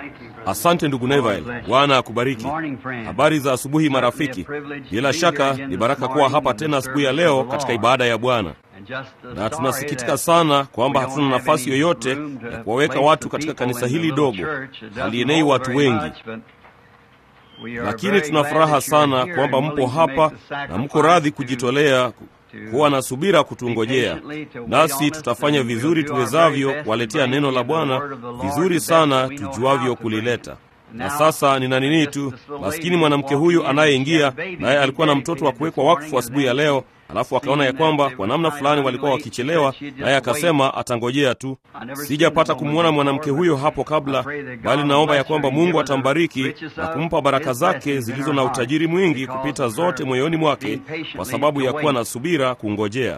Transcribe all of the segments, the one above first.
Asante ndugu Neville, Bwana akubariki. Habari za asubuhi marafiki. Bila shaka ni baraka kuwa hapa tena asubuhi ya leo katika ibada ya Bwana, na tunasikitika sana kwamba hatuna nafasi yoyote ya kuwaweka watu katika kanisa hili dogo, halienei watu wengi, lakini tuna furaha sana kwamba mpo hapa na mko radhi kujitolea kuwa na subira kutungojea, nasi tutafanya vizuri tuwezavyo kuwaletea neno la Bwana vizuri sana tujuavyo kulileta. Na sasa nina nini tu, maskini mwanamke huyu anayeingia naye alikuwa na mtoto wa kuwekwa wakfu asubuhi ya leo, alafu akaona ya kwamba kwa namna fulani walikuwa wakichelewa, naye akasema atangojea tu. Sijapata kumwona mwanamke huyo hapo kabla, bali naomba ya kwamba Mungu atambariki na kumpa baraka zake zilizo na utajiri mwingi kupita zote moyoni mwake, kwa sababu ya kuwa na subira kungojea.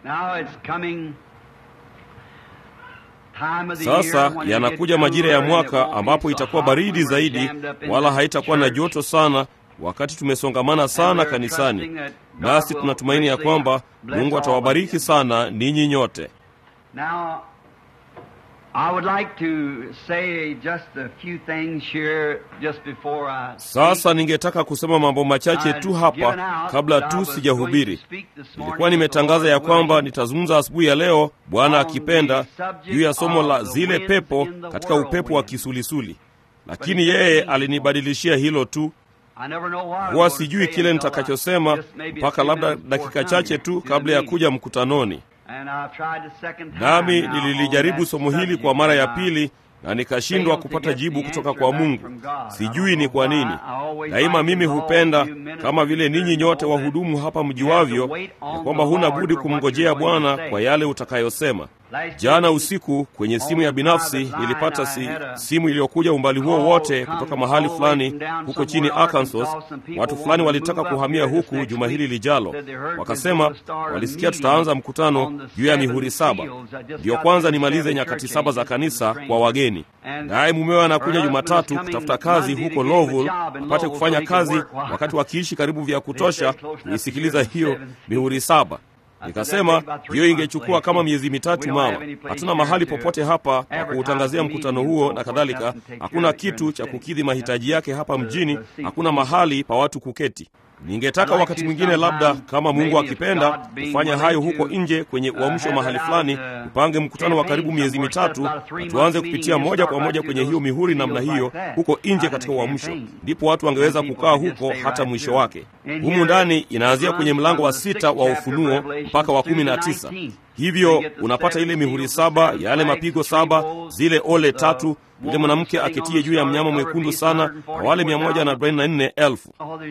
Sasa yanakuja majira ya mwaka ambapo itakuwa baridi zaidi, wala haitakuwa na joto sana, wakati tumesongamana sana kanisani. Nasi tunatumaini ya kwamba Mungu atawabariki sana ninyi nyote. Sasa ningetaka kusema mambo machache tu hapa kabla tu sijahubiri. Nilikuwa nimetangaza ya kwamba nitazungumza asubuhi ya leo, Bwana akipenda, juu ya somo la zile pepo katika upepo wa kisulisuli, lakini yeye alinibadilishia hilo tu. Huwa sijui kile nitakachosema mpaka labda dakika chache tu kabla ya kuja mkutanoni. Nami nililijaribu somo hili kwa mara ya pili na nikashindwa kupata jibu kutoka kwa Mungu. Sijui ni kwa nini. Daima mimi hupenda, kama vile ninyi nyote wahudumu hapa mjuavyo, ya kwamba huna budi kumngojea Bwana kwa yale utakayosema. Jana usiku kwenye simu ya binafsi nilipata si, simu iliyokuja umbali huo wote kutoka mahali fulani huko chini Arkansas. Watu fulani walitaka kuhamia huku juma hili lijalo, wakasema walisikia tutaanza mkutano juu ya mihuri saba. Ndiyo kwanza nimalize nyakati saba za kanisa kwa wageni, naye mumewe anakuja Jumatatu kutafuta kazi huko Louisville, apate kufanya kazi wakati wakiishi karibu vya kutosha kuisikiliza hiyo mihuri saba. Nikasema hiyo ingechukua kama miezi mitatu. Mama, hatuna mahali popote hapa pa kuutangazia mkutano huo na kadhalika. Hakuna kitu cha kukidhi mahitaji yake hapa mjini, hakuna mahali pa watu kuketi. Ningetaka wakati mwingine, labda kama Mungu akipenda, kufanya hayo huko nje kwenye uamsho mahali fulani, tupange mkutano wa karibu miezi mitatu na tuanze kupitia moja kwa moja kwenye hiyo mihuri namna hiyo huko nje katika uamsho, ndipo watu wangeweza kukaa huko hata mwisho wake. Humu ndani inaanzia kwenye mlango wa sita wa Ufunuo mpaka wa kumi na tisa. Hivyo unapata ile mihuri saba, yale mapigo saba, zile ole tatu yule mwanamke aketie juu ya mnyama mwekundu sana na wale mia moja na arobaini na nne elfu.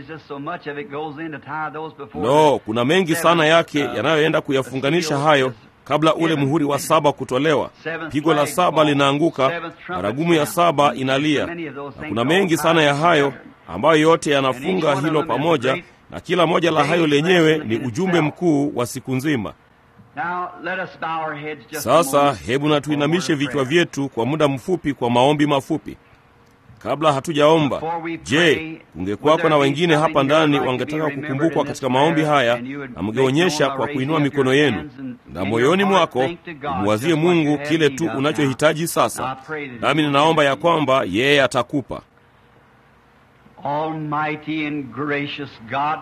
No, kuna mengi sana yake yanayoenda kuyafunganisha hayo kabla ule muhuri wa saba kutolewa. Pigo la saba linaanguka, baragumu ya saba inalia, na kuna mengi sana ya hayo ambayo yote yanafunga hilo pamoja, na kila moja la hayo lenyewe ni ujumbe mkuu wa siku nzima. Sasa hebu na tuinamishe vichwa vyetu kwa muda mfupi kwa maombi mafupi. Kabla hatujaomba, je, kungekuwako na wengine hapa ndani wangetaka kukumbukwa katika maombi haya, na mngeonyesha kwa kuinua mikono yenu na moyoni mwako umwazie Mungu kile tu unachohitaji sasa, nami ninaomba ya kwamba yeye atakupa. Almighty and gracious God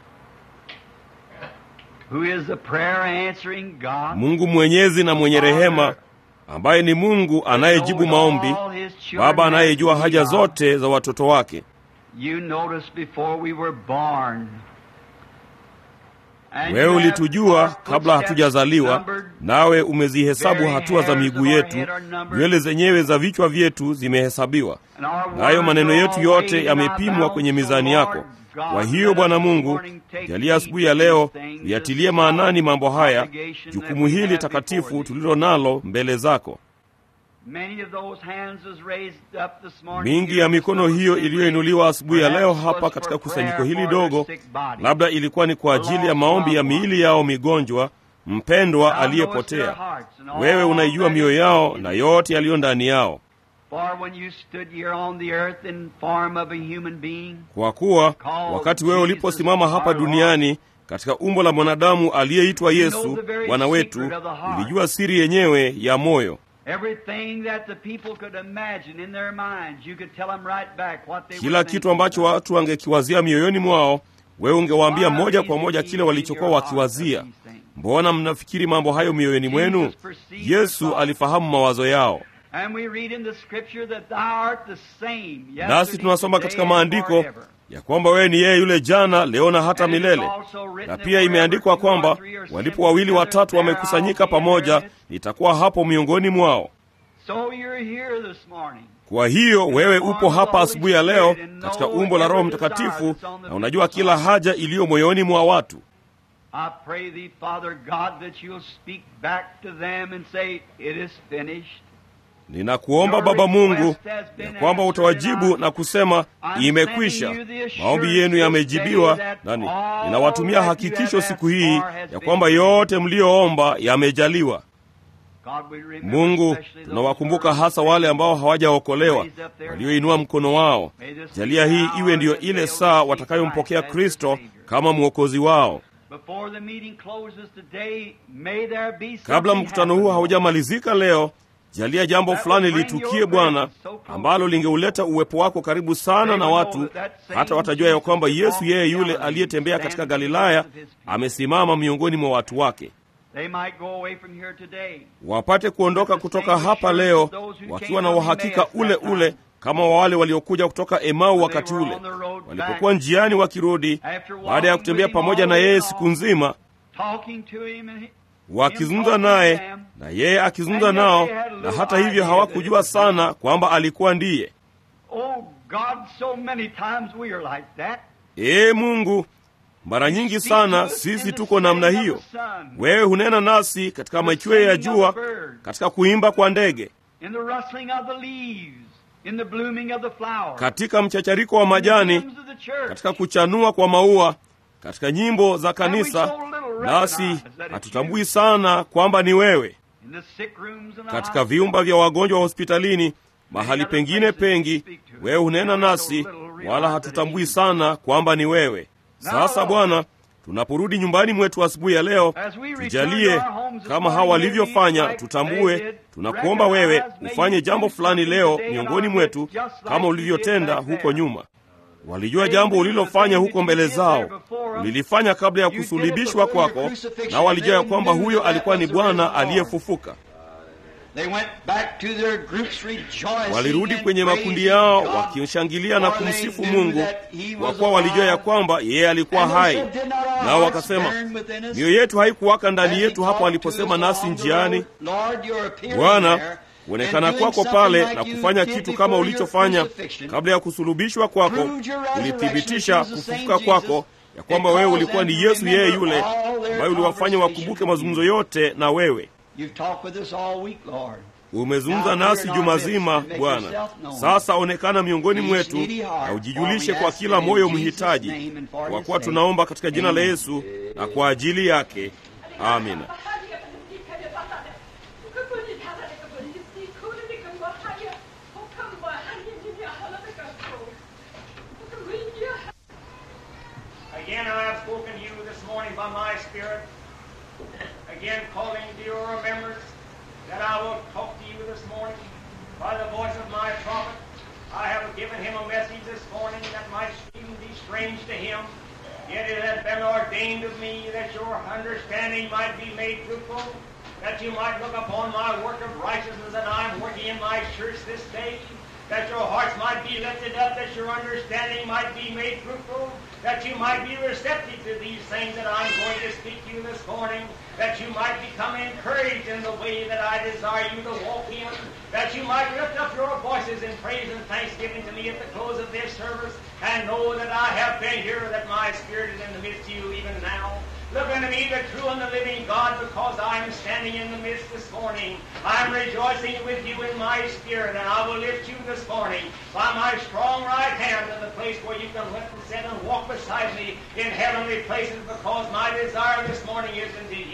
Who is the prayer answering God? Mungu mwenyezi na mwenye rehema, ambaye ni Mungu anayejibu maombi, Baba anayejua haja zote za watoto wake. You know us before we were born. Wewe ulitujua kabla hatujazaliwa, nawe umezihesabu hatua za miguu yetu, nywele zenyewe za vichwa vyetu zimehesabiwa, nayo maneno yetu yote yamepimwa kwenye mizani yako. Kwa hiyo Bwana Mungu, jalia asubuhi ya leo tuyatilie maanani mambo haya, jukumu hili takatifu tulilo nalo mbele zako. Mingi ya mikono hiyo iliyoinuliwa asubuhi ya leo hapa katika kusanyiko hili dogo, labda ilikuwa ni kwa ajili ya maombi ya miili yao migonjwa, mpendwa aliyepotea. Wewe unaijua mioyo yao na yote yaliyo ndani yao. Kwa kuwa wakati wewe uliposimama hapa duniani katika umbo la mwanadamu aliyeitwa Yesu Bwana wetu, ulijua siri yenyewe ya moyo. Everything that the people could imagine in their minds, you could tell them right back what they kila were kitu thinking ambacho about. watu wangekiwazia mioyoni mwao wewe ungewaambia moja kwa moja kile walichokuwa wakiwazia mbona mnafikiri mambo hayo mioyoni mwenu yesu alifahamu mawazo yao And we read in the scripture that thou art the same nasi yesterday, tunasoma today, katika and maandiko forever. ya kwamba wewe ni yeye yule jana leo na hata And it is milele also written na that pia imeandikwa wherever two or kwamba three are walipo assembled wawili together, watatu there wamekusanyika I'll be in pamoja their midst. nitakuwa hapo miongoni mwao So you're here this morning. kwa hiyo wewe upo hapa asubuhi ya leo katika umbo la roho mtakatifu na unajua kila haja iliyo moyoni mwa watu I pray thee, Father God, that you'll speak back to them and say, It is finished. ninakuomba baba mungu ya kwamba utawajibu na kusema imekwisha maombi yenu yamejibiwa nani ninawatumia hakikisho siku hii ya kwamba yote mliyoomba yamejaliwa God, we remember mungu especially those tunawakumbuka who are hasa wale ambao hawajaokolewa walioinua mkono wao jalia hii iwe ndiyo ile saa watakayompokea kristo kama mwokozi wao Before the meeting closes today, may there be kabla something mkutano huu happen. haujamalizika leo jalia jambo fulani litukie bwana ambalo lingeuleta uwepo wako karibu sana na watu hata watajua ya kwamba yesu yeye yule aliyetembea katika galilaya amesimama miongoni mwa watu wake They might go away from here today. wapate kuondoka kutoka hapa leo wakiwa na uhakika ule ule kama wa wale waliokuja kutoka emau wakati ule walipokuwa njiani wakirudi baada ya kutembea pamoja na yeye siku nzima Talking to him and he- wakizungumza naye na yeye akizungumza nao na hata hivyo hawakujua sana kwamba alikuwa ndiye Oh God, so many times we are like that. ee mungu mara nyingi sana sisi tuko namna hiyo wewe hunena nasi katika machweo ya jua katika kuimba kwa ndege In the rustling of the leaves, in the blooming of the flowers, katika mchachariko wa majani in the hymns of the church. katika kuchanua kwa maua katika nyimbo za kanisa nasi hatutambui sana kwamba ni wewe In the sick rooms and the katika vyumba vya wagonjwa wa hospitalini mahali pengine pengi wewe hunena nasi wala hatutambui sana kwamba ni wewe sasa bwana tunaporudi nyumbani mwetu asubuhi ya leo tujalie kama hawa walivyofanya tutambue tunakuomba wewe ufanye jambo fulani leo miongoni mwetu kama ulivyotenda huko nyuma walijua jambo ulilofanya huko mbele zao ulilifanya kabla ya kusulubishwa kwako na walijua ya kwamba huyo alikuwa ni bwana aliyefufuka They went back to their groups rejoicing walirudi and kwenye praising makundi yao God. wakimshangilia na For they kumsifu knew mungu that he kwa was kuwa walijua ya alive. kwamba yeye alikuwa And they hai said, "Did not our nao hearts wakasema burn within us mioyo yetu haikuwaka ndani as yetu he hapo talked aliposema to us nasi along the njiani road? Lord, you're appearing bwana there kuonekana and doing kwako something pale like na you kufanya did kitu before kama your ulichofanya crucifixion. kabla ya kusulubishwa kwako Proved your resurrection ulithibitisha that you're the same kufufuka kwako Jesus. ya kwamba It wewe caused ulikuwa them ni to yesu yeye remember yule all their ambaye uliwafanya conversation wakumbuke with mazungumzo you. yote na wewe You've talked with us all week, Lord. umezungumza nasi juma zima bwana sasa onekana miongoni mwetu na ujijulishe kwa kila moyo mhitaji kwa kuwa tunaomba katika jina la yesu na kwa ajili yake amina Again, I have spoken to you this morning by my Spirit. Again, calling to your remembrance that I will talk to you this morning by the voice of my prophet. I have given him a message this morning that might seem to be strange to him. Yet it has been ordained of me that your understanding might be made fruitful, that you might look upon my work of righteousness that I am working in my church this day, that your hearts might be lifted up, that your understanding might be made fruitful, that you might be receptive to these things that I'm going to speak to you this morning, that you might become encouraged in the way that I desire you to walk in, that you might lift up your voices in praise and thanksgiving to me at the close of this service, and know that I have been here, that my Spirit is in the midst of you even now. Look unto me, the true and the living God, because I am standing in the midst this morning. I am rejoicing with you in my spirit, and I will lift you this morning by my strong right hand to the place where you can lift and sit and walk beside me in heavenly places, because my desire this morning is unto you.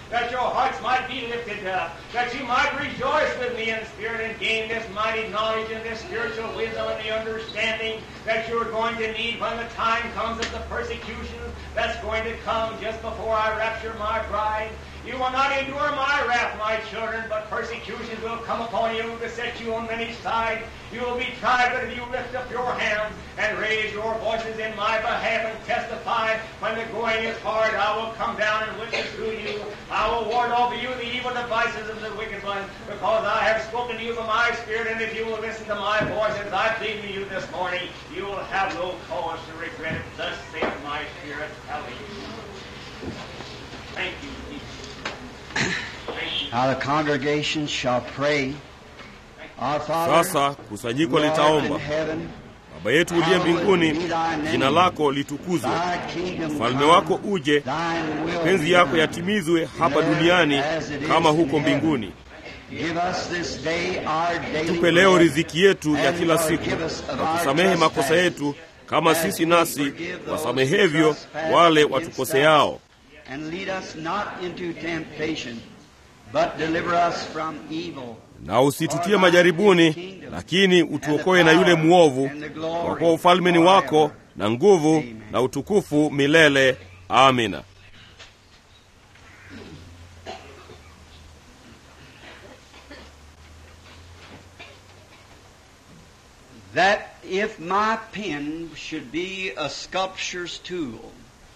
that your hearts might be lifted up, that you might rejoice with me in spirit and gain this mighty knowledge and this spiritual wisdom and the understanding that you're going to need when the time comes of the persecution that's going to come just before I rapture my bride. You will not endure my wrath, my children, but persecutions will come upon you to set you on many sides. You will be tried, but if you lift up your hands and raise your voices in my behalf and testify, when the going is hard, I will come down and witness to you. I will ward over you the evil devices of the wicked one, because I have spoken to you by my Spirit, and if you will listen to my voice as I plead to you this morning, you will have no cause to regret it. Thus saith my Spirit. Hallelujah. Thank you, Jesus. Thank you. Now the congregation shall pray. Our Father, Sasa kusanyiko who art in litaomba. heaven, Baba yetu uliye mbinguni, jina lako litukuzwe, thy kingdom ufalme come, wako uje, thine will mapenzi be yako done. yatimizwe hapa duniani kama huko mbinguni. Give us this day our daily Tupe leo bread, riziki yetu ya and kila siku, forgive us of na our tusamehe makosa trespasses, yetu kama as sisi we nasi forgive those wasamehevyo who trespass wale against watukoseao, And lead us not into temptation, but deliver us from evil. na usitutie majaribuni, lakini utuokoe na yule mwovu, kwa kuwa ufalme ni wako na nguvu na utukufu milele. Amina. That if my pen should be a sculpture's tool,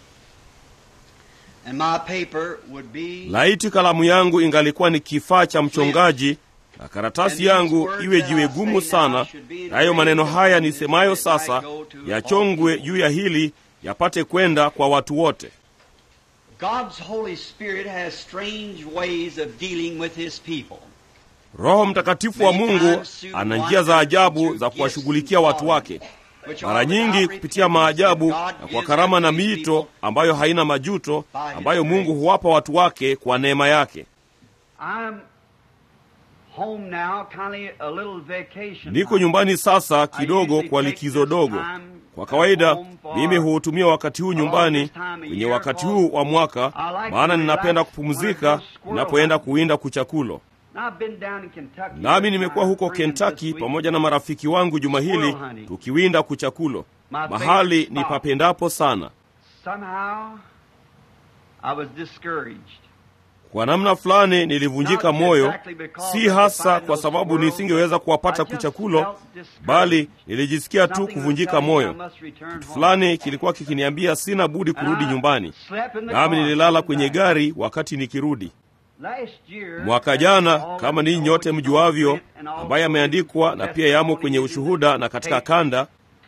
and my paper would be Laiti kalamu yangu ingalikuwa ni kifaa cha mchongaji na karatasi yangu iwe jiwe gumu sana, nayo maneno haya nisemayo sasa yachongwe juu ya hili yapate kwenda kwa watu wote. God's Holy Spirit has strange ways of dealing with His people. Roho Mtakatifu wa Mungu ana njia za ajabu za kuwashughulikia watu wake, mara nyingi kupitia maajabu na kwa karama na miito ambayo haina majuto, ambayo Mungu huwapa watu wake kwa neema yake. I'm home now, kind of a little vacation. Niko nyumbani sasa kidogo kwa likizo dogo. Kwa kawaida mimi huutumia wakati huu nyumbani kwenye wakati huu wa mwaka, maana ninapenda kupumzika ninapoenda kuwinda kuchakulo. Now, I've been down in Kentucky. Nami nimekuwa huko Kentucky pamoja na marafiki wangu juma hili tukiwinda kuchakulo, mahali ni papendapo sana. Somehow, I was discouraged. Kwa namna fulani nilivunjika moyo, si hasa kwa sababu nisingeweza kuwapata kuchakulo, bali nilijisikia tu kuvunjika moyo. Kitu fulani kilikuwa kikiniambia sina budi kurudi nyumbani, nami nililala kwenye gari wakati nikirudi. Mwaka jana, kama ninyi nyote mjuavyo, ambaye ameandikwa na pia yamo kwenye ushuhuda na katika kanda,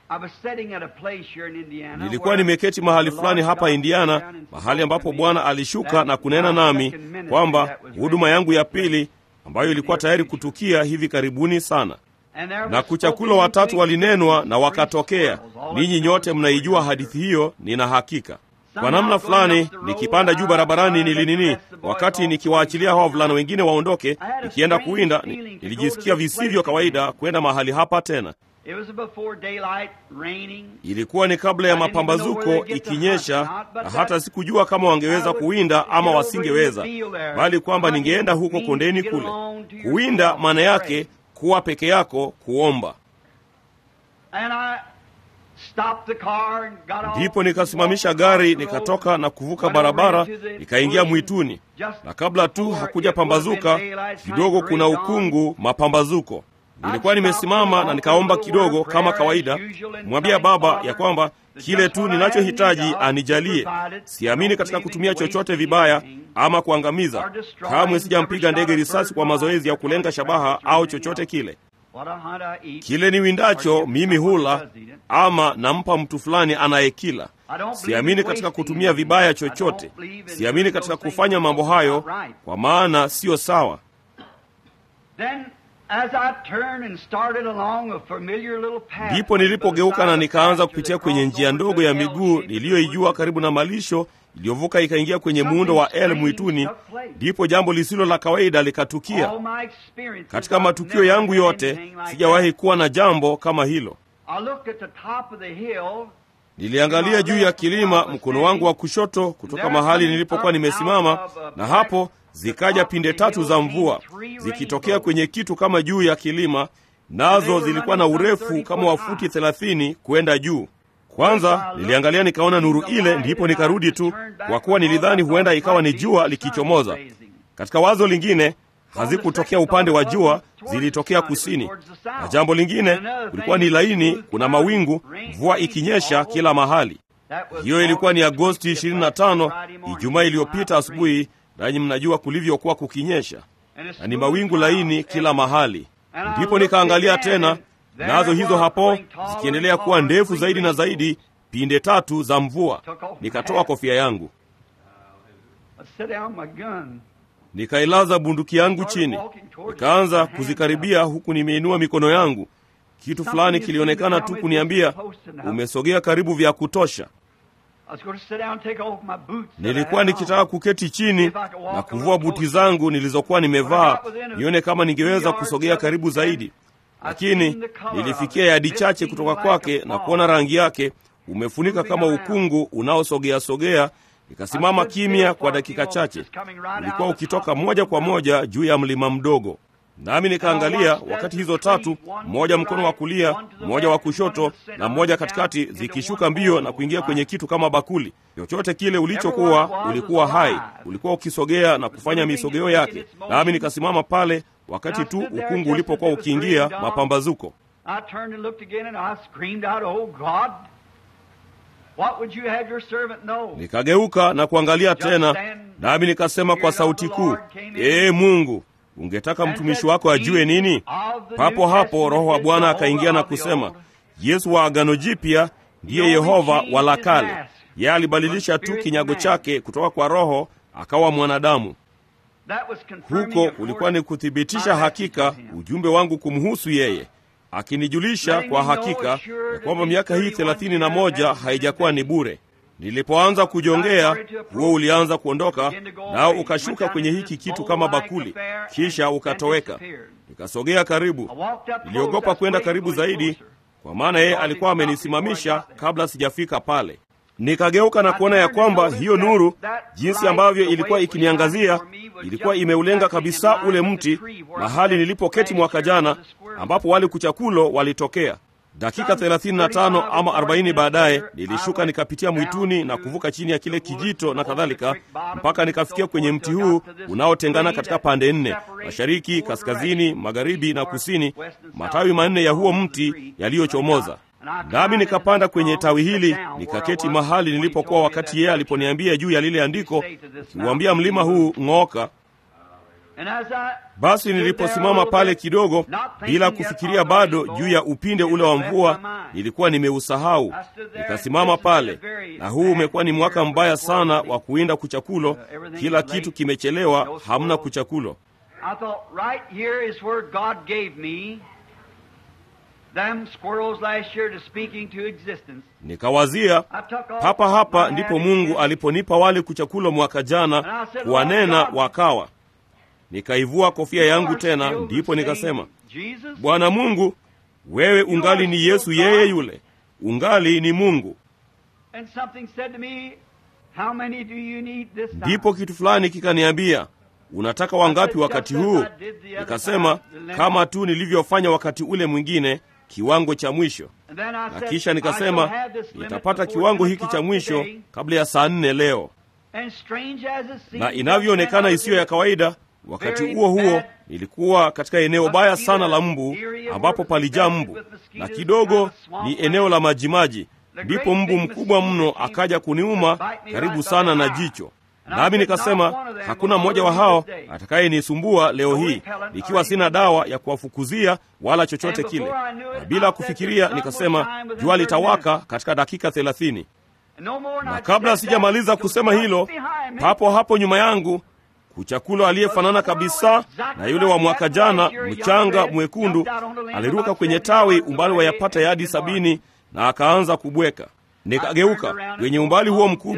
nilikuwa nimeketi mahali fulani hapa Indiana, mahali ambapo Bwana alishuka na kunena nami kwamba huduma yangu ya pili ambayo ilikuwa tayari kutukia hivi karibuni sana, na kuchakulo watatu walinenwa na wakatokea. Ninyi nyote mnaijua hadithi hiyo, nina hakika. Kwa namna fulani nikipanda juu barabarani nilinini, wakati nikiwaachilia hao wavulana wengine waondoke, nikienda kuwinda, ni- nilijisikia visivyo kawaida kwenda mahali hapa tena. Ilikuwa ni kabla ya mapambazuko ikinyesha, na hata sikujua kama wangeweza kuwinda ama wasingeweza, bali kwamba ningeenda huko kondeni kule. Kuwinda maana yake kuwa peke yako, kuomba. Ndipo nikasimamisha gari, nikatoka na kuvuka barabara, nikaingia mwituni, na kabla tu hakuja pambazuka kidogo, kuna ukungu mapambazuko. Nilikuwa nimesimama na nikaomba kidogo, kama kawaida, mwambia Baba ya kwamba kile tu ninachohitaji anijalie. Siamini katika kutumia chochote vibaya ama kuangamiza. Kamwe sijampiga ndege risasi kwa mazoezi ya kulenga shabaha au chochote kile. Kile ni windacho mimi hula ama nampa mtu fulani anayekila. Siamini katika kutumia vibaya chochote. Siamini katika kufanya mambo hayo, kwa maana siyo sawa. Ndipo nilipogeuka na nikaanza kupitia kwenye njia ndogo ya miguu niliyoijua karibu na malisho iliyovuka ikaingia kwenye muundo wa L mwituni. Ndipo jambo lisilo la kawaida likatukia. Katika matukio yangu yote sijawahi kuwa na jambo kama hilo. Niliangalia juu ya kilima mkono wangu wa kushoto kutoka mahali nilipokuwa nimesimama, na hapo zikaja pinde tatu za mvua zikitokea kwenye kitu kama juu ya kilima, nazo zilikuwa na urefu kama wa futi thelathini kwenda juu. Kwanza niliangalia nikaona nuru ile, ndipo nikarudi tu, kwa kuwa nilidhani huenda ikawa ni jua likichomoza. Katika wazo lingine, hazikutokea upande wa jua, zilitokea kusini. Na jambo lingine, kulikuwa ni laini, kuna mawingu, mvua ikinyesha kila mahali. Hiyo ilikuwa ni Agosti 25, Ijumaa iliyopita asubuhi, nanyi mnajua kulivyokuwa kukinyesha, na ni mawingu laini kila mahali. Ndipo nikaangalia tena, nazo hizo hapo zikiendelea kuwa ndefu zaidi na zaidi, pinde tatu za mvua. Nikatoa kofia yangu, nikailaza bunduki yangu chini, nikaanza kuzikaribia huku nimeinua mikono yangu. Kitu fulani kilionekana tu kuniambia, umesogea karibu vya kutosha. Nilikuwa nikitaka kuketi chini na kuvua buti zangu nilizokuwa nimevaa, nione kama ningeweza kusogea karibu zaidi, lakini nilifikia yadi chache kutoka kwake na kuona rangi yake umefunika kama ukungu unaosogea sogea. Nikasimama kimya kwa dakika chache. Ulikuwa ukitoka moja kwa moja juu ya mlima mdogo, nami nikaangalia wakati hizo tatu, mmoja mkono wa kulia, mmoja wa kushoto na mmoja katikati, zikishuka mbio na kuingia kwenye kitu kama bakuli. Chochote kile ulichokuwa ulikuwa hai, ulikuwa ukisogea na kufanya misogeo yake, nami nikasimama pale wakati tu ukungu ulipokuwa ukiingia mapambazuko. Nikageuka na kuangalia tena, nami nikasema kwa sauti kuu, ee Mungu, ungetaka mtumishi wako ajue nini? Papo hapo Roho wa Bwana akaingia na kusema, Yesu wa Agano Jipya ndiye Yehova wa la kale. Yeye alibadilisha tu kinyago chake kutoka kwa roho akawa mwanadamu. Huko kulikuwa ni kuthibitisha hakika ujumbe wangu kumhusu yeye, akinijulisha kwa hakika ya kwamba miaka hii thelathini na moja haijakuwa ni bure. Nilipoanza kujongea, huo ulianza kuondoka, nao ukashuka kwenye hiki kitu kama bakuli, kisha ukatoweka. Nikasogea karibu, niliogopa kwenda karibu zaidi, kwa maana yeye alikuwa amenisimamisha kabla sijafika pale. Nikageuka na kuona ya kwamba hiyo nuru, jinsi ambavyo ilikuwa ikiniangazia, ilikuwa imeulenga kabisa ule mti mahali nilipoketi mwaka jana, ambapo wale kuchakulo walitokea. Dakika 35 ama 40 baadaye nilishuka nikapitia mwituni na kuvuka chini ya kile kijito na kadhalika, mpaka nikafikia kwenye mti huu unaotengana katika pande nne, mashariki, kaskazini, magharibi na kusini, matawi manne ya huo mti yaliyochomoza. Nami nikapanda kwenye tawi hili nikaketi mahali nilipokuwa wakati yeye aliponiambia juu ya lile andiko, kiuambia mlima huu ng'oka. Basi niliposimama pale kidogo, bila kufikiria bado juu ya upinde ule wa mvua, nilikuwa nimeusahau. Nikasimama pale, na huu umekuwa ni mwaka mbaya sana wa kuwinda kuchakulo. Kila kitu kimechelewa, hamna kuchakulo. Nikawazia hapa hapa ndipo Mungu aliponipa wale kuchakulo mwaka jana, kuwanena wakawa. Nikaivua kofia yangu tena, ndipo nikasema, Bwana Mungu, wewe ungali ni Yesu yeye yule, ungali ni Mungu. Ndipo kitu fulani kikaniambia, unataka wangapi wakati huu? Nikasema, kama tu nilivyofanya wakati ule mwingine kiwango cha mwisho. Na kisha nikasema nitapata kiwango hiki cha mwisho kabla ya saa nne leo. Na inavyoonekana isiyo ya kawaida, wakati huo huo nilikuwa katika eneo baya sana la mbu, ambapo palijaa mbu, na kidogo ni eneo la majimaji. Ndipo mbu mkubwa mno akaja kuniuma karibu sana na jicho nami nikasema hakuna mmoja wa hao atakayenisumbua leo hii, ikiwa sina dawa ya kuwafukuzia wala chochote kile. Na bila kufikiria nikasema jua litawaka katika dakika thelathini. Na kabla sijamaliza kusema hilo, papo hapo nyuma yangu kuchakulo aliyefanana kabisa na yule wa mwaka jana, mchanga mwekundu, aliruka kwenye tawi umbali wa yapata yadi sabini na akaanza kubweka. Nikageuka kwenye umbali huo mkubwa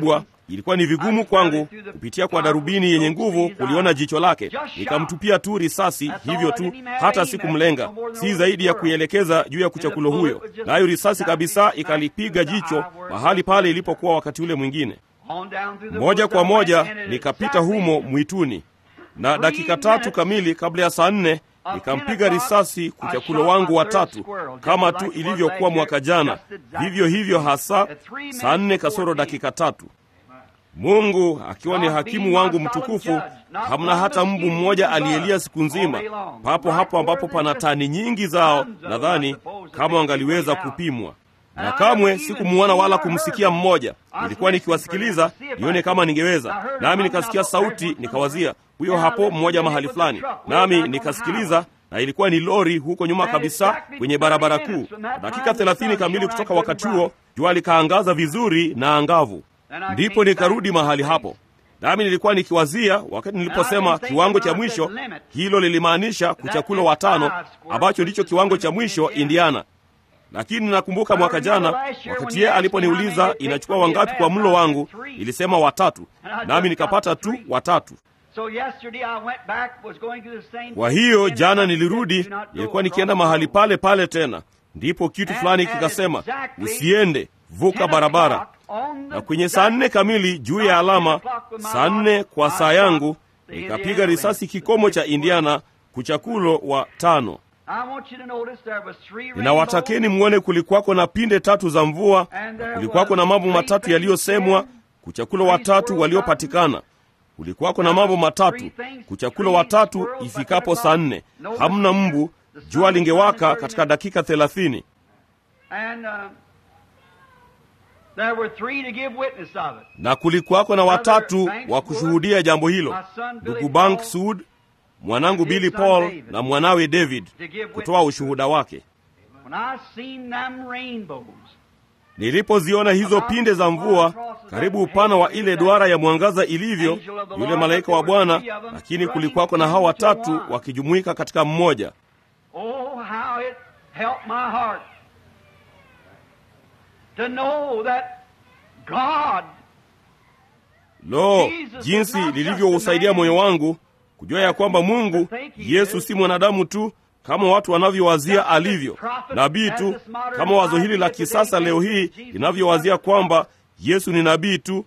ilikuwa ni vigumu kwangu kupitia kwa darubini yenye nguvu kuliona jicho lake. Nikamtupia tu risasi hivyo tu, hata sikumlenga, si zaidi ya kuielekeza juu ya kuchakulo huyo, nayo risasi kabisa ikalipiga jicho mahali pale ilipokuwa wakati ule mwingine. Moja kwa moja nikapita humo mwituni, na dakika tatu kamili kabla ya saa nne nikampiga risasi kuchakulo wangu watatu, kama tu ilivyokuwa mwaka jana, vivyo hivyo hasa, saa nne kasoro dakika tatu. Mungu akiwa ni hakimu wangu mtukufu, hamna hata mbu mmoja aliyelia siku nzima, papo hapo ambapo pana tani nyingi zao, nadhani kama wangaliweza kupimwa na kamwe sikumuona wala kumsikia mmoja. Nilikuwa nikiwasikiliza nione kama ningeweza, nami nikasikia sauti, nikawazia huyo hapo mmoja mahali fulani, nami nikasikiliza, na ilikuwa ni lori huko nyuma kabisa kwenye barabara kuu. Dakika thelathini kamili kutoka wakati huo, jua likaangaza vizuri na angavu, ndipo nikarudi mahali hapo. Nami nilikuwa nikiwazia, wakati niliposema kiwango cha mwisho, hilo lilimaanisha kuchakulo watano, ambacho ndicho kiwango cha mwisho Indiana lakini nakumbuka mwaka jana wakati yeye aliponiuliza inachukua wangapi kwa mlo wangu, ilisema watatu, nami nikapata tu watatu. Kwa hiyo jana nilirudi, nilikuwa nikienda mahali pale pale tena, ndipo kitu fulani kikasema usiende, vuka barabara. Na kwenye saa nne kamili juu ya alama, saa nne kwa saa yangu, nikapiga risasi kikomo cha Indiana, kuchakulo wa tano. Ninawatakeni mwone kulikuwako na pinde tatu za mvua, na kulikuwako na mambo matatu yaliyosemwa, kuchakulo watatu waliopatikana. Kulikuwako na mambo matatu, kuchakulo watatu ifikapo saa nne. Hamna mbu, jua lingewaka katika dakika thelathini. Na kulikuwako na watatu wa kushuhudia jambo hilo, ndugu Bank Sud mwanangu Billy Paul na mwanawe David kutoa ushuhuda wake. Nilipoziona hizo pinde za mvua karibu upana wa ile duara ya mwangaza ilivyo, yule malaika wa Bwana, lakini kulikuwako na hao watatu wakijumuika katika mmoja. Lo, jinsi lilivyousaidia moyo wangu kujua ya kwamba Mungu Yesu si mwanadamu tu kama watu wanavyowazia alivyo, nabii tu kama wazo hili la kisasa leo hii linavyowazia kwamba Yesu ni nabii tu.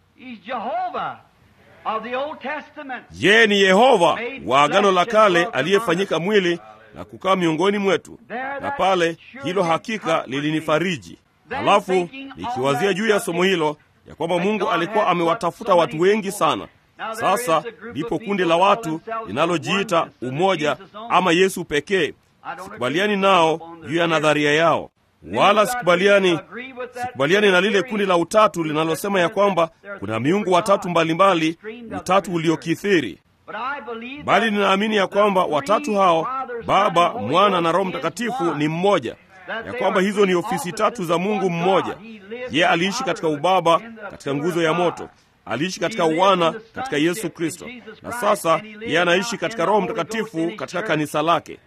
Yeye ni Yehova wa Agano la Kale aliyefanyika mwili na kukaa miongoni mwetu, na pale hilo hakika lilinifariji. Halafu nikiwazia juu ya somo hilo ya kwamba Mungu alikuwa amewatafuta watu wengi sana sasa ndipo kundi la watu linalojiita umoja ama Yesu pekee. Sikubaliani nao juu ya nadharia yao, wala sikubaliani, sikubaliani na lile kundi la utatu linalosema ya kwamba kuna miungu watatu mbalimbali, utatu uliokithiri, bali ninaamini ya kwamba watatu hao, Baba, Mwana na Roho Mtakatifu ni mmoja, ya kwamba hizo ni ofisi tatu za Mungu mmoja. Yeye aliishi katika ubaba, katika nguzo ya moto aliishi katika uwana katika Yesu Kristo, na sasa yeye anaishi katika Roho Mtakatifu katika kanisa lake.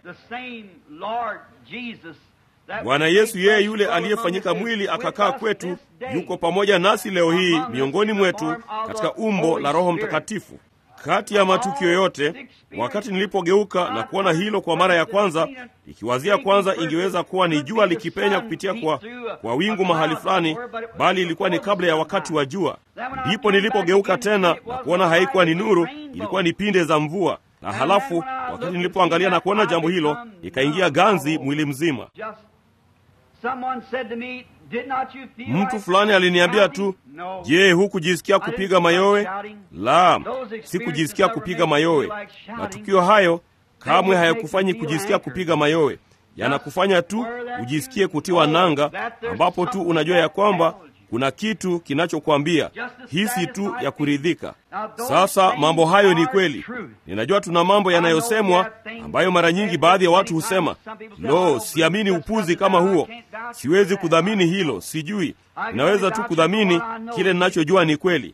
Bwana Yesu, yeye yule aliyefanyika mwili akakaa kwetu, yuko pamoja nasi leo hii miongoni mwetu katika umbo la Roho Mtakatifu. Kati ya matukio yote, wakati nilipogeuka na kuona hilo kwa mara ya kwanza, ikiwazia kwanza ingeweza kuwa ni jua likipenya kupitia kwa, kwa wingu mahali fulani, bali ilikuwa ni kabla ya wakati wa jua. Ndipo nilipogeuka tena na kuona haikuwa ni nuru, ilikuwa ni pinde za mvua. Na halafu wakati nilipoangalia na kuona jambo hilo, ikaingia ganzi mwili mzima. Mtu fulani aliniambia tu, je, hukujisikia kupiga mayowe? La, sikujisikia kupiga mayowe. Matukio hayo kamwe hayakufanyi kujisikia kupiga mayowe, yanakufanya tu ujisikie kutiwa nanga, ambapo tu unajua ya kwamba kuna kitu kinachokwambia hisi tu ya kuridhika. Sasa mambo hayo ni kweli. Ninajua tuna mambo yanayosemwa ambayo mara nyingi baadhi ya watu husema, lo, siamini upuzi kama huo, siwezi kudhamini hilo, sijui. Ninaweza tu kudhamini kile ninachojua ni kweli.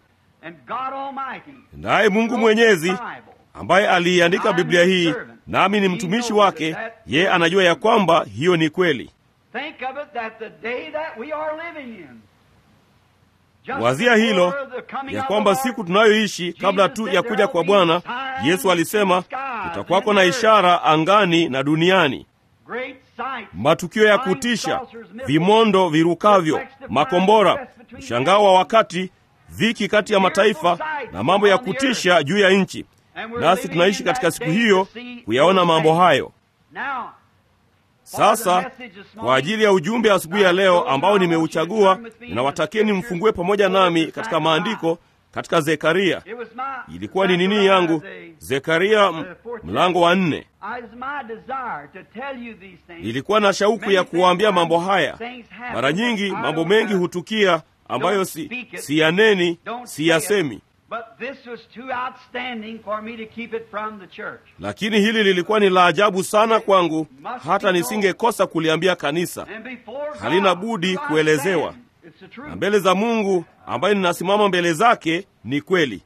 Naye Mungu Mwenyezi ambaye aliiandika Biblia hii, nami ni mtumishi wake, yeye anajua ya kwamba hiyo ni kweli. wazia hilo ya kwamba siku tunayoishi kabla tu ya kuja kwa Bwana Yesu alisema kutakwako na ishara angani na duniani, matukio ya kutisha, vimondo virukavyo, makombora, mshangao wa wakati, dhiki kati ya mataifa na mambo ya kutisha juu ya nchi. Nasi tunaishi katika siku hiyo kuyaona mambo hayo. Sasa kwa ajili ya ujumbe asubuhi ya leo ambao nimeuchagua, ninawatakieni mfungue pamoja nami katika maandiko katika Zekaria. Ilikuwa ni nini yangu? Zekaria mlango wa nne. Nilikuwa na shauku ya kuwaambia mambo haya. Mara nyingi mambo mengi hutukia ambayo si siyaneni, siyasemi lakini hili lilikuwa ni la ajabu sana kwangu, hata nisingekosa kuliambia kanisa. Halina budi kuelezewa, na mbele za Mungu ambaye ninasimama mbele zake, ni kweli.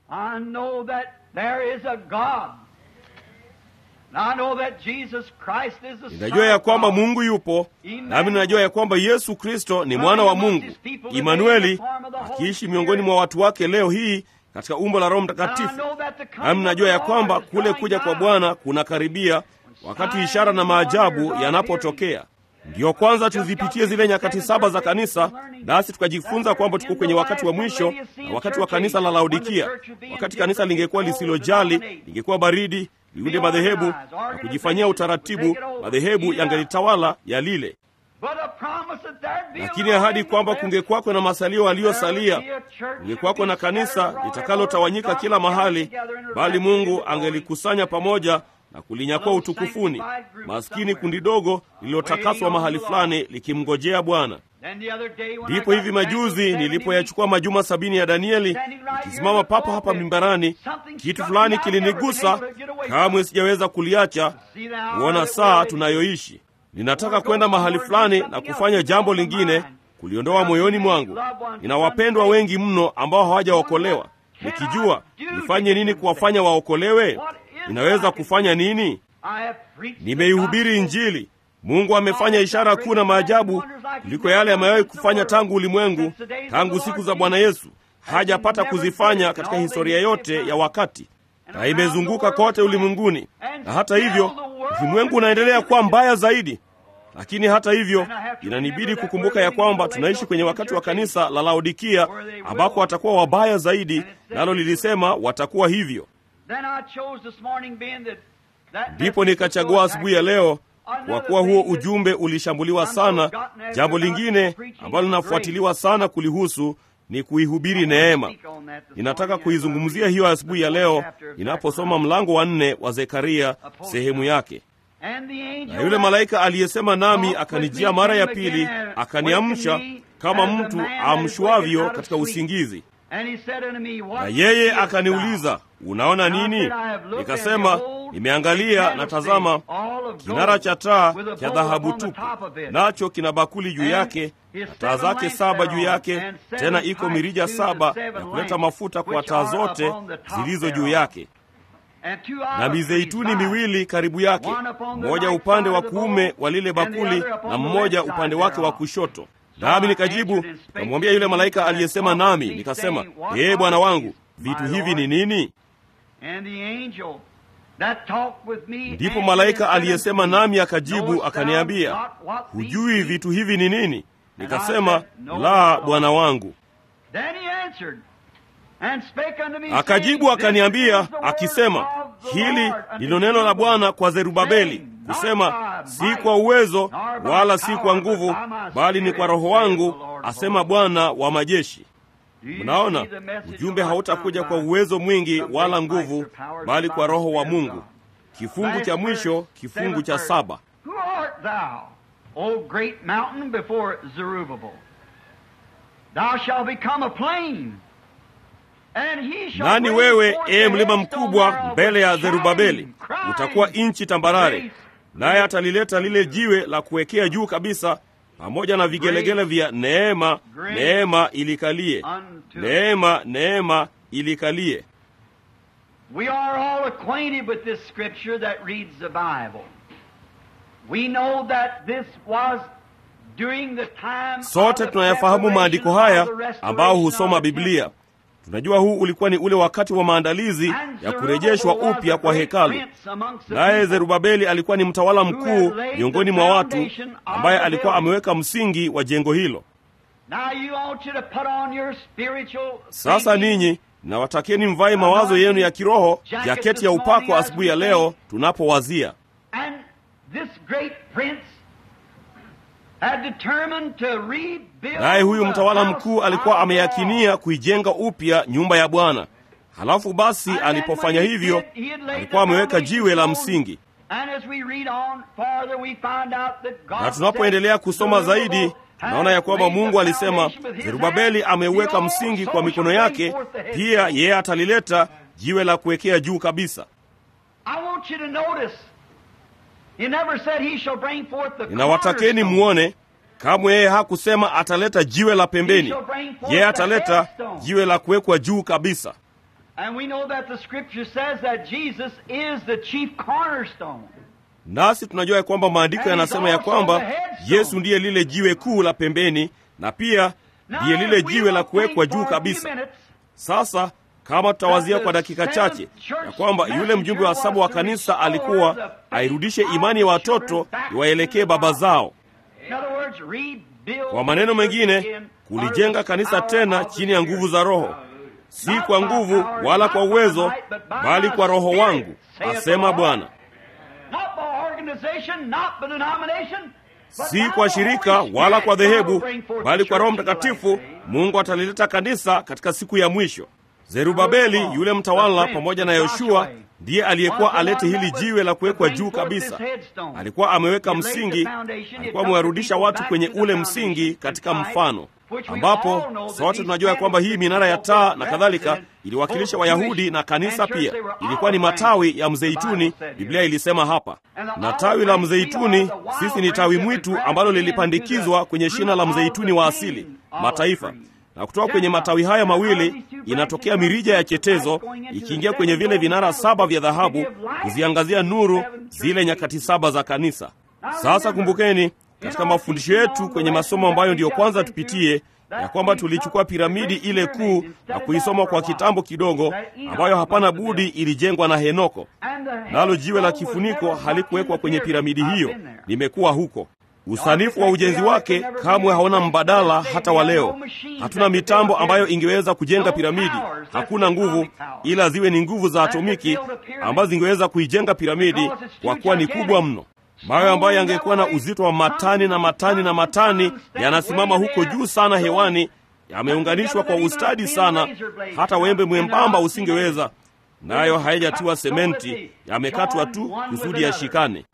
Ninajua ya kwamba Mungu yupo, nami ninajua ya kwamba Yesu Kristo ni mwana wa Mungu, Imanueli, akiishi miongoni mwa watu wake leo hii katika umbo la Roho Mtakatifu. Nami ninajua ya kwamba kule kuja kwa Bwana kunakaribia, wakati ishara na maajabu yanapotokea. Ndiyo kwanza tuzipitie zile nyakati saba za kanisa, nasi tukajifunza kwamba tuko kwenye wakati wa mwisho na wakati wa kanisa la Laodikia, wakati kanisa lingekuwa lisilojali, lingekuwa baridi, liunde madhehebu na kujifanyia utaratibu, madhehebu yangelitawala ya lile lakini ahadi kwamba kungekwako na masalio aliyosalia, kungekwako na kanisa litakalotawanyika kila mahali, bali Mungu angelikusanya pamoja na kulinyakua utukufuni, maskini kundi dogo lililotakaswa mahali fulani likimngojea Bwana. Ndipo hivi majuzi nilipoyachukua majuma sabini ya Danieli, nikisimama papa hapa mimbarani, kitu fulani kilinigusa, kamwe sijaweza kuliacha, kuona saa tunayoishi Ninataka kwenda mahali fulani na kufanya jambo lingine, kuliondoa moyoni mwangu. Nina wapendwa wengi mno ambao hawajaokolewa. Nikijua nifanye nini kuwafanya waokolewe, ninaweza kufanya nini? Nimeihubiri Injili. Mungu amefanya ishara kuu na maajabu kuliko yale amewahi kufanya tangu ulimwengu, tangu siku za Bwana Yesu. Hajapata kuzifanya katika historia yote ya wakati, na imezunguka kote ulimwenguni. Na hata hivyo ulimwengu unaendelea kuwa mbaya zaidi. Lakini hata hivyo, inanibidi kukumbuka ya kwamba tunaishi kwenye wakati wa kanisa la Laodikia ambako watakuwa wabaya zaidi, nalo lilisema watakuwa hivyo. Ndipo nikachagua asubuhi ya leo, kwa kuwa huo ujumbe ulishambuliwa sana. Jambo lingine ambalo linafuatiliwa sana kulihusu ni kuihubiri neema. Ninataka kuizungumzia hiyo asubuhi ya leo ninaposoma mlango wa nne wa Zekaria sehemu yake. Na yule malaika aliyesema nami akanijia mara ya pili, akaniamsha kama mtu amshwavyo katika usingizi. Na yeye akaniuliza, unaona nini? Nikasema, nimeangalia na tazama, kinara cha taa cha dhahabu tupu, nacho kina bakuli juu yake na taa zake saba juu yake, tena iko mirija saba ya kuleta mafuta kwa taa zote zilizo juu yake, na mizeituni miwili karibu yake, mmoja upande wa kuume wa lile bakuli na mmoja upande wake wa kushoto. Nami nikajibu nikamwambia yule malaika aliyesema nami, nikasema, ee Bwana wangu, vitu hivi ni nini? Ndipo malaika aliyesema nami akajibu akaniambia, hujui vitu hivi ni nini? Nikasema, la, Bwana wangu. Akajibu akaniambia akisema, hili ndilo neno la Bwana kwa Zerubabeli kusema, si kwa uwezo wala si kwa nguvu, bali ni kwa Roho wangu, asema Bwana wa majeshi. Mnaona, ujumbe hautakuja kwa uwezo mwingi wala nguvu, bali kwa Roho wa Mungu. Kifungu cha mwisho, kifungu cha saba. O great mountain before Zerubbabel, thou shalt become a plain. And he shall Nani bring wewe, forth ee the mlima headstone mkubwa thereof mbele ya with Zerubabeli? shining, crying, Utakuwa nchi tambarare, grace, naye atalileta lile jiwe la kuwekea juu kabisa, pamoja na vigelegele vya neema, Grace neema ilikalie, unto neema, neema ilikalie. We are all acquainted with this scripture that reads the Bible. We know that this was during the time Sote of the tunayafahamu maandiko haya preparation of the ambao restoration husoma of the Biblia. temple. Tunajua huu ulikuwa ni ule wakati wa maandalizi And ya kurejeshwa Zerubbabel was upya a kwa great hekalu. prince amongst the Naye people. Zerubabeli alikuwa ni mtawala mkuu miongoni mwa watu ambaye alikuwa ameweka msingi wa jengo hilo. Now you want you to put on your spiritual Sasa thinking. ninyi nawatakieni mvae mawazo yenu ya kiroho, jaketi ya upako asubuhi ya leo tunapowazia. And this great prince had determined to rebuild Naye huyu the mtawala house mkuu alikuwa of ameyakinia kuijenga upya nyumba ya Bwana. Halafu basi God. And then alipofanya when he hivyo, did, he had laid alikuwa the ameweka foundation jiwe la stone. msingi. And as we read on farther, we find out that God Na tunapoendelea said, kusoma zaidi, Zerubbabel tunaona ya kwamba had laid Mungu the alisema, foundation with his Zerubabeli hand. ameuweka He msingi also kwa mikono shall yake, bring forth the head. pia yeye atalileta jiwe la kuwekea juu kabisa. I want you to notice, he never said he shall bring forth the Ninawatakeni cornerstone. muone, kamwe yeye hakusema ataleta jiwe la pembeni. Yeye ataleta jiwe la kuwekwa juu kabisa. And we know that the scripture says that Jesus is the chief cornerstone. Nasi tunajua ya kwamba maandiko yanasema ya kwamba Yesu ndiye lile jiwe kuu la pembeni na pia ndiye lile jiwe la kuwekwa juu kabisa. Sasa kama tutawazia kwa dakika chache ya kwamba yule mjumbe wa saba wa kanisa alikuwa airudishe imani ya watoto iwaelekee baba zao. Kwa maneno mengine, kulijenga kanisa tena chini ya nguvu za Roho, si kwa nguvu wala kwa uwezo, bali kwa Roho wangu, asema Bwana. Si kwa shirika wala kwa dhehebu, bali kwa Roho Mtakatifu. Mungu atalileta kanisa katika siku ya mwisho. Zerubabeli yule mtawala pamoja na Yoshua ndiye aliyekuwa alete hili jiwe la kuwekwa juu kabisa. Alikuwa ameweka msingi, alikuwa amewarudisha watu kwenye ule msingi katika mfano, ambapo sote tunajua ya kwamba hii minara ya taa na kadhalika iliwakilisha Wayahudi na kanisa pia ilikuwa ni matawi ya mzeituni, Biblia ilisema hapa. Na tawi la mzeituni, sisi ni tawi mwitu ambalo lilipandikizwa kwenye shina la mzeituni wa asili mataifa na kutoka kwenye matawi haya mawili inatokea mirija ya chetezo ikiingia kwenye vile vinara saba vya dhahabu kuziangazia nuru zile nyakati saba za kanisa. Sasa kumbukeni, katika mafundisho yetu kwenye masomo ambayo ndiyo kwanza tupitie, ya kwamba tulichukua piramidi ile kuu na kuisoma kwa kitambo kidogo, ambayo hapana budi ilijengwa na Henoko, nalo jiwe la kifuniko halikuwekwa kwenye piramidi hiyo. Nimekuwa huko Usanifu wa ujenzi wake kamwe haona mbadala hata wa leo. Hatuna mitambo ambayo ingeweza kujenga piramidi, hakuna nguvu, ila ziwe ni nguvu za atomiki ambazo zingeweza kuijenga piramidi, kwa kuwa ni kubwa mno. Mawe ambayo yangekuwa na uzito wa matani na matani na matani yanasimama huko juu sana hewani, yameunganishwa kwa ustadi sana, hata wembe mwembamba usingeweza, nayo hayajatiwa sementi, yamekatwa tu kusudi yashikane.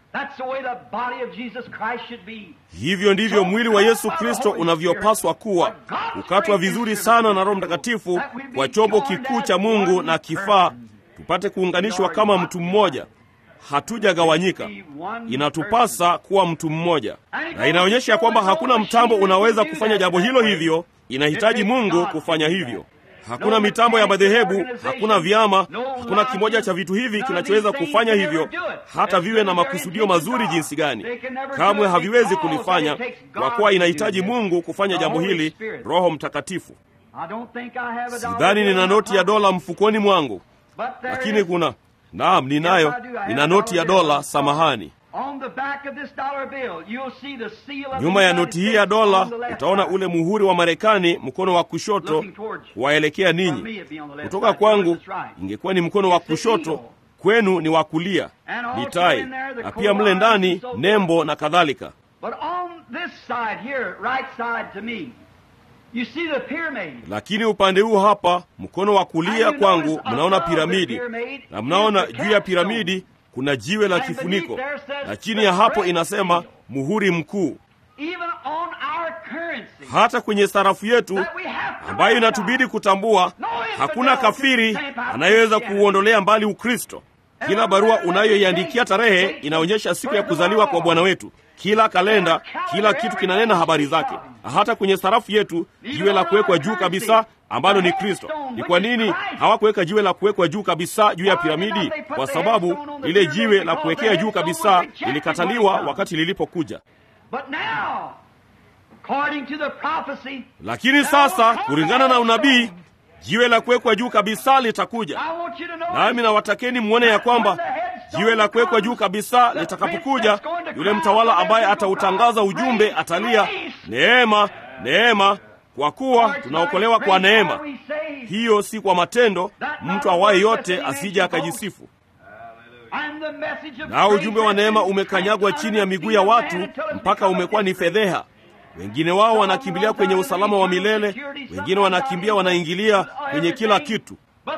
Hivyo ndivyo mwili wa Yesu Kristo unavyopaswa kuwa, kukatwa vizuri sana na Roho Mtakatifu kwa chombo kikuu cha Mungu na kifaa, tupate kuunganishwa kama mtu mmoja. Hatujagawanyika, inatupasa kuwa mtu mmoja, na inaonyesha kwamba hakuna mtambo unaweza kufanya jambo hilo. Hivyo inahitaji Mungu kufanya hivyo. Hakuna mitambo ya madhehebu, hakuna vyama, hakuna kimoja cha vitu hivi kinachoweza kufanya hivyo, hata viwe na makusudio mazuri jinsi gani. Kamwe haviwezi kulifanya, kwa kuwa inahitaji Mungu kufanya jambo hili, Roho Mtakatifu. Sidhani nina noti ya dola mfukoni mwangu, lakini kuna naam, ninayo, nina noti ya dola. Samahani. Nyuma ya noti hii ya dola utaona ule muhuri wa Marekani, mkono wa kushoto waelekea ninyi. Kutoka kwangu ingekuwa ni mkono wa kushoto, kwenu ni wa kulia, ni tai, na pia mle ndani nembo na kadhalika. Lakini upande huu hapa, mkono wa kulia kwangu, mnaona piramidi, na mnaona juu ya piramidi kuna jiwe la kifuniko, na chini ya hapo inasema muhuri mkuu. Hata kwenye sarafu yetu ambayo inatubidi kutambua, hakuna kafiri anayeweza kuuondolea mbali Ukristo. Kila barua unayoiandikia tarehe inaonyesha siku ya kuzaliwa kwa Bwana wetu. Kila kalenda, kila kitu kinanena habari zake. Hata kwenye sarafu yetu, jiwe la kuwekwa juu kabisa ambalo ni Kristo. Ni kwa nini hawakuweka jiwe la kuwekwa juu kabisa juu ya piramidi? Kwa sababu lile jiwe la kuwekea juu kabisa lilikataliwa wakati lilipokuja. according to the prophecy, lakini sasa kulingana na unabii jiwe la kuwekwa juu kabisa litakuja I want you to know nami nawatakeni mwone ya kwamba jiwe la kuwekwa juu kabisa litakapokuja yule mtawala ambaye atautangaza ujumbe atalia neema neema kwa kuwa tunaokolewa kwa neema hiyo si kwa matendo mtu awaye yote asije akajisifu nao ujumbe wa neema umekanyagwa chini ya miguu ya watu mpaka umekuwa ni fedheha wengine wao wanakimbilia kwenye usalama wa milele wengine wanakimbia wanaingilia kwenye kila kitu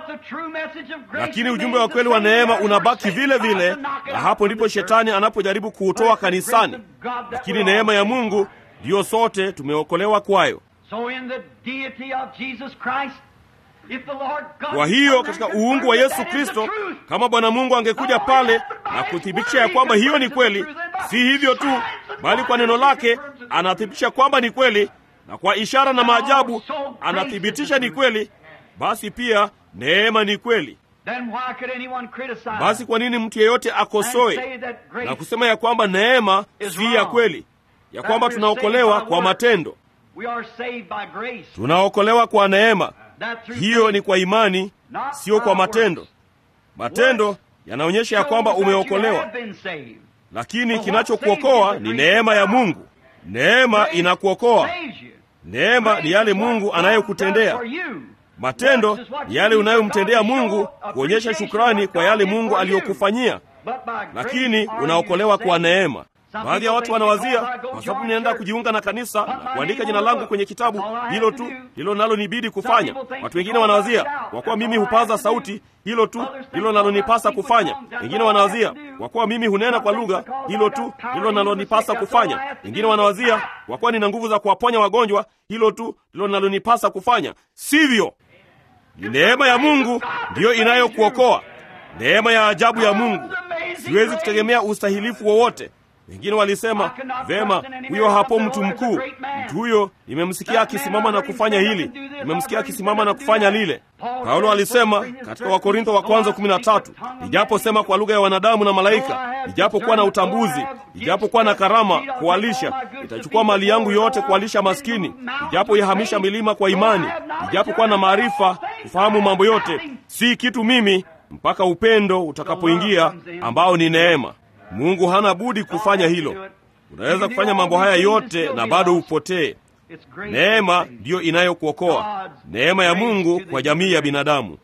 lakini ujumbe wa kweli wa neema unabaki vile vile na hapo ndipo shetani anapojaribu kuutoa kanisani lakini neema ya mungu ndiyo sote tumeokolewa kwayo So in the deity of Jesus Christ, if the Lord God kwa hiyo katika uungu wa yesu kristo kama bwana mungu angekuja pale na kuthibitisha ya kwamba hiyo ni kweli si hivyo tu bali kwa neno lake anathibitisha kwamba ni kweli na kwa ishara na maajabu anathibitisha ni kweli basi pia neema ni kweli then why could anyone criticize basi kwa nini mtu yeyote and akosoe say that grace na kusema ya kwamba neema si ya kweli ya kwamba tunaokolewa kwa matendo we are saved by grace tunaokolewa kwa neema that through hiyo faith, ni kwa imani not sio kwa by matendo works. matendo yanaonyesha ya Shows kwamba that you umeokolewa have been saved. lakini kinachokuokoa ni neema ya mungu neema inakuokoa Saves you. neema ni yale mungu anayokutendea For you. matendo ni yale unayomtendea mungu kuonyesha shukrani kwa yale mungu aliyokufanyia But by grace lakini are you unaokolewa kwa saved. neema baadhi ya watu wanawazia kwa sababu ninaenda kujiunga na kanisa na kuandika jina langu kwenye kitabu hilo tu hilo nalo nibidi kufanya watu wengine wanawazia kwa kuwa mimi hupaza sauti hilo tu hilo nalonipasa kufanya wengine wanawazia kwa kuwa mimi hunena kwa lugha hilo tu hilo nalonipasa kufanya wengine wanawazia kwa kuwa nina nguvu za kuwaponya wagonjwa hilo tu hilo nalonipasa kufanya sivyo ni neema ya mungu ndiyo inayokuokoa neema ya ajabu ya mungu siwezi kutegemea ustahilifu wowote wengine walisema vema huyo hapo mtu mkuu mtu huyo nimemsikia akisimama na kufanya hili nimemsikia akisimama na kufanya lile paulo alisema katika wakorintho wa kwanza 13 ijaposema kwa lugha ya wanadamu na malaika ijapokuwa na utambuzi ijapokuwa na karama kuwalisha itachukua mali yangu yote kuwalisha maskini ijapoihamisha milima kwa imani ijapokuwa na maarifa kufahamu mambo yote si kitu mimi mpaka upendo utakapoingia ambao ni neema mungu hana budi kufanya hilo unaweza kufanya mambo haya yote na bado upotee It's grace neema ndiyo inayokuokoa neema ya mungu kwa jamii ya binadamu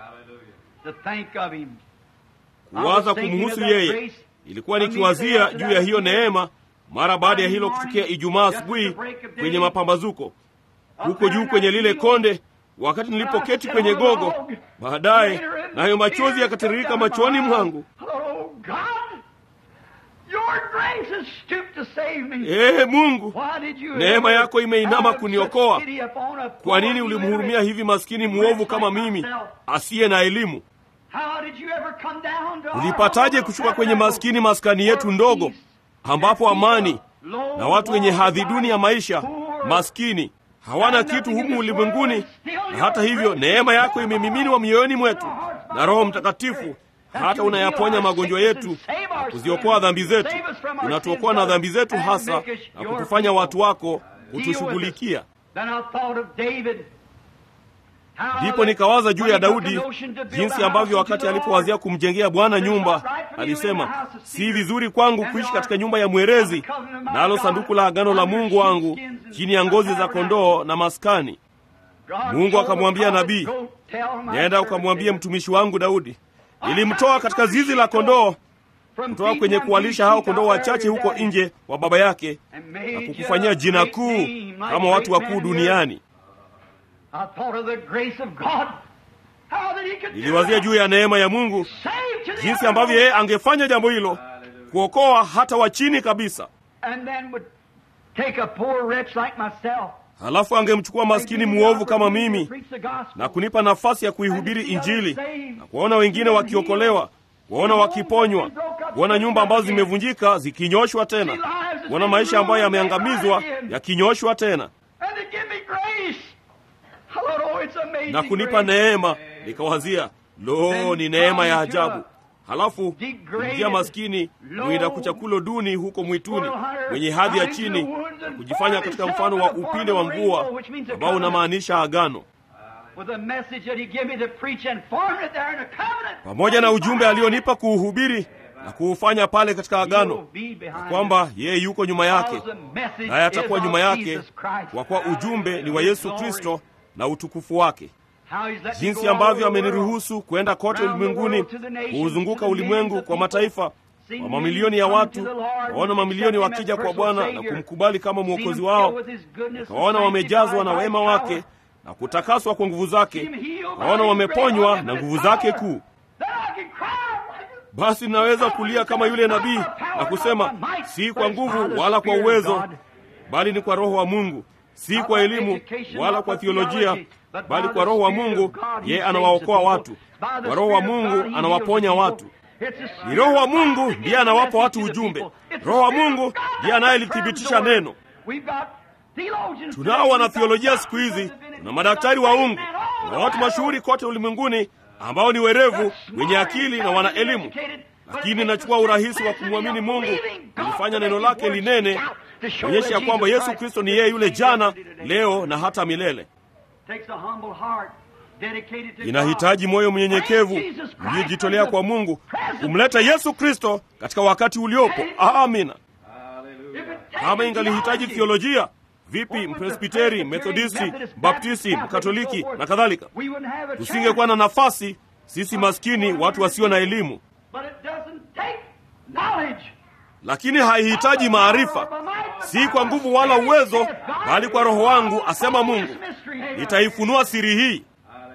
to think of him. kuwaza kumhusu yeye ilikuwa nikiwazia juu ya hiyo neema mara baada ya hilo kutukia ijumaa asubuhi kwenye mapambazuko huko juu kwenye lile konde wakati nilipoketi kwenye gogo baadaye nayo machozi yakatiririka machoni mwangu Oh God, your grace has stooped to save me. ee mungu Why did you Neema ever yako imeinama have kuniokoa. such pity upon a kwa nini poor ulimhurumia illiterate? hivi maskini mwovu kama mimi asiye na elimu How did you ever come down to our ulipataje humble kushuka kwenye tabernacle maskini maskani yetu where ndogo peace ambapo and amani people, na watu wenye low, hadhi duni ya maisha poor, maskini hawana kitu humu ulimwenguni na hata hivyo neema yako imemiminwa mioyoni mwetu na roho mtakatifu hata unayaponya magonjwa yetu na kuziokoa dhambi zetu unatuokoa na dhambi zetu hasa na kutufanya watu wako kutushughulikia Then I thought of David. How ndipo that nikawaza juu when ya he took daudi the notion to build jinsi a ambavyo house wakati unto the alipowazia Lord, kumjengea bwana nyumba alisema si vizuri kwangu kuishi katika nyumba ya mwerezi nalo sanduku la agano la mungu wangu chini ya ngozi za kondoo na maskani God Mungu told akamwambia the prophet, nabii, "Go tell my nenda servant ukamwambie David, mtumishi wangu daudi nilimtoa katika zizi la kondoo from kutoka feed kwenye one kuwalisha few hao sheep kondoo out there wachache your huko daddy, nje wa baba yake and made na you kukufanyia a jina great kuu name like kama watu great wakuu men here. duniani I thought of the grace of God. How that he could do niliwazia that. juu ya neema ya mungu Save to the jinsi ambavyo yeye uttermost, angefanya jambo hilo kuokoa hata wa chini kabisa and then would take a poor wretch like myself halafu angemchukua maskini and give me mwovu kama opportunity to mimi preach the gospel. na kunipa nafasi ya kuihubiri injili na kuwaona wengine wakiokolewa kuwaona wakiponywa kuona nyumba ambazo zimevunjika zikinyoshwa tena kuona maisha ambayo yameangamizwa yakinyoshwa tena And to give me grace. Oh, it's amazing na kunipa grace. neema nikawazia lo ni neema ya ajabu halafu njia maskini mwinda kuchakulo duni huko mwituni mwenye hadhi ya chini na kujifanya katika mfano wa upinde wa mvua ambao unamaanisha agano pamoja na ujumbe alionipa kuuhubiri na kuufanya pale katika agano na kwamba yeye yuko nyuma yake naye atakuwa nyuma yake kwa kuwa ujumbe ni wa yesu kristo na utukufu wake jinsi ambavyo ameniruhusu kwenda kote ulimwenguni kuuzunguka ulimwengu kwa mataifa kwa mamilioni ya watu waona mamilioni wakija kwa bwana na kumkubali kama mwokozi wao kawaona wamejazwa na wema wake na kutakaswa kwa nguvu zake kawaona wameponywa na nguvu zake kuu basi naweza kulia kama yule nabii na kusema si kwa nguvu wala kwa uwezo bali ni kwa roho wa mungu si kwa elimu wala kwa thiolojia bali kwa roho wa mungu yeye anawaokoa watu kwa roho wa mungu anawaponya watu ni roho wa mungu ndiye anawapa watu ujumbe roho wa mungu ndiye anayelithibitisha neno tunao wanathiolojia siku hizi na madaktari wa ungu na watu mashuhuri kote ulimwenguni ambao ni werevu wenye akili na wana elimu lakini nachukua urahisi wa kumwamini mungu kulifanya neno lake linene kuonyesha ya kwamba yesu kristo ni yeye yule jana leo na hata milele inahitaji moyo mnyenyekevu uliyejitolea kwa mungu kumleta yesu kristo katika wakati uliopo amina kama ingalihitaji thiolojia vipi mpresbiteri methodisti baptisti mkatoliki na kadhalika tusingekuwa na nafasi sisi maskini watu wasio na elimu lakini haihitaji maarifa si kwa nguvu wala uwezo bali kwa roho wangu asema mungu nitaifunua siri hii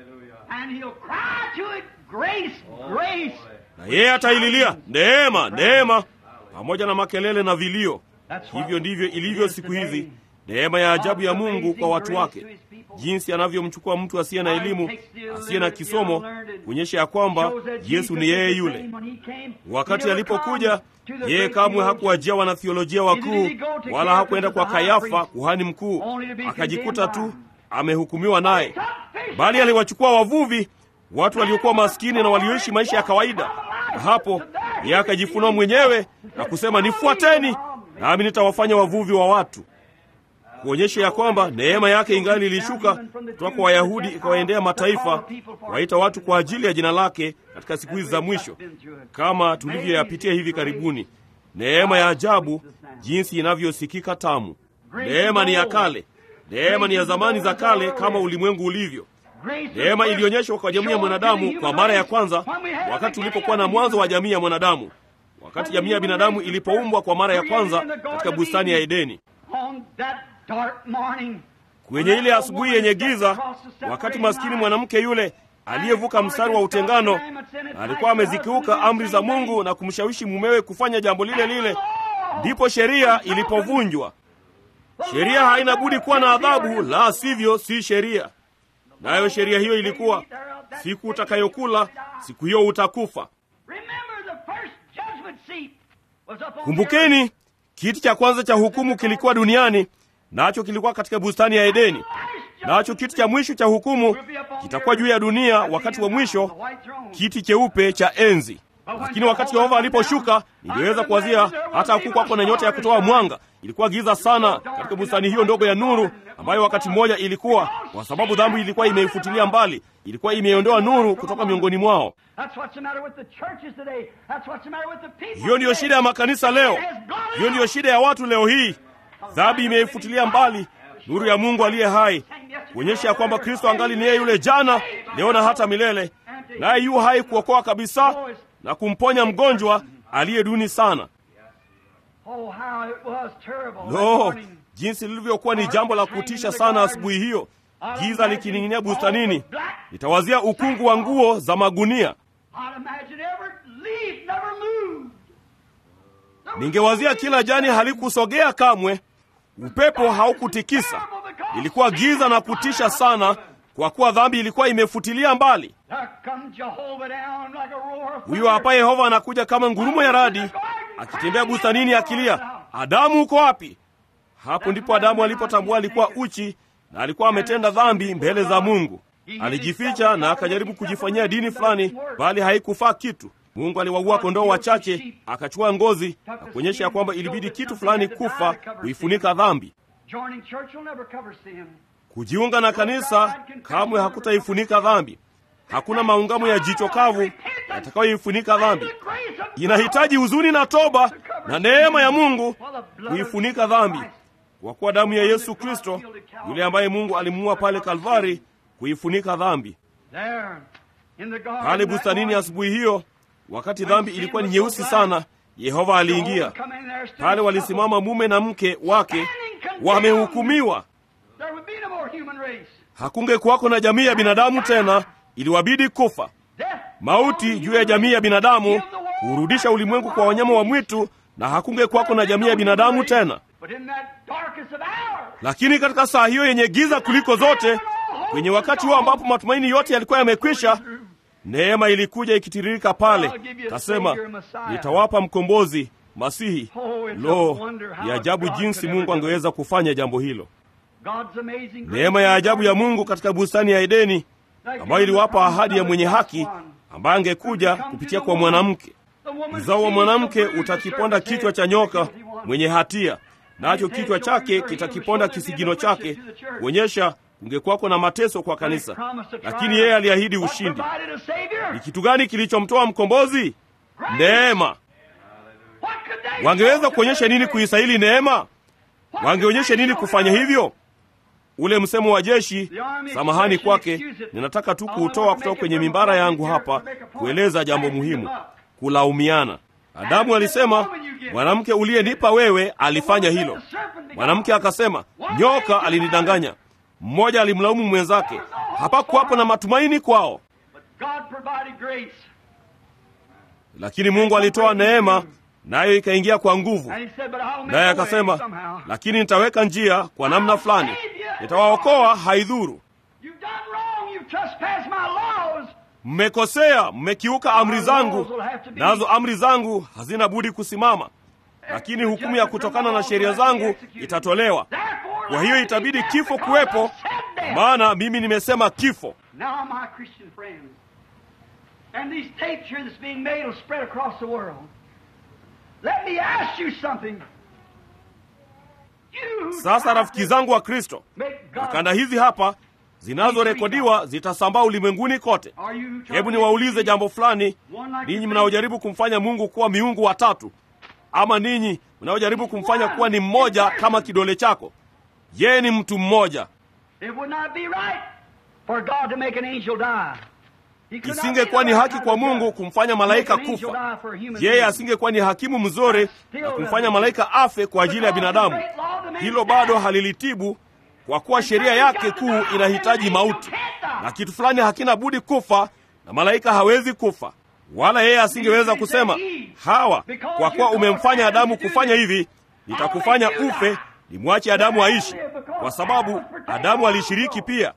na yeye ataililia neema neema pamoja na makelele na vilio hivyo ndivyo ilivyo siku hizi neema ya ajabu ya mungu kwa watu wake jinsi anavyomchukua mtu asiye na elimu asiye na kisomo kuonyesha ya kwamba yesu ni yeye yule wakati alipokuja yeye kamwe hakuwajia wanathiolojia wakuu wala hakuenda kwa kayafa kuhani mkuu akajikuta tu amehukumiwa naye bali aliwachukua wavuvi watu waliokuwa maskini na walioishi maisha ya kawaida na hapo yeye akajifunua mwenyewe na kusema nifuateni nami nitawafanya wavuvi wa watu kuonyesha ya kwamba neema yake ingali ilishuka kutoka kwa wayahudi ikawaendea mataifa waita watu kwa ajili ya jina lake katika siku hizi za mwisho kama tulivyoyapitia hivi karibuni neema ya ajabu jinsi inavyosikika tamu neema ni ya kale neema ni ya zamani za kale kama ulimwengu ulivyo neema ilionyeshwa kwa jamii ya mwanadamu kwa mara ya kwanza wakati ulipokuwa na mwanzo wa jamii ya mwanadamu wakati jamii ya binadamu ilipoumbwa kwa mara ya kwanza katika bustani ya edeni kwenye ile asubuhi yenye giza wakati maskini mwanamke yule aliyevuka mstari wa utengano na alikuwa amezikiuka amri za mungu na kumshawishi mumewe kufanya jambo lile lile ndipo sheria ilipovunjwa sheria haina budi kuwa na adhabu la sivyo si sheria nayo sheria hiyo ilikuwa siku utakayokula siku hiyo utakufa kumbukeni kiti cha kwanza cha hukumu kilikuwa duniani nacho kilikuwa katika bustani ya edeni nacho kiti cha mwisho cha hukumu kitakuwa juu ya dunia wakati wa mwisho kiti cheupe cha enzi lakini wakati yehova aliposhuka niliweza kuwazia hata hakukwako na nyota ya kutoa mwanga ilikuwa giza sana katika bustani hiyo ndogo ya nuru ambayo wakati mmoja ilikuwa kwa sababu dhambi ilikuwa imeifutilia mbali ilikuwa imeondoa nuru kutoka miongoni mwao hiyo ndiyo shida ya makanisa leo hiyo ndiyo shida ya watu leo hii dhambi imeifutilia mbali nuru ya mungu aliye hai kuonyesha ya kwamba kristo angali ni yeye yule jana leo na hata milele naye yu hai kuokoa kabisa na kumponya mgonjwa aliye duni sana lo jinsi lilivyokuwa ni jambo la kutisha sana asubuhi hiyo giza likining'inia bustanini nitawazia ukungu wa nguo za magunia ningewazia kila jani halikusogea kamwe upepo haukutikisa ilikuwa giza na kutisha sana kwa kuwa dhambi ilikuwa imefutilia mbali huyo hapa yehova anakuja kama ngurumo ya radi akitembea bustanini akilia adamu uko wapi hapo ndipo adamu alipotambua alikuwa uchi na alikuwa ametenda dhambi mbele za mungu alijificha na akajaribu kujifanyia dini fulani bali haikufaa kitu Mungu aliwaua kondoo wachache, akachukua ngozi na kuonyesha ya kwamba ilibidi kitu fulani kufa kuifunika dhambi. Joining church will never cover sin. Kujiunga na kanisa kamwe hakutaifunika dhambi. Hakuna maungamo ya jicho kavu yatakayoifunika dhambi. Inahitaji huzuni na toba na neema ya Mungu kuifunika dhambi, kwa kuwa damu ya Yesu Kristo, yule ambaye Mungu alimuua pale Kalvari, kuifunika dhambi. There, in the garden Pale that bustanini morning, asubuhi hiyo, wakati dhambi ilikuwa ni nyeusi sana, Yehova aliingia come in there, stood pale. Walisimama mume na mke wake, wamehukumiwa. There would be no more human race. Hakunge kuwako na jamii ya binadamu tena, iliwabidi kufa. Death, Mauti juu ya jamii ya binadamu, kurudisha ulimwengu kwa wanyama wa mwitu, na hakunge kuwako na jamii ya binadamu tena. But in that darkest of hours, Lakini katika saa hiyo yenye giza kuliko zote, kwenye wakati huo ambapo matumaini yote yalikuwa yamekwisha, neema ilikuja ikitiririka pale, kasema, nitawapa mkombozi Masihi. Lo, ni ajabu jinsi Mungu angeweza kufanya jambo hilo! God's amazing grace Neema ya ajabu ya Mungu katika bustani ya Edeni ambayo iliwapa ahadi ya mwenye haki ambaye angekuja kupitia kwa mwanamke. Uzao wa mwanamke utakiponda kichwa cha nyoka mwenye hatia, nacho kichwa chake kitakiponda kisigino chake, kuonyesha kungekuwako na mateso kwa kanisa. Lakini yeye aliahidi ushindi. Ni kitu gani kilichomtoa mkombozi? Neema. Wangeweza kuonyesha nini kuistahili neema? Wangeonyesha nini kufanya hivyo? Ule msemo wa jeshi, samahani kwake, ninataka tu kuutoa kutoka kwenye mimbara yangu hapa kueleza jambo muhimu: kulaumiana. Adamu alisema, mwanamke uliyenipa wewe alifanya hilo. Mwanamke akasema, nyoka alinidanganya. Mmoja alimlaumu mwenzake. Hapakuwapo na matumaini kwao, God provided grace. lakini Mungu alitoa neema, nayo ikaingia kwa nguvu. And he said, but I'll make Naye a way akasema, somehow. lakini nitaweka njia kwa namna fulani, nitawaokoa, haidhuru. You've done wrong. You've trespassed my laws. Mmekosea, mmekiuka amri zangu, nazo amri zangu hazina budi kusimama, lakini hukumu ya kutokana na sheria zangu itatolewa. Therefore, Kwa hiyo itabidi kifo kuwepo, kwa maana mimi nimesema kifo. Now, my Christian friends, and these tapes here that's being made will spread across the world. Let me ask you something. You Sasa rafiki zangu wa Kristo, make na God. kanda hizi hapa zinazorekodiwa zitasambaa ulimwenguni kote. Are you Hebu niwaulize jambo fulani, ninyi mnaojaribu kumfanya Mungu kuwa miungu watatu, ama ninyi mnaojaribu kumfanya kuwa ni mmoja kama kidole chako. Yeye ni mtu mmoja. It would not be right for God to make an angel die. He could not Isingekuwa be ni the haki right kwa kind of Mungu judge. kumfanya malaika Make an angel kufa. die for a human Yeye being. asingekuwa ni hakimu mzuri na kumfanya malaika afe kwa ajili ya binadamu. Hilo bado halilitibu, kwa kuwa sheria yake kuu inahitaji mauti, na kitu fulani hakina budi kufa, na malaika hawezi kufa. Wala yeye asingeweza kusema, Hawa, kwa kuwa umemfanya Adamu kufanya hivi, nitakufanya ufe, nimwache Adamu aishi, kwa sababu Adamu alishiriki pia.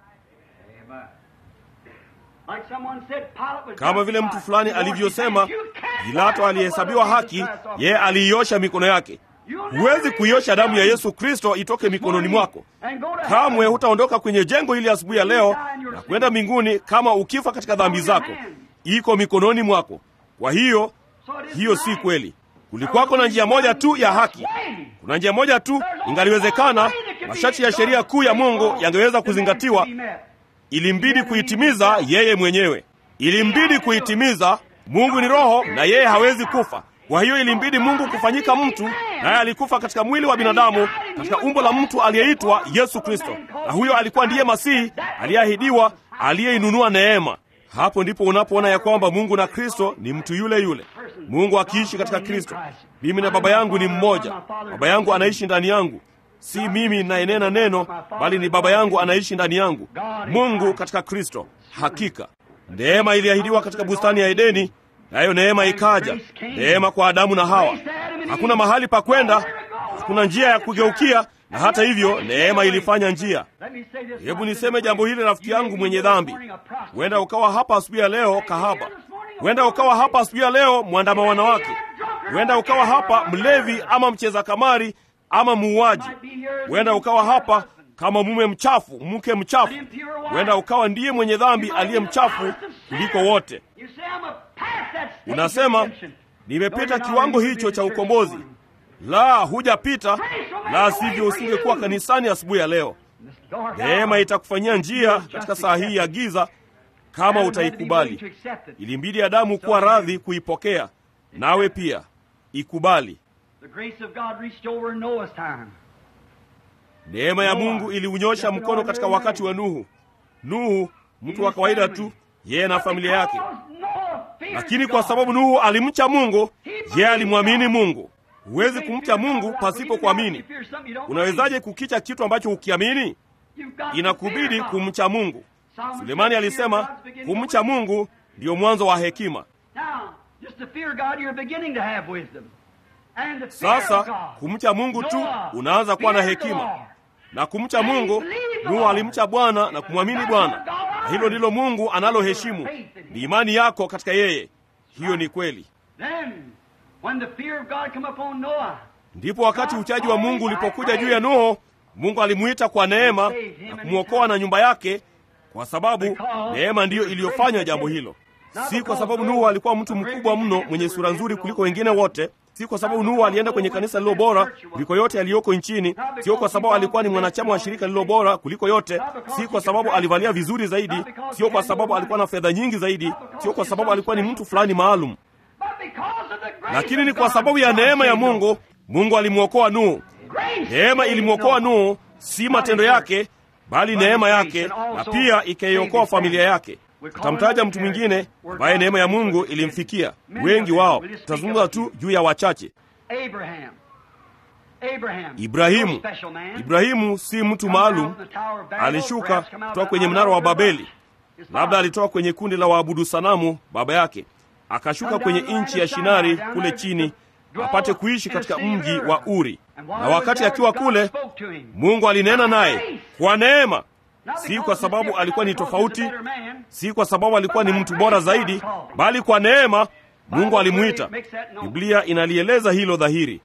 Like someone said, Pilate was Kama vile mtu justified. fulani The Lord alivyosema, said, "You can't Pilato wash the aliyehesabiwa blood of haki, Jesus Christ off yeye your hands. aliiosha mikono yake. Huwezi kuiosha damu ya Yesu Kristo itoke mikononi mwako. And go to Kamwe heaven. hutaondoka kwenye jengo hili asubuhi ya leo na kwenda mbinguni kama ukifa katika dhambi zako. Iko mikononi mwako. Kwa hiyo So it isn't hiyo si right. kweli. Kulikuwako na njia moja tu ya haki. Kuna njia moja tu ingaliwezekana, masharti ya sheria kuu ya Mungu yangeweza kuzingatiwa. Ilimbidi kuitimiza yeye mwenyewe, ilimbidi kuitimiza. Mungu ni roho na yeye hawezi kufa. Kwa hiyo ilimbidi Mungu kufanyika mtu, naye alikufa katika mwili wa binadamu, katika umbo la mtu aliyeitwa Yesu Kristo, na huyo alikuwa ndiye Masihi aliyeahidiwa, aliyeinunua neema. Hapo ndipo unapoona ya kwamba Mungu na Kristo ni mtu yule yule, Mungu akiishi katika Kristo. Mimi na Baba yangu ni mmoja, Baba yangu anaishi ndani yangu si mimi nayenena neno, bali ni Baba yangu anaishi ndani yangu. Mungu katika Kristo. Hakika neema iliahidiwa katika bustani ya Edeni, nayo neema ikaja, neema kwa Adamu na Hawa. Hakuna mahali pa kwenda, hakuna njia ya kugeukia, na hata hivyo neema ilifanya njia. Hebu niseme jambo hili, rafiki yangu mwenye dhambi. Huenda ukawa hapa asubuhi ya leo kahaba, huenda ukawa hapa asubuhi ya leo mwandama wanawake, huenda ukawa hapa mlevi ama mcheza kamari ama muuaji. Huenda ukawa hapa kama mume mchafu, mke mchafu. Huenda ukawa ndiye mwenye dhambi aliye mchafu kuliko wote. You say, I'm a past that unasema nimepita kiwango hicho cha ukombozi. La, hujapita, la sivyo usingekuwa kanisani asubuhi ya leo. Neema itakufanyia njia katika saa hii ya giza kama utaikubali. Ilimbidi Adamu kuwa radhi kuipokea, nawe pia ikubali. Neema ya Mungu iliunyosha mkono katika wakati wa Nuhu. Nuhu, mtu wa kawaida tu, yeye na familia yake, lakini kwa sababu Nuhu alimcha Mungu, yeye alimwamini Mungu. Huwezi kumcha Mungu pasipo kuamini. Unawezaje kukicha kitu ambacho hukiamini? Inakubidi kumcha Mungu. Sulemani alisema kumcha Mungu ndiyo mwanzo wa hekima. Sasa kumcha Mungu tu unaanza kuwa na hekima, na kumcha Mungu, Nuhu alimcha Bwana na kumwamini Bwana, na hilo ndilo Mungu analoheshimu, ni imani yako katika yeye. Hiyo ni kweli. Ndipo wakati uchaji wa Mungu ulipokuja juu ya Nuhu, Mungu alimuita kwa neema na kumwokoa na nyumba yake, kwa sababu neema ndiyo iliyofanya jambo hilo, si kwa sababu Nuhu alikuwa mtu mkubwa mno mwenye sura nzuri kuliko wengine wote, si kwa sababu Nuhu alienda kwenye kanisa lililo bora kuliko yote yaliyoko nchini, sio kwa sababu alikuwa ni mwanachama wa shirika lililo bora kuliko yote, si kwa sababu alivalia vizuri zaidi, sio kwa sababu alikuwa na fedha nyingi zaidi, sio kwa sababu alikuwa ni mtu fulani maalum, lakini ni kwa sababu ya neema ya Mungu. Mungu alimwokoa Nuhu. Neema ilimwokoa Nuhu, si matendo yake, bali neema yake, na pia ikaiokoa familia yake. Tutamtaja mtu mwingine ambaye neema ya Mungu ilimfikia. Wengi wao, tutazungumza tu juu ya wachache. Ibrahimu. Ibrahimu si mtu maalum, alishuka kutoka kwenye mnara wa Babeli. Labda alitoka kwenye kundi la waabudu sanamu baba yake, akashuka kwenye nchi ya Shinari kule chini apate kuishi katika mji wa Uri. Na wakati akiwa kule, Mungu alinena naye kwa neema, si kwa sababu alikuwa ni tofauti, si kwa sababu alikuwa ni mtu bora zaidi, bali kwa neema Mungu alimwita. Biblia inalieleza hilo dhahiri.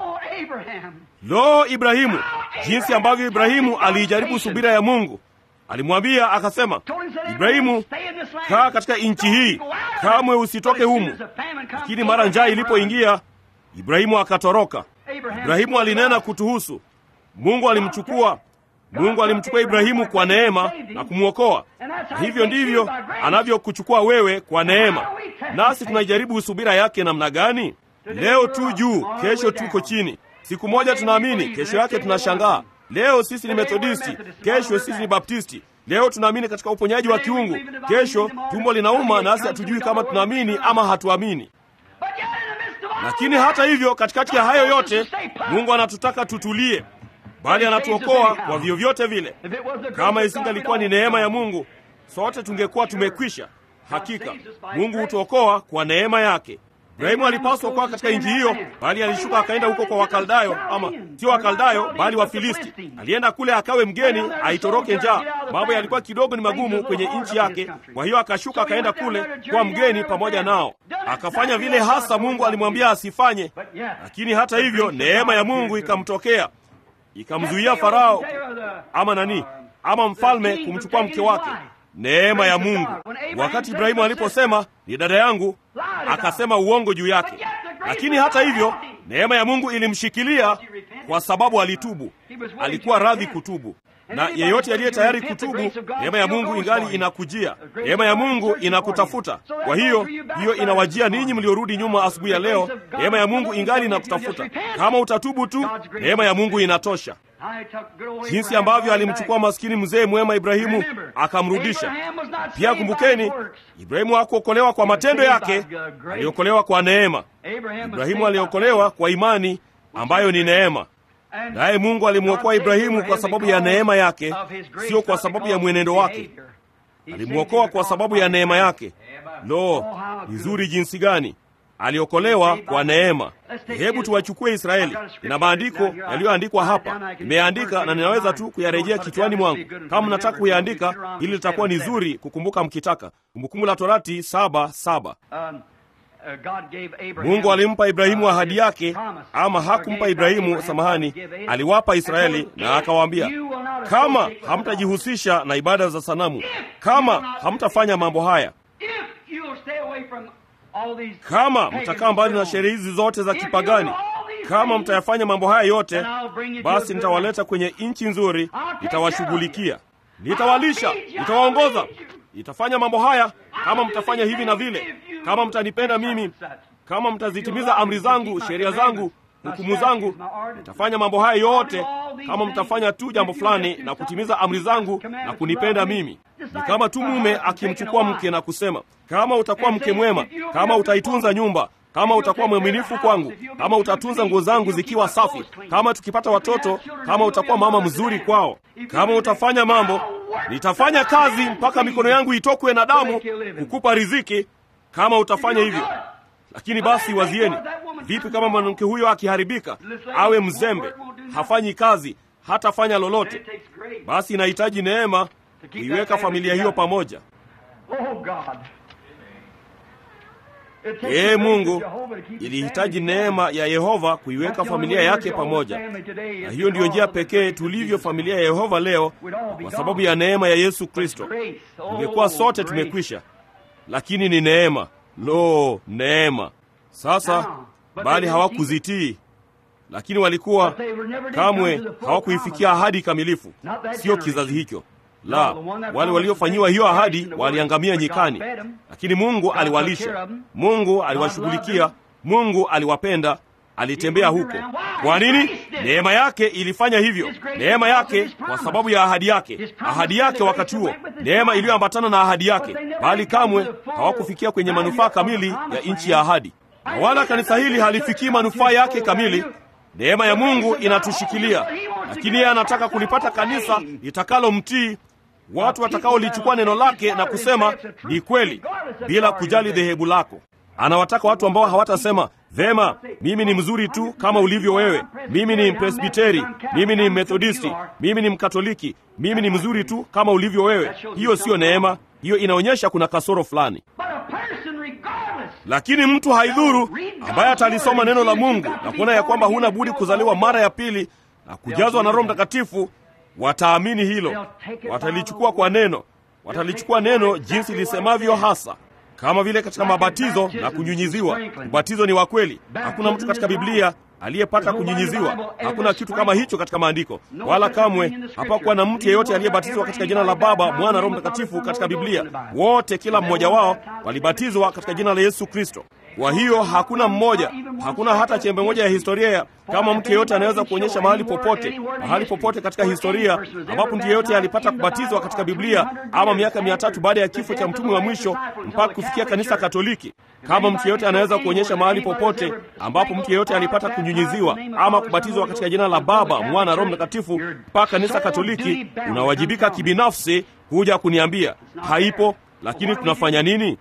Lo, Ibrahimu! Jinsi ambavyo Ibrahimu aliijaribu subira ya Mungu. Alimwambia akasema, Ibrahimu, kaa katika nchi hii, kamwe usitoke humu. Lakini mara njaa ilipoingia Ibrahimu akatoroka. Ibrahimu alinena kutuhusu. Mungu alimchukua. Mungu alimchukua Ibrahimu kwa neema na kumwokoa. Na hivyo ndivyo anavyokuchukua wewe kwa neema. Nasi tunaijaribu subira yake namna gani? Leo tu juu, kesho tuko chini. Siku moja tunaamini, kesho yake tunashangaa. Leo sisi ni Methodisti, kesho sisi ni Baptisti. Leo tunaamini katika uponyaji wa kiungu, kesho tumbo linauma, nasi hatujui kama tunaamini ama hatuamini. Lakini hata hivyo, katikati ya hayo yote, Mungu anatutaka tutulie, bali anatuokoa kwa vyovyote vile. Kama isingalikuwa ni neema ya Mungu, sote tungekuwa tumekwisha. Hakika Mungu hutuokoa kwa neema yake. Ibrahimu alipaswa kuwa katika nchi hiyo, bali alishuka akaenda huko kwa Wakaldayo, ama sio Wakaldayo bali Wafilisti. Alienda kule akawe mgeni, aitoroke njaa. Mambo yalikuwa kidogo ni magumu kwenye nchi yake, kwa hiyo akashuka akaenda kule kwa mgeni pamoja nao, akafanya vile hasa Mungu alimwambia asifanye. Lakini hata hivyo, neema ya Mungu ikamtokea, ikamzuia Farao ama nani ama mfalme kumchukua mke wake. Neema ya Mungu. Wakati Ibrahimu aliposema ni dada yangu, akasema uongo juu yake, lakini hata hivyo neema ya Mungu ilimshikilia kwa sababu alitubu. Alikuwa radhi kutubu, na yeyote aliye tayari kutubu, neema ya Mungu ingali inakujia, neema ya Mungu inakutafuta. Kwa hiyo hiyo inawajia ninyi mliorudi nyuma asubuhi ya leo, neema ya Mungu ingali inakutafuta. Kama utatubu tu, neema ya Mungu inatosha. Jinsi ambavyo alimchukua maskini mzee mwema Ibrahimu akamrudisha. Pia kumbukeni, Ibrahimu hakuokolewa kwa matendo yake, aliokolewa kwa neema. Ibrahimu aliokolewa kwa imani ambayo ni neema, naye Mungu alimwokoa Ibrahimu kwa sababu ya neema yake, sio kwa sababu ya mwenendo wake. Alimwokoa kwa sababu ya neema yake. Lo, nzuri jinsi gani! Aliokolewa kwa neema. Hebu tuwachukue Israeli. Ina maandiko yaliyoandikwa hapa, nimeandika na ninaweza tu kuyarejea kichwani mwangu. Kama mnataka kuyaandika, hili litakuwa ni zuri kukumbuka mkitaka. Kumbukumbu la Torati saba saba. Mungu alimpa Ibrahimu ahadi yake, ama hakumpa Ibrahimu, samahani, aliwapa Israeli na akawaambia, kama hamtajihusisha na ibada za sanamu, kama hamtafanya mambo haya kama mtakaa mbali na sherehe hizi zote za kipagani, kama mtayafanya mambo haya yote, basi nitawaleta kwenye nchi nzuri, nitawashughulikia, nitawalisha, nitawaongoza, nitafanya mambo haya kama mtafanya hivi na vile, kama mtanipenda mimi, kama mtazitimiza amri zangu, sheria zangu, hukumu zangu, nitafanya mambo haya yote kama mtafanya tu jambo fulani na kutimiza amri zangu na kunipenda mimi. Ni kama tu mume akimchukua mke na kusema, kama utakuwa mke mwema, kama utaitunza nyumba, kama utakuwa mwaminifu kwangu, kama utatunza nguo zangu zikiwa safi, kama tukipata watoto, kama utakuwa mama mzuri kwao, kama utafanya mambo, nitafanya kazi mpaka mikono yangu itokwe na damu kukupa riziki, kama utafanya hivyo. Lakini basi wazieni, vipi kama mwanamke huyo akiharibika, awe mzembe, hafanyi kazi, hatafanya lolote? Basi inahitaji neema kuiweka familia hiyo pamoja. Ee Mungu, ilihitaji neema ya Yehova kuiweka familia yake pamoja, na hiyo ndiyo njia pekee tulivyo familia ya Yehova leo, kwa sababu ya neema ya Yesu Kristo. Tungekuwa sote tumekwisha, lakini ni neema. Lo, neema! Sasa bali hawakuzitii, lakini walikuwa kamwe hawakuifikia ahadi kamilifu. Sio kizazi hicho la wale waliofanyiwa hiyo ahadi waliangamia nyikani, lakini Mungu aliwalisha, Mungu aliwashughulikia, Mungu aliwapenda, alitembea huko. Kwa nini? Neema yake ilifanya hivyo, neema yake kwa sababu ya ahadi yake, ahadi yake wakati huo, neema iliyoambatana na ahadi yake, bali kamwe hawakufikia kwenye manufaa kamili ya nchi ya ahadi, na wala kanisa hili halifikii manufaa yake kamili. Neema ya Mungu inatushikilia, lakini yeye anataka kulipata kanisa litakalomtii watu watakaolichukua neno lake na kusema ni kweli, bila kujali dhehebu lako. Anawataka watu ambao hawatasema vema, mimi ni mzuri tu kama ulivyo wewe, mimi ni Mpresbiteri, mimi ni Methodisti, mimi ni Mkatoliki, mimi ni mzuri tu kama ulivyo wewe. Hiyo siyo neema, hiyo inaonyesha kuna kasoro fulani. Lakini mtu haidhuru ambaye atalisoma neno la Mungu na kuona ya kwamba huna budi kuzaliwa mara ya pili na kujazwa na Roho Mtakatifu, wataamini hilo, watalichukua kwa neno, watalichukua neno jinsi lisemavyo hasa, kama vile katika mabatizo na kunyunyiziwa. Ubatizo ni wa kweli. Hakuna mtu katika Biblia aliyepata kunyunyiziwa. Hakuna kitu kama hicho katika maandiko, wala kamwe hapakuwa na mtu yeyote aliyebatizwa katika jina la Baba, Mwana, Roho Mtakatifu katika Biblia. Wote, kila mmoja wao walibatizwa katika jina la Yesu Kristo. Kwa hiyo hakuna mmoja, hakuna hata chembe moja ya historia ya kama mtu yeyote anaweza kuonyesha mahali popote, mahali popote katika historia ambapo mtu yeyote alipata kubatizwa katika Biblia, ama miaka mia tatu baada ya kifo cha mtume wa mwisho mpaka kufikia kanisa Katoliki. Kama mtu yeyote anaweza kuonyesha mahali popote ambapo mtu yeyote alipata kunyunyiziwa ama kubatizwa katika jina la Baba, Mwana, Roho Mtakatifu mpaka kanisa Katoliki, unawajibika kibinafsi kuja kuniambia haipo. Lakini tunafanya nini?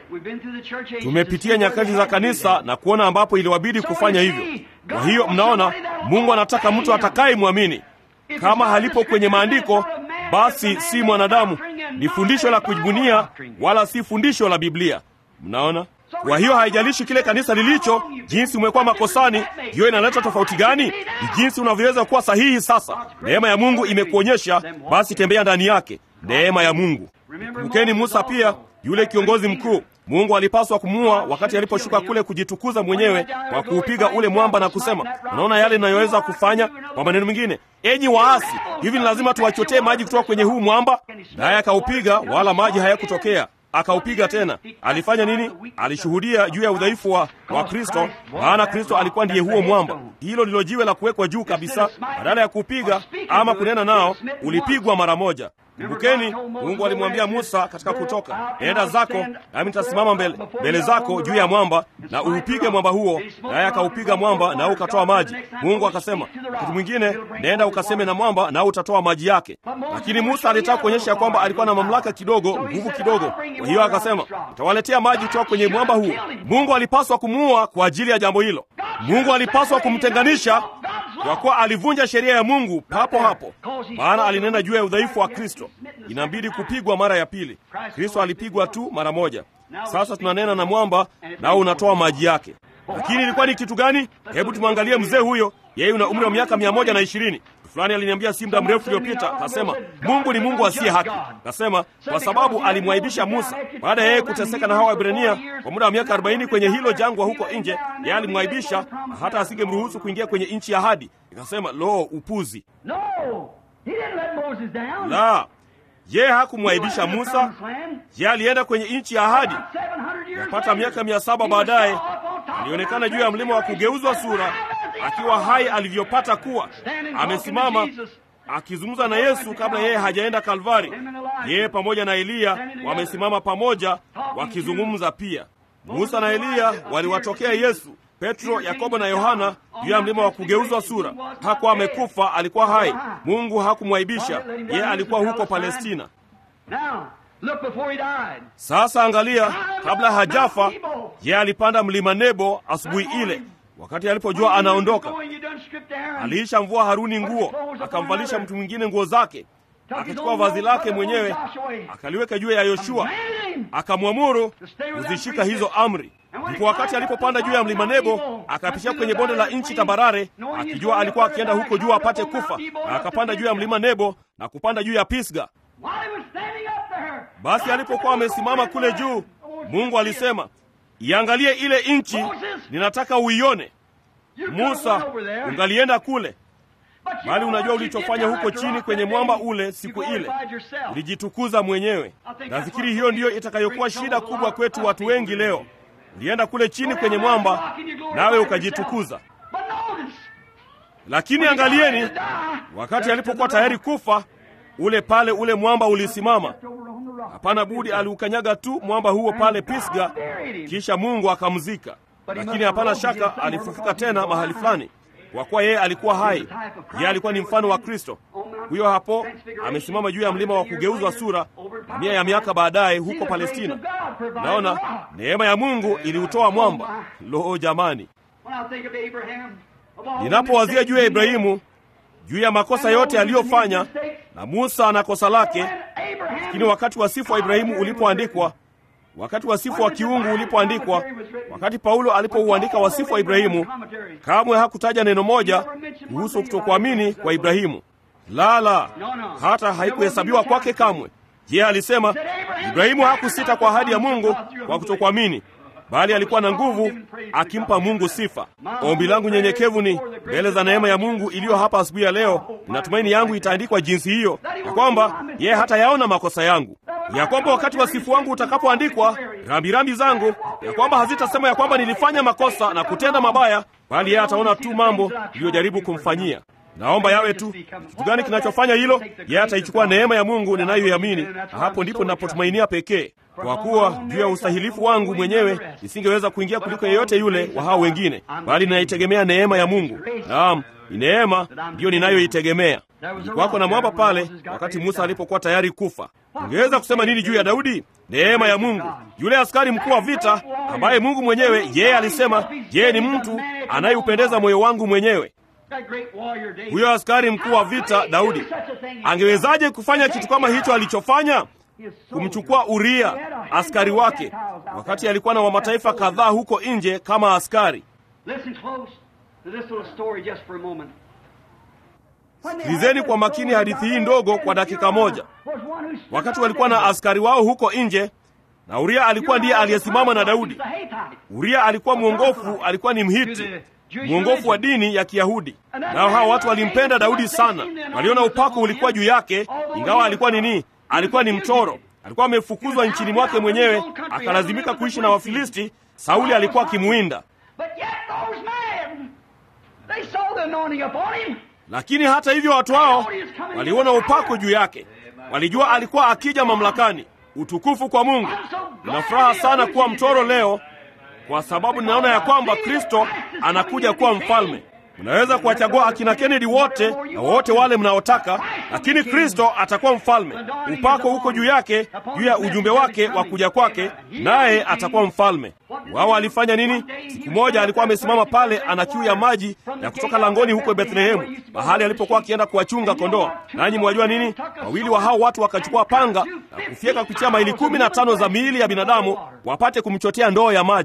Tumepitia nyakati za kanisa na kuona ambapo iliwabidi kufanya hivyo. Kwa hiyo mnaona, Mungu anataka mtu atakaye mwamini. Kama halipo kwenye maandiko, basi si mwanadamu, ni fundisho la kujibunia, wala si fundisho la Biblia. Mnaona? Kwa hiyo haijalishi kile kanisa lilicho, jinsi umekuwa makosani, hiyo inaleta tofauti gani? Ni jinsi unavyoweza kuwa sahihi. Sasa neema ya Mungu imekuonyesha, basi tembea ndani yake. Neema ya Mungu. Kumbukeni Musa pia, yule kiongozi mkuu Mungu alipaswa kumua wakati aliposhuka kule kujitukuza mwenyewe kwa kuupiga ule mwamba na kusema, unaona yale inayoweza kufanya. Kwa maneno mengine, enyi waasi, hivi ni lazima tuwachotee maji kutoka kwenye huu mwamba? Naye akaupiga, wala maji hayakutokea. Akaupiga tena. Alifanya nini? Alishuhudia juu ya udhaifu wa, wa Kristo, maana Kristo alikuwa ndiye huo mwamba. Hilo ndilo jiwe la kuwekwa juu kabisa. Badala ya kupiga ama kunena nao, ulipigwa mara moja. Kumbukeni, Mungu alimwambia Musa katika Kutoka, enda zako nami nitasimama mbele, mbele zako juu ya mwamba na uupige mwamba huo. Naye akaupiga mwamba na ukatoa maji. Mungu akasema, wakati mwingine nenda ukaseme na mwamba na utatoa maji yake. Lakini Musa alitaka kuonyesha ya kwamba alikuwa na mamlaka kidogo, nguvu kidogo. Kwa hiyo akasema, nitawaletea maji kutoka kwenye mwamba huo. Mungu alipaswa kumuua kwa ajili ya jambo hilo. Mungu alipaswa kumtenganisha kwa kuwa alivunja sheria ya Mungu papo hapo, maana alinena juu ya udhaifu wa Kristo. Inabidi kupigwa mara ya pili. Kristo alipigwa tu mara moja. Sasa tunanena na mwamba nao unatoa maji yake. Lakini ilikuwa ni kitu gani? Hebu tumwangalie mzee huyo. Yeye una umri wa miaka mia moja na ishirini. fulani aliniambia si muda mrefu uliopita, kasema Mungu ni Mungu asiye haki. Kasema kwa sababu alimwaibisha Musa baada ya yeye kuteseka na hawa Waebrania kwa muda wa miaka 40 kwenye hilo jangwa huko nje, yeye alimwaibisha hata asingemruhusu kuingia kwenye nchi ya ahadi. Nikasema lo, upuzi! No, he didn't let Moses down. La, yeye hakumwaibisha Musa, yeye alienda kwenye nchi ya ahadi. Yapata miaka mia saba baadaye alionekana juu ya mlima wa kugeuzwa sura akiwa hai alivyopata kuwa amesimama akizungumza na Yesu kabla yeye hajaenda Kalvari. Yeye pamoja na Eliya wamesimama pamoja wakizungumza pia. Musa na Eliya waliwatokea Yesu. Petro, Yakobo na Yohana juu ya mlima wa kugeuzwa sura. Hakuwa amekufa, alikuwa hai. Mungu hakumwaibisha, yeye alikuwa huko Palestina. Now, look before he died. Sasa angalia, kabla hajafa, yeye alipanda mlima Nebo asubuhi ile, wakati alipojua anaondoka. Aliisha mvua Haruni nguo, akamvalisha mtu mwingine nguo zake, akachukua vazi lake mwenyewe akaliweka juu ya Yoshua, akamwamuru kuzishika hizo amri. Ndipo wakati alipopanda juu ya mlima Nebo, akapitia kwenye bonde la nchi tambarare, akijua alikuwa akienda huko juu apate kufa, na akapanda juu ya mlima Nebo na kupanda juu ya Pisga. Basi alipokuwa amesimama kule juu, Mungu alisema, iangalie ile nchi, ninataka uione. Musa, ungalienda kule, bali unajua ulichofanya huko chini kwenye mwamba ule siku ile, ulijitukuza mwenyewe. Nafikiri hiyo ndiyo itakayokuwa shida kubwa kwetu watu wengi leo. Ulienda kule chini kwenye mwamba, nawe ukajitukuza. Lakini angalieni, wakati alipokuwa tayari kufa, ule pale ule mwamba ulisimama. Hapana budi aliukanyaga tu mwamba huo pale Pisga, kisha Mungu akamzika. Lakini hapana shaka alifufuka tena mahali fulani, kwa kuwa yeye alikuwa hai. Yeye alikuwa ni mfano wa Kristo. Huyo hapo amesimama juu ya mlima wa kugeuzwa sura, mamia ya miaka baadaye huko Palestina. Naona neema ya Mungu iliutoa mwamba. Lo, jamani! Ninapowazia juu ya Ibrahimu, juu ya makosa yote aliyofanya, na Musa na kosa lake, lakini wakati wasifu wa Ibrahimu ulipoandikwa wakati wasifu wa kiungu ulipoandikwa, wakati Paulo alipouandika wasifu wa Ibrahimu, kamwe hakutaja neno moja kuhusu kutokuamini kwa Ibrahimu. La, la, hata haikuhesabiwa kwake kamwe. Yeye alisema Ibrahimu hakusita kwa ahadi ya Mungu kwa kutokuamini, bali alikuwa na nguvu akimpa Mungu sifa. Ombi langu nyenyekevu ni mbele za neema ya Mungu iliyo hapa asubuhi ya leo, ninatumaini yangu itaandikwa jinsi hiyo, ya kwamba yeye hata yaona makosa yangu, ya kwamba wakati wasifu wangu utakapoandikwa, rambirambi zangu, ya kwamba hazitasema ya kwamba nilifanya makosa na kutenda mabaya, bali yeye ataona tu mambo niliyojaribu kumfanyia. Naomba yawe tu kitu gani kinachofanya hilo? Yeye ataichukua neema ya Mungu ninayoiamini, na hapo ndipo ninapotumainia pekee, kwa kuwa juu ya ustahilifu wangu mwenyewe nisingeweza kuingia kuliko yeyote yule wa hao wengine, bali ninaitegemea neema ya Mungu. Naam, ni neema ndiyo ninayoitegemea. Ilikuwako na mwamba pale wakati Musa alipokuwa tayari kufa. Ungeweza kusema nini juu ya Daudi? Neema ya Mungu, yule askari mkuu wa vita ambaye Mungu mwenyewe yeye alisema, yeye ni mtu anayeupendeza moyo wangu mwenyewe. Huyo askari mkuu wa vita Daudi angewezaje kufanya kitu kama hicho alichofanya? Kumchukua Uria askari wake, wakati alikuwa na wa mataifa kadhaa huko nje kama askari. Sikilizeni kwa makini hadithi hii ndogo kwa dakika moja. Wakati walikuwa na askari wao huko nje, na Uria alikuwa ndiye aliyesimama na Daudi. Uria alikuwa mwongofu, alikuwa ni Mhiti mwongofu wa dini ya Kiyahudi. Nao hawa watu walimpenda Daudi sana, waliona upako ulikuwa juu yake, ingawa alikuwa nini? Alikuwa ni mtoro, alikuwa amefukuzwa nchini mwake mwenyewe, akalazimika kuishi na Wafilisti. Sauli alikuwa akimuwinda, lakini hata hivyo watu hao waliona upako juu yake, walijua alikuwa akija mamlakani. Utukufu kwa Mungu! Nina furaha sana kuwa mtoro leo kwa sababu ninaona ya kwamba Kristo anakuja kuwa mfalme. Mnaweza kuwachagua akina Kennedy wote na wote wale mnaotaka, lakini Kristo atakuwa mfalme. Upako huko juu yake, juu ya ujumbe wake wa kuja kwake, naye atakuwa mfalme. Wao walifanya nini? Siku moja alikuwa amesimama pale, ana kiu ya maji ya kutoka langoni huko Bethlehemu, mahali alipokuwa akienda kuwachunga kondoo. Nanyi mwajua nini? Wawili wa hao watu wakachukua panga na kufyeka kupitia maili kumi na tano za miili ya binadamu wapate kumchotea ndoo ya maji.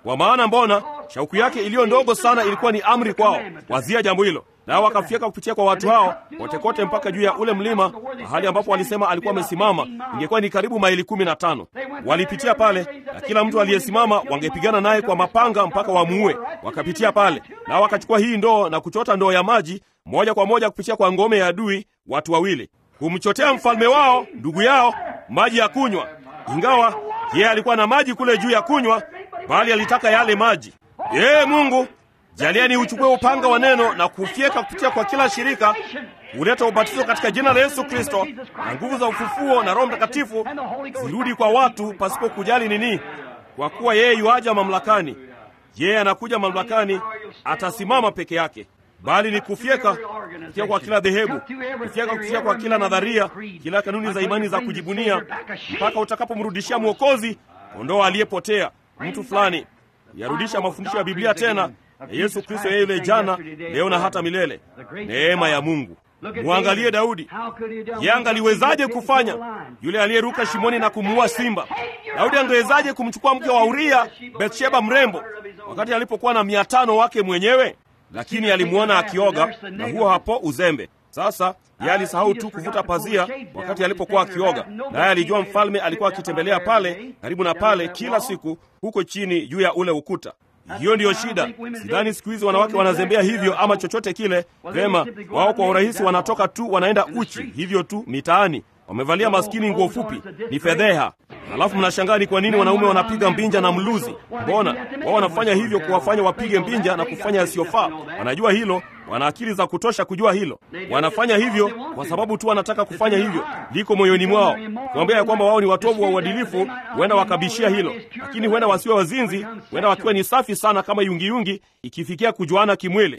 Kwa maana mbona shauku yake iliyo ndogo sana ilikuwa ni amri kwao. Wazia jambo hilo, nao wakafyeka kupitia kwa watu hao kote kote mpaka juu ya ule mlima, mahali ambapo walisema alikuwa amesimama, ingekuwa ni karibu maili kumi na tano. Walipitia pale, na kila mtu aliyesimama wangepigana naye kwa mapanga mpaka wamuue. Wakapitia pale, nao wakachukua hii ndoo na kuchota ndoo ya maji moja kwa moja kupitia kwa ngome ya adui, watu wawili kumchotea mfalme wao ndugu yao maji ya kunywa, ingawa yeye alikuwa na maji kule juu ya kunywa, bali alitaka yale maji. Ee Mungu, jalieni uchukue upanga wa neno na kufyeka kupitia kwa kila shirika, kuleta ubatizo katika jina la Yesu Kristo, na nguvu za ufufuo na Roho Mtakatifu zirudi kwa watu pasipo kujali nini, kwa kuwa yeye yuaja mamlakani. Yeye anakuja mamlakani, atasimama peke yake bali ni kufyeka kufikia kwa kila dhehebu, kufyeka kufikia kwa kila nadharia, kila kanuni za imani za kujibunia, mpaka utakapomrudishia Mwokozi kondoo aliyepotea, mtu fulani, yarudisha mafundisho ya Biblia tena ya Yesu Kristo, yeye yule jana, leo na hata milele. Neema ya Mungu. Mwangalie Daudi, yeye angaliwezaje kufanya yule aliyeruka shimoni na kumuua simba? Daudi angewezaje kumchukua mke wa Uria, Bathsheba mrembo, wakati alipokuwa na mia tano wake mwenyewe? lakini alimwona akioga, na huo hapo uzembe. Sasa yeye alisahau tu kuvuta pazia wakati alipokuwa akioga, naye alijua mfalme alikuwa akitembelea pale karibu na pale kila siku, huko chini juu ya ule ukuta. Hiyo ndiyo shida. Sidhani siku hizi wanawake wanazembea hivyo ama chochote kile. Vema, wao kwa urahisi wanatoka tu wanaenda uchi hivyo tu mitaani, wamevalia maskini nguo fupi, ni fedheha. Halafu mnashangaa ni kwa nini wanaume wanapiga mbinja na mluzi. Mbona wao wanafanya hivyo, kuwafanya wapige mbinja na kufanya yasiyofaa? Wanajua hilo, wana akili za kutosha kujua hilo. Wanafanya hivyo kwa sababu tu wanataka kufanya hivyo, liko moyoni mwao. Kuambia ya kwamba wao ni watovu wa uadilifu, huenda wakabishia hilo, lakini huenda wasiwe wazinzi, huenda wakiwa ni safi sana kama yungiyungi, ikifikia kujuana kimwili.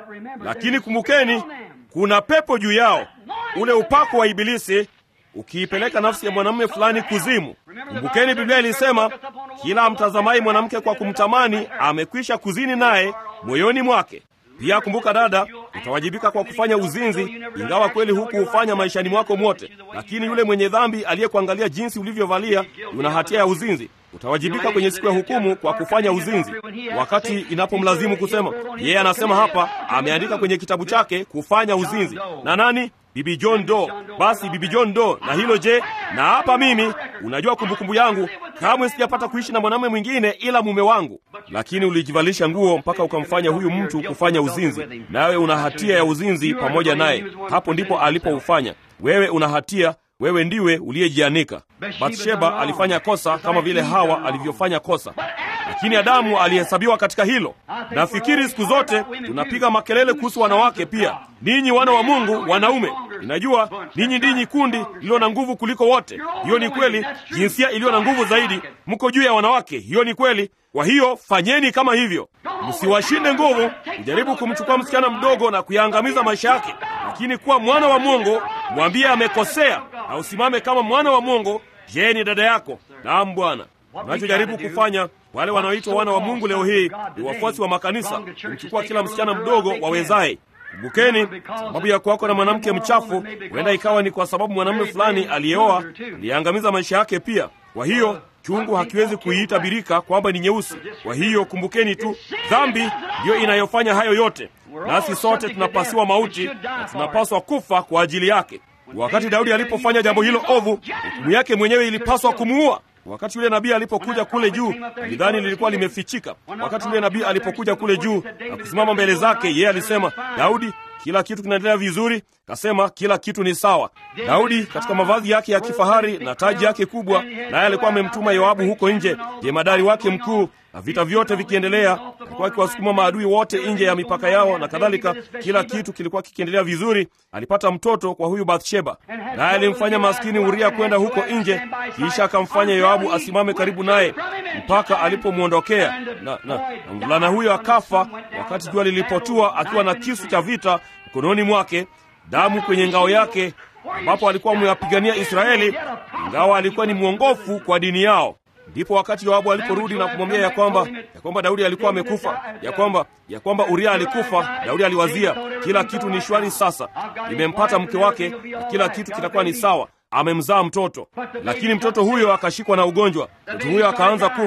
Lakini kumbukeni, kuna pepo juu yao, ule upako wa Ibilisi ukiipeleka nafsi ya mwanamume fulani kuzimu. Kumbukeni, Biblia ilisema kila amtazamai mwanamke kwa kumtamani amekwisha kuzini naye moyoni mwake. Pia kumbuka, dada, utawajibika kwa kufanya uzinzi, ingawa kweli huku hufanya maishani mwako mwote. Lakini yule mwenye dhambi aliyekuangalia jinsi ulivyovalia, una hatia ya uzinzi. Utawajibika kwenye siku ya hukumu kwa kufanya uzinzi, wakati inapomlazimu kusema. Yeye anasema hapa, ameandika kwenye kitabu chake kufanya uzinzi na nani? Bibi John Doe. Basi Bibi John Doe, na hilo je? Na hapa mimi, unajua kumbukumbu yangu, kamwe sijapata kuishi na mwanamume mwingine ila mume wangu. Lakini ulijivalisha nguo mpaka ukamfanya huyu mtu kufanya uzinzi, nawe una hatia ya uzinzi pamoja naye. Hapo ndipo alipoufanya. Wewe una hatia, wewe ndiwe uliyejianika. Bathsheba alifanya kosa kama vile Hawa alivyofanya kosa, lakini Adamu alihesabiwa katika hilo. Nafikiri siku zote tunapiga makelele kuhusu wanawake pia. Ninyi wana wa Mungu, wanaume, ninajua ninyi ndinyi kundi lililo na nguvu kuliko wote. Hiyo ni kweli, jinsia iliyo na nguvu zaidi, mko juu ya wanawake. Hiyo ni kweli. Kwa hiyo fanyeni kama hivyo, msiwashinde nguvu kujaribu kumchukua msichana mdogo na kuyaangamiza maisha yake, lakini kuwa mwana wa Mungu, mwambie amekosea na usimame kama mwana wa Mungu. Je, ni dada yako? Naam, Bwana. Unachojaribu kufanya wale wanaoitwa wana wa Mungu leo hii ni wafuasi wa makanisa, kumchukua kila msichana mdogo wawezaye. Kumbukeni, sababu ya kuwako na mwanamke mchafu huenda ikawa ni kwa sababu mwanamume fulani aliyeoa aliyeangamiza maisha yake pia. Kwa hiyo chungu hakiwezi kuiita birika kwamba ni nyeusi. Kwa hiyo kumbukeni tu, dhambi ndiyo inayofanya hayo yote, nasi sote tunapasiwa mauti na tunapaswa kufa kwa ajili yake. Wakati Daudi alipofanya jambo hilo ovu, hukumu yake mwenyewe ilipaswa kumuua. Wakati yule nabii alipokuja kule juu, lidhani lilikuwa limefichika. Wakati yule nabii alipokuja kule juu na kusimama mbele zake, yeye alisema, Daudi, kila kitu kinaendelea vizuri? Kasema kila kitu ni sawa. Daudi katika mavazi yake ya kifahari na taji yake kubwa, naye alikuwa amemtuma Yoabu huko nje, jemadari wake mkuu, na vita vyote vikiendelea, alikuwa akiwasukuma maadui wote nje ya mipaka yao na kadhalika. Kila kitu kilikuwa kikiendelea vizuri. Alipata mtoto kwa huyu Bathsheba, naye alimfanya maskini Uria kwenda huko nje, kisha akamfanya Yoabu asimame karibu naye mpaka alipomwondokea, na, na, na mvulana huyo akafa wakati jua lilipotua, akiwa na kisu cha vita mkononi mwake, damu kwenye ngao yake, ambapo alikuwa amewapigania Israeli, ingawa alikuwa ni mwongofu kwa dini yao. Ndipo wakati Yoabu aliporudi na kumwambia ya kwamba ya kwamba Daudi alikuwa amekufa, ya kwamba ya kwamba Uria alikufa, Daudi aliwazia kila kitu ni shwari sasa, nimempata mke wake na kila kitu kitakuwa ni sawa, amemzaa mtoto. Lakini mtoto huyo akashikwa na ugonjwa, mtoto huyo akaanza kufa,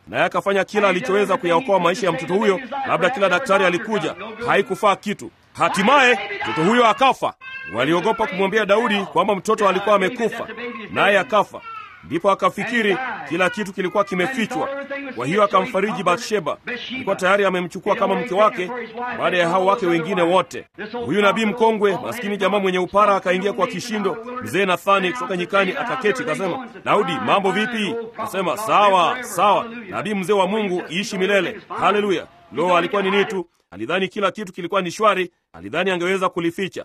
naye akafanya kila alichoweza kuyaokoa maisha ya mtoto huyo. Labda kila daktari alikuja, haikufaa kitu. Hatimaye mtoto huyo akafa. Waliogopa kumwambia Daudi kwamba mtoto alikuwa amekufa, naye akafa. Ndipo akafikiri kila kitu kilikuwa kimefichwa. Kwa hiyo akamfariji Bathsheba, alikuwa tayari amemchukua kama mke wake baada ya hao wake wengine wote. Huyu nabii mkongwe, maskini jamaa mwenye upara, akaingia kwa kishindo. Mzee Nathani kutoka nyikani akaketi, akasema, Daudi, mambo vipi? Akasema, sawa sawa. Nabii mzee wa Mungu, iishi milele. Haleluya! Lo, alikuwa ni nitu Alidhani kila kitu kilikuwa ni shwari, alidhani angeweza kulificha,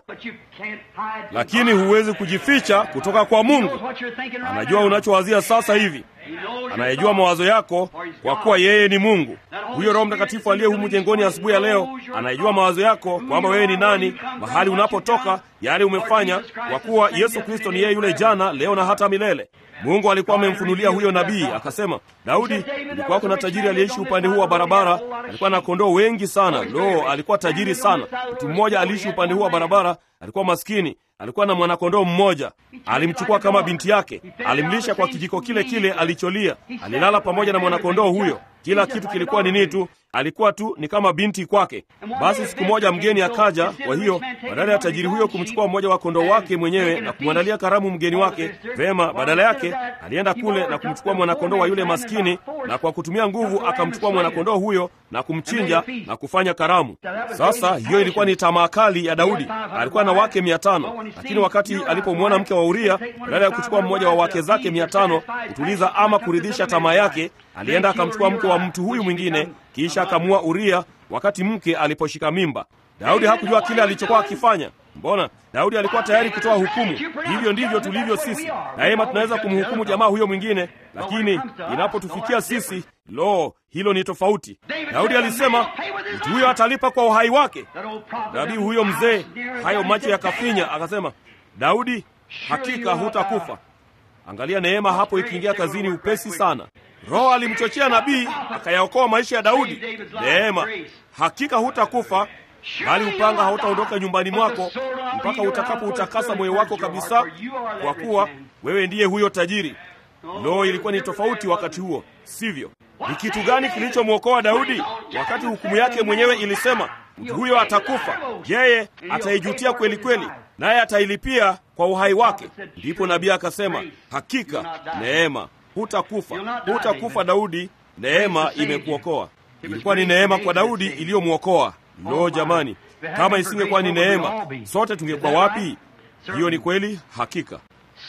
lakini huwezi kujificha kutoka kwa Mungu. Anajua unachowazia sasa hivi, anayejua mawazo yako, kwa kuwa yeye ni Mungu. Huyo Roho Mtakatifu aliye humu jengoni asubuhi ya leo anayejua mawazo yako, kwamba wewe ni nani, mahali unapotoka, yale umefanya, kwa kuwa Yesu Kristo ni yeye yule jana, leo na hata milele. Mungu alikuwa amemfunulia huyo nabii akasema, Daudi, kulikuwa kuna tajiri aliyeishi upande huu wa barabara, alikuwa na kondoo wengi sana. Lo, alikuwa tajiri sana. Mtu mmoja aliishi upande huu wa barabara, alikuwa maskini, alikuwa na mwanakondoo mmoja. Alimchukua kama binti yake, alimlisha kwa kijiko kile kile alicholia, alilala pamoja na mwanakondoo huyo. Kila kitu kilikuwa ni nitu, alikuwa tu ni kama binti kwake. Basi siku moja mgeni akaja. Kwa hiyo badala ya tajiri huyo kumchukua mmoja wa kondoo wake mwenyewe na kumwandalia karamu mgeni wake vema, badala yake alienda kule na kumchukua mwanakondoo wa yule maskini, na kwa kutumia nguvu akamchukua mwanakondoo huyo na kumchinja na kufanya karamu. Sasa hiyo ilikuwa ni tamaa kali ya Daudi. Alikuwa na wake mia tano, lakini wakati alipomwona mke wa Uria, badala ya kuchukua mmoja wa wake zake mia tano kutuliza ama kuridhisha tamaa yake, alienda akamchukua mke wa mtu huyu mwingine, kisha akamua Uria wakati mke aliposhika mimba. Daudi hakujua kile alichokuwa akifanya. Mbona Daudi alikuwa tayari kutoa hukumu. Hivyo ndivyo tulivyo sisi. Daima tunaweza kumhukumu jamaa huyo mwingine, lakini inapotufikia sisi, lo, hilo ni tofauti. Daudi alisema mtu huyo atalipa kwa uhai wake. Nabii huyo mzee, hayo macho yakafinya, akasema, Daudi, hakika hutakufa. Angalia neema hapo ikiingia kazini upesi sana. Roho alimchochea nabii akayaokoa maisha ya Daudi. Neema, hakika hutakufa, bali upanga hautaondoka nyumbani mwako mpaka utakapo utakasa moyo wako kabisa, kwa kuwa wewe ndiye huyo tajiri. Lo, ilikuwa ni tofauti wakati huo, sivyo? Ni kitu gani kilichomwokoa Daudi wakati hukumu yake mwenyewe ilisema mtu huyo atakufa, yeye ataijutia kweli kweli, naye atailipia kwa uhai wake? Ndipo nabii akasema, hakika neema, hutakufa, hutakufa Daudi, neema imekuokoa. Ilikuwa ni neema kwa Daudi iliyomwokoa. Lo, jamani, kama isingekuwa ni neema, sote tungekuwa wapi? Hiyo ni kweli, hakika.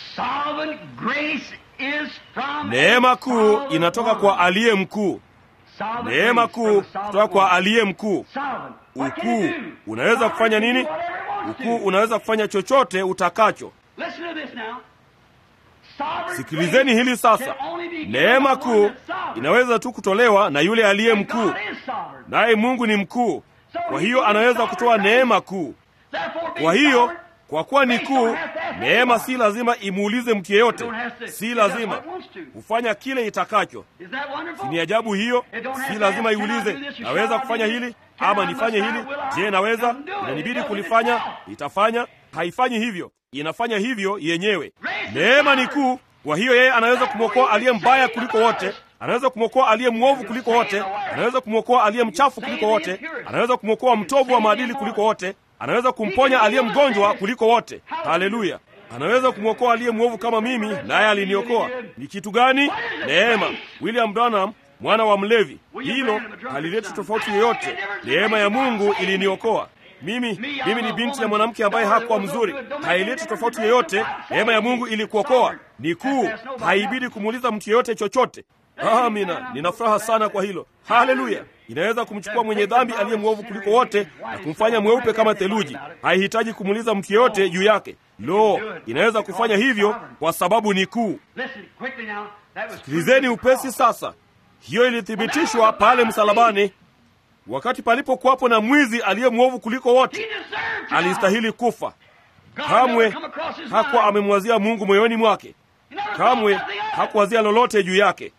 Neema kuu inatoka kwa aliye mkuu. Neema kuu kutoka kwa aliye mkuu. Ukuu unaweza kufanya nini? Ukuu unaweza kufanya chochote utakacho. Sikilizeni hili sasa. Neema kuu inaweza tu kutolewa na yule aliye mkuu, naye Mungu ni mkuu. Kwa hiyo anaweza kutoa neema kuu. Kwa hiyo kwa kuwa ni kuu, neema si lazima imuulize mtu yeyote, si lazima kufanya kile itakacho. Si ni ajabu hiyo? Si lazima iulize, naweza kufanya hili ama nifanye hili? Je, naweza? Inanibidi kulifanya, itafanya. Haifanyi hivyo, inafanya hivyo yenyewe. Neema ni kuu. Kwa hiyo yeye anaweza kumwokoa aliye mbaya kuliko wote, anaweza kumwokoa aliye mwovu kuliko wote, anaweza kumwokoa aliye mchafu kuliko wote, anaweza kumwokoa mtovu wa maadili kuliko wote, anaweza kumponya aliye mgonjwa kuliko wote. Haleluya! Anaweza kumwokoa aliye mwovu kama mimi, naye aliniokoa. Ni kitu gani? Neema. William Branham mwana wa mlevi, hilo halileti tofauti yoyote. Neema ya Mungu iliniokoa mimi. Mimi ni binti ya mwanamke ambaye hakuwa mzuri, haileti tofauti yoyote. Neema ya Mungu ilikuokoa, ni kuu, haibidi kumuuliza mtu yeyote chochote. Amina, nina furaha sana kwa hilo. Haleluya! Inaweza kumchukua mwenye dhambi aliye mwovu kuliko wote na kumfanya mweupe kama theluji. Haihitaji kumuuliza mtu yeyote juu yake. Lo, inaweza kufanya hivyo kwa sababu ni kuu. Sikilizeni upesi sasa. Hiyo ilithibitishwa pale msalabani, wakati palipokuwapo na mwizi aliye mwovu kuliko wote. Alistahili kufa. Kamwe hakuwa amemwazia Mungu moyoni mwake, kamwe hakuwazia lolote juu yake.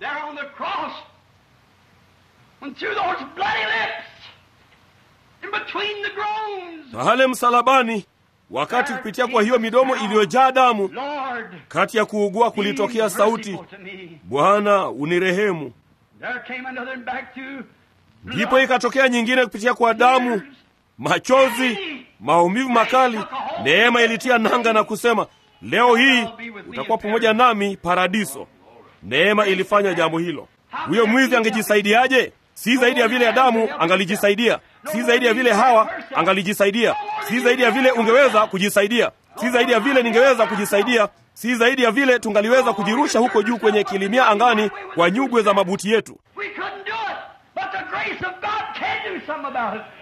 Pale msalabani, wakati kupitia kwa hiyo midomo iliyojaa damu, kati ya kuugua kulitokea sauti, Bwana unirehemu. There came another back to ndipo ikatokea nyingine kupitia kwa damu, machozi, maumivu makali. Neema ilitia nanga na kusema, leo hii utakuwa pamoja nami paradiso. Neema ilifanya jambo hilo. Huyo mwizi angejisaidiaje? Si zaidi ya vile Adamu angalijisaidia, si zaidi ya vile Hawa angalijisaidia, si zaidi ya vile ungeweza kujisaidia, si zaidi ya vile ningeweza kujisaidia, si zaidi ya vile tungaliweza kujirusha huko juu kwenye kilimia angani kwa nyugwe za mabuti yetu. We couldn't do it, but the grace of God can do something about it.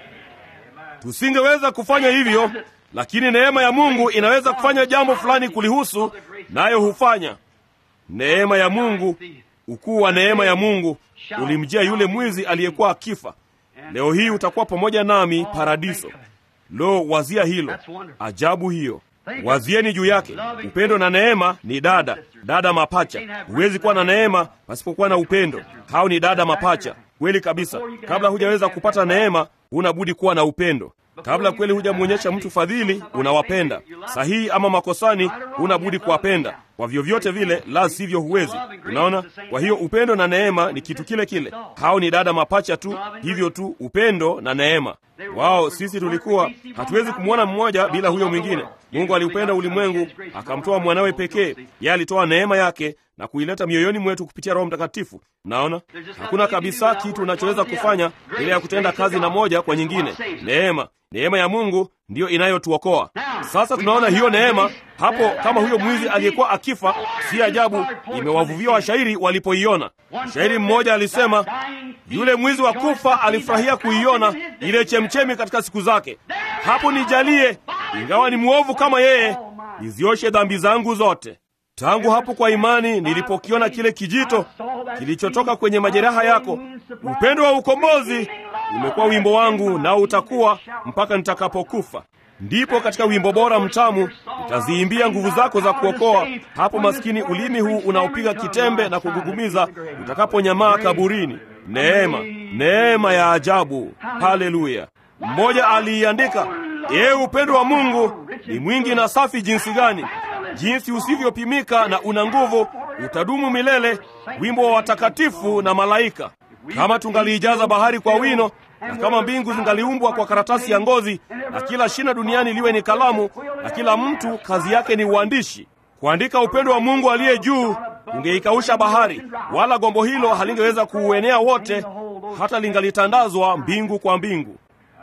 Tusingeweza kufanya hivyo, lakini neema ya Mungu inaweza kufanya jambo fulani kulihusu, nayo hufanya. Neema ya Mungu, ukuu wa neema ya Mungu ulimjia yule mwizi aliyekuwa akifa. Leo hii utakuwa pamoja nami paradiso. Lo, wazia hilo, ajabu hiyo. Wazieni juu yake. Upendo na neema ni dada dada mapacha. Huwezi kuwa na neema pasipokuwa na upendo. Hao ni dada mapacha, kweli kabisa. Kabla hujaweza kupata neema, huna budi kuwa na upendo. Kabla kweli hujamwonyesha mtu fadhili, unawapenda. Sahihi ama makosani, huna budi kuwapenda kwa vyovyote vile, la sivyo huwezi. Unaona? Kwa hiyo upendo na neema ni kitu kile kile. Hao ni dada mapacha tu, hivyo tu, upendo na neema. Wao sisi tulikuwa hatuwezi kumwona mmoja bila huyo mwingine. Mungu aliupenda ulimwengu akamtoa mwanawe pekee. Yeye alitoa neema yake na kuileta mioyoni mwetu kupitia Roho Mtakatifu. Naona hakuna kabisa kitu unachoweza kufanya bila ya kutenda kazi na moja kwa nyingine. Neema, neema ya Mungu ndiyo inayotuokoa. Sasa tunaona hiyo neema hapo, kama huyo mwizi aliyekuwa akifa. Si ajabu imewavuvia washairi walipoiona. Mshairi mmoja alisema, yule mwizi wa kufa alifurahia kuiona ile chemchemi katika siku zake. Hapo nijalie, ingawa ni mwovu kama yeye, nizioshe dhambi zangu zote. Tangu hapo kwa imani nilipokiona kile kijito kilichotoka kwenye majeraha yako, upendo wa ukombozi umekuwa wimbo wangu, nao utakuwa mpaka nitakapokufa. Ndipo katika wimbo bora mtamu utaziimbia nguvu zako za kuokoa, hapo maskini ulimi huu unaopiga kitembe na kugugumiza utakaponyamaa kaburini. Neema, neema ya ajabu! Haleluya! Mmoja aliiandika, ee, upendo wa Mungu ni mwingi na safi jinsi gani jinsi usivyopimika na una nguvu, utadumu milele, wimbo wa watakatifu na malaika. Kama tungaliijaza bahari kwa wino, na kama mbingu zingaliumbwa kwa karatasi ya ngozi, na kila shina duniani liwe ni kalamu, na kila mtu kazi yake ni uandishi, kuandika upendo wa Mungu aliye juu, ungeikausha bahari, wala gombo hilo halingeweza kuuenea wote, hata lingalitandazwa mbingu kwa mbingu.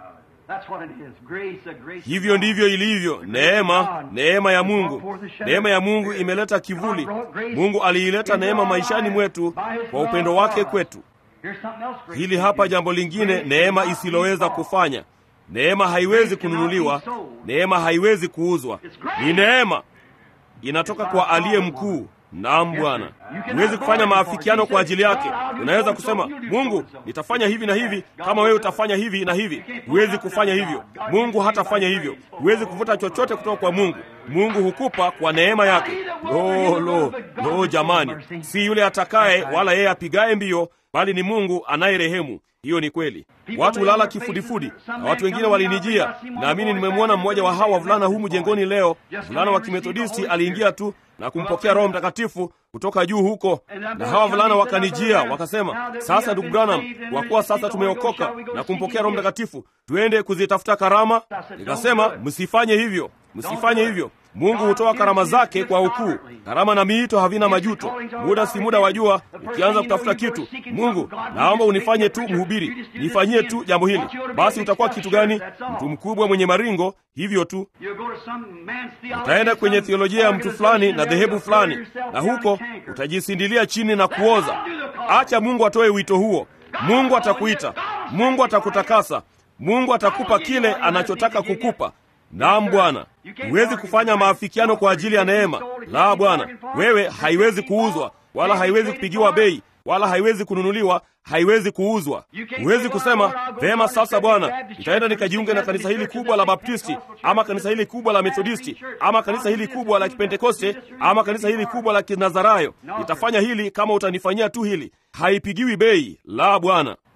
Hivyo ndivyo ilivyo neema, neema ya Mungu. Neema ya Mungu imeleta kivuli. Mungu aliileta neema maishani mwetu kwa upendo wake kwetu. Hili hapa jambo lingine, neema isiloweza kufanya. Neema haiwezi kununuliwa, neema haiwezi kuuzwa. Ni neema, inatoka kwa aliye mkuu. Naam Bwana, huwezi kufanya maafikiano kwa ajili yake. Unaweza kusema Mungu, nitafanya hivi na hivi kama wewe utafanya hivi na hivi. Huwezi kufanya hivyo, Mungu hatafanya hivyo. Huwezi kuvuta chochote kutoka kwa Mungu. Mungu hukupa kwa neema yake. Lo, lo, lo, jamani, si yule atakaye wala yeye apigaye mbio, bali ni Mungu anayerehemu. Hiyo ni kweli. Watu hulala kifudifudi, na watu wengine walinijia. Naamini nimemwona mmoja wa hawa wavulana humu jengoni leo. Mvulana wa Kimethodisti aliingia tu na kumpokea Roho Mtakatifu kutoka juu huko, na hawa wavulana wakanijia wakasema, sasa ndugu Branham, kwa kuwa sasa tumeokoka na kumpokea Roho Mtakatifu, tuende kuzitafuta karama. Nikasema, msifanye hivyo, msifanye hivyo. Mungu hutoa karama zake kwa ukuu. Karama na miito havina majuto. Muda si muda wajua, ukianza kutafuta kitu, Mungu, naomba unifanye tu mhubiri, nifanyie tu jambo hili, basi utakuwa kitu gani? Mtu mkubwa mwenye maringo, hivyo tu. Utaenda kwenye theolojia ya mtu fulani na dhehebu fulani, na huko utajisindilia chini na kuoza. Acha Mungu atoe wito huo. Mungu atakuita, Mungu atakutakasa, Mungu atakupa kile anachotaka kukupa. Naam Bwana, huwezi kufanya maafikiano kwa ajili ya neema. La Bwana, wewe haiwezi kuuzwa wala haiwezi kupigiwa bei wala haiwezi kununuliwa, haiwezi kuuzwa. Huwezi kusema vema, sasa Bwana, nitaenda nikajiunge na kanisa hili kubwa la Baptisti ama kanisa hili kubwa la Methodisti ama kanisa hili kubwa la Kipentekoste ama kanisa hili kubwa la Kinazarayo. Nitafanya hili kama utanifanyia tu hili. Haipigiwi bei. La Bwana,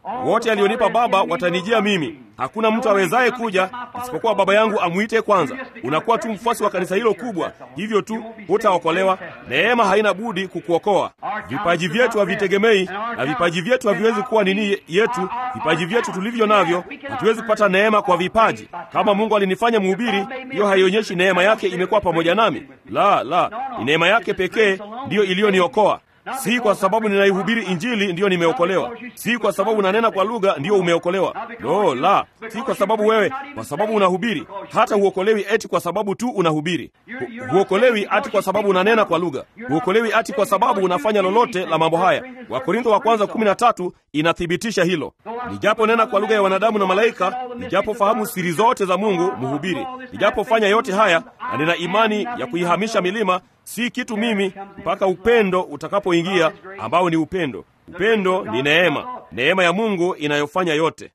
wote alionipa Baba watanijia mimi. Hakuna mtu awezaye kuja isipokuwa Baba yangu amwite kwanza. Unakuwa tu mfuasi wa kanisa hilo kubwa, hivyo tu hutaokolewa. Neema haina budi kukuokoa. Vipaji vyetu havitegemei, na vipaji vyetu haviwezi kuwa nini yetu. Vipaji vyetu tulivyo navyo, hatuwezi kupata neema kwa vipaji. Kama Mungu alinifanya mhubiri, hiyo haionyeshi neema yake imekuwa pamoja nami. La, la, ni neema yake pekee ndiyo iliyoniokoa. Si kwa sababu ninaihubiri Injili ndiyo nimeokolewa. Si kwa sababu unanena kwa lugha ndiyo umeokolewa. No, la, si kwa sababu wewe, kwa sababu unahubiri. Hata huokolewi eti kwa sababu tu unahubiri. Hu, huokolewi ati kwa sababu unanena kwa lugha. Huokolewi ati kwa sababu unafanya lolote la mambo haya. Wakorintho wa kwanza kumi na tatu inathibitisha hilo. Nijapo nena kwa lugha ya wanadamu na malaika, nijapo fahamu siri zote za Mungu, mhubiri, nijapofanya yote haya na nina imani ya kuihamisha milima si kitu mimi mpaka upendo utakapoingia, ambao ni upendo. Upendo ni neema, neema ya Mungu inayofanya yote.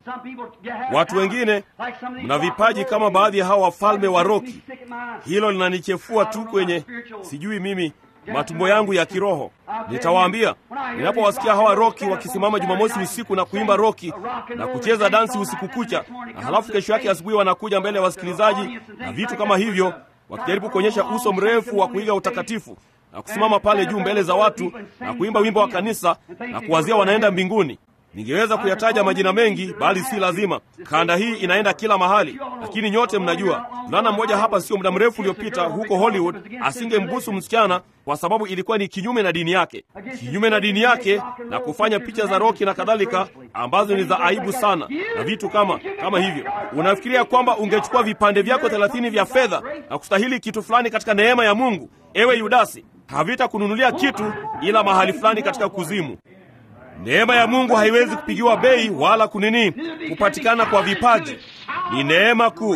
Watu wengine mna vipaji kama baadhi ya hawa wafalme wa roki. Hilo linanichefua tu kwenye, sijui mimi, matumbo yangu ya kiroho. Nitawaambia, ninapowasikia hawa roki wakisimama Jumamosi usiku na kuimba roki na kucheza dansi usiku kucha, na halafu kesho yake asubuhi wanakuja mbele ya wasikilizaji na vitu kama hivyo wakijaribu kuonyesha uso mrefu wa kuiga utakatifu na kusimama pale juu mbele za watu na kuimba wimbo wa kanisa na kuwazia wanaenda mbinguni. Ningeweza kuyataja majina mengi, bali si lazima. Kanda hii inaenda kila mahali, lakini nyote mnajua, mvulana mmoja hapa sio muda mrefu uliopita huko Hollywood asingembusu msichana kwa sababu ilikuwa ni kinyume na dini yake, kinyume na dini yake, na kufanya picha za roki na kadhalika ambazo ni za aibu sana na vitu kama kama hivyo. Unafikiria kwamba ungechukua vipande vyako thelathini vya fedha na kustahili kitu fulani katika neema ya Mungu? Ewe Yudasi, havitakununulia kitu ila mahali fulani katika kuzimu. Neema ya Mungu haiwezi kupigiwa bei wala kunini kupatikana kwa vipaji. Ni neema kuu.